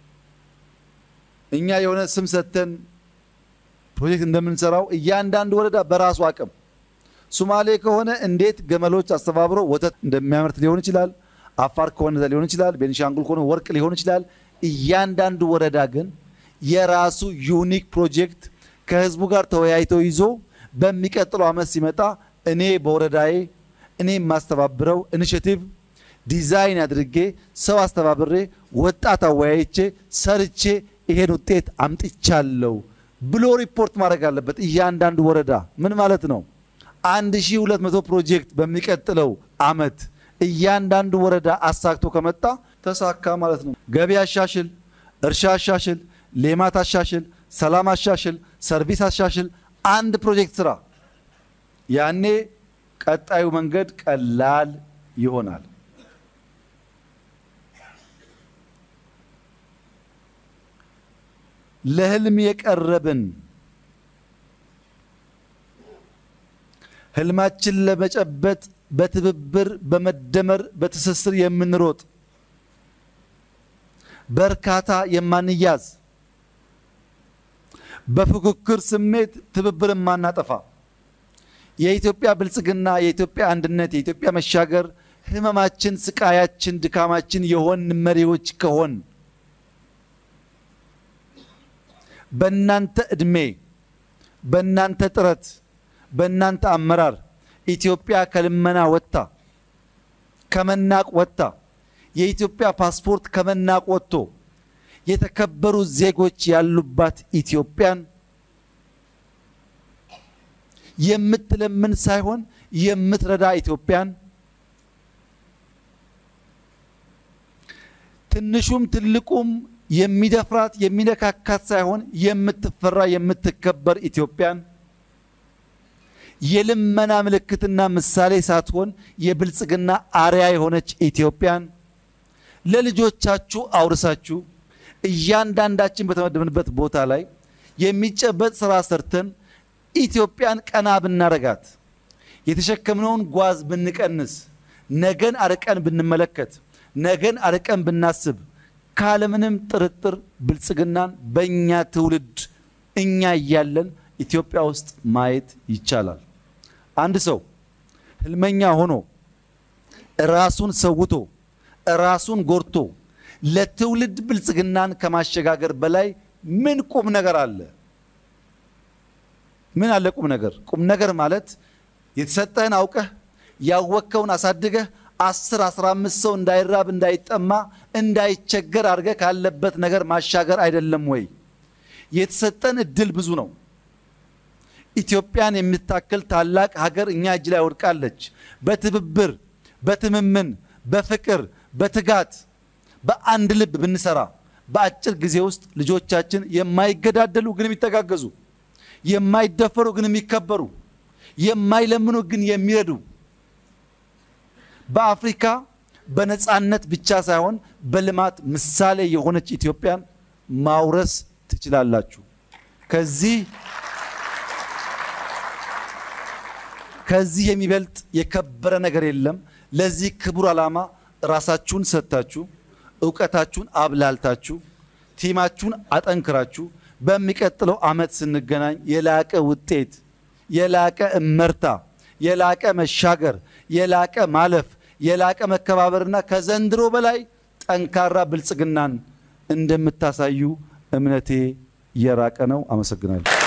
እኛ የሆነ ስም ሰጥተን ፕሮጀክት እንደምንሰራው እያንዳንዱ ወረዳ በራሱ አቅም ሶማሌ ከሆነ እንዴት ገመሎች አስተባብሮ ወተት እንደሚያመርት ሊሆን ይችላል። አፋር ከሆነ ሊሆን ይችላል። ቤኒሻንጉል ከሆነ ወርቅ ሊሆን ይችላል። እያንዳንዱ ወረዳ ግን የራሱ ዩኒክ ፕሮጀክት ከህዝቡ ጋር ተወያይቶ ይዞ በሚቀጥለው ዓመት ሲመጣ እኔ በወረዳዬ እኔ የማስተባብረው ኢኒሽቲቭ ዲዛይን አድርጌ ሰው አስተባብሬ ወጣት አወያይቼ ሰርቼ ይሄን ውጤት አምጥቻለሁ ብሎ ሪፖርት ማድረግ አለበት። እያንዳንዱ ወረዳ ምን ማለት ነው? 1200 ፕሮጀክት በሚቀጥለው ዓመት እያንዳንዱ ወረዳ አሳክቶ ከመጣ ተሳካ ማለት ነው። ገቢ አሻሽል፣ እርሻ አሻሽል፣ ሌማት አሻሽል፣ ሰላም አሻሽል፣ ሰርቪስ አሻሽል፣ አንድ ፕሮጀክት ስራ። ያኔ ቀጣዩ መንገድ ቀላል ይሆናል። ለህልም የቀረብን ህልማችን ለመጨበጥ በትብብር በመደመር በትስስር የምንሮጥ በእርካታ የማንያዝ በፉክክር ስሜት ትብብር የማናጠፋ የኢትዮጵያ ብልጽግና፣ የኢትዮጵያ አንድነት፣ የኢትዮጵያ መሻገር ህመማችን፣ ስቃያችን፣ ድካማችን የሆን መሪዎች ከሆን በእናንተ ዕድሜ በእናንተ ጥረት በእናንተ አመራር ኢትዮጵያ ከልመና ወጥታ ከመናቅ ወጥታ የኢትዮጵያ ፓስፖርት ከመናቅ ወጥቶ የተከበሩ ዜጎች ያሉባት ኢትዮጵያን የምትለምን ሳይሆን የምትረዳ ኢትዮጵያን ትንሹም ትልቁም የሚደፍራት የሚነካካት ሳይሆን የምትፈራ የምትከበር ኢትዮጵያን የልመና ምልክትና ምሳሌ ሳትሆን የብልጽግና አርያ የሆነች ኢትዮጵያን ለልጆቻችሁ አውርሳችሁ እያንዳንዳችን በተመደብንበት ቦታ ላይ የሚጨበጥ ስራ ሰርተን ኢትዮጵያን ቀና ብናረጋት የተሸከምነውን ጓዝ ብንቀንስ ነገን አርቀን ብንመለከት ነገን አርቀን ብናስብ ካለምንም ጥርጥር ብልጽግናን በእኛ ትውልድ እኛ እያለን ኢትዮጵያ ውስጥ ማየት ይቻላል። አንድ ሰው ህልመኛ ሆኖ ራሱን ሰውቶ ራሱን ጎርቶ ለትውልድ ብልጽግናን ከማሸጋገር በላይ ምን ቁም ነገር አለ? ምን አለ ቁም ነገር? ቁም ነገር ማለት የተሰጠህን አውቀህ ያወቅከውን አሳድገህ አስር አስራ አምስት ሰው እንዳይራብ እንዳይጠማ እንዳይቸገር አድርገህ ካለበት ነገር ማሻገር አይደለም ወይ? የተሰጠን እድል ብዙ ነው። ኢትዮጵያን የምታክል ታላቅ ሀገር እኛ እጅ ላይ ወድቃለች። በትብብር በትምምን በፍቅር በትጋት በአንድ ልብ ብንሰራ በአጭር ጊዜ ውስጥ ልጆቻችን የማይገዳደሉ ግን የሚተጋገዙ፣ የማይደፈሩ ግን የሚከበሩ፣ የማይለምኑ ግን የሚረዱ በአፍሪካ በነፃነት ብቻ ሳይሆን በልማት ምሳሌ የሆነች ኢትዮጵያን ማውረስ ትችላላችሁ። ከዚህ ከዚህ የሚበልጥ የከበረ ነገር የለም። ለዚህ ክቡር ዓላማ ራሳችሁን ሰጥታችሁ እውቀታችሁን አብላልታችሁ ቲማችሁን አጠንክራችሁ በሚቀጥለው ዓመት ስንገናኝ የላቀ ውጤት፣ የላቀ እመርታ፣ የላቀ መሻገር፣ የላቀ ማለፍ፣ የላቀ መከባበርና ከዘንድሮ በላይ ጠንካራ ብልጽግናን እንደምታሳዩ እምነቴ የራቀ ነው። አመሰግናለሁ።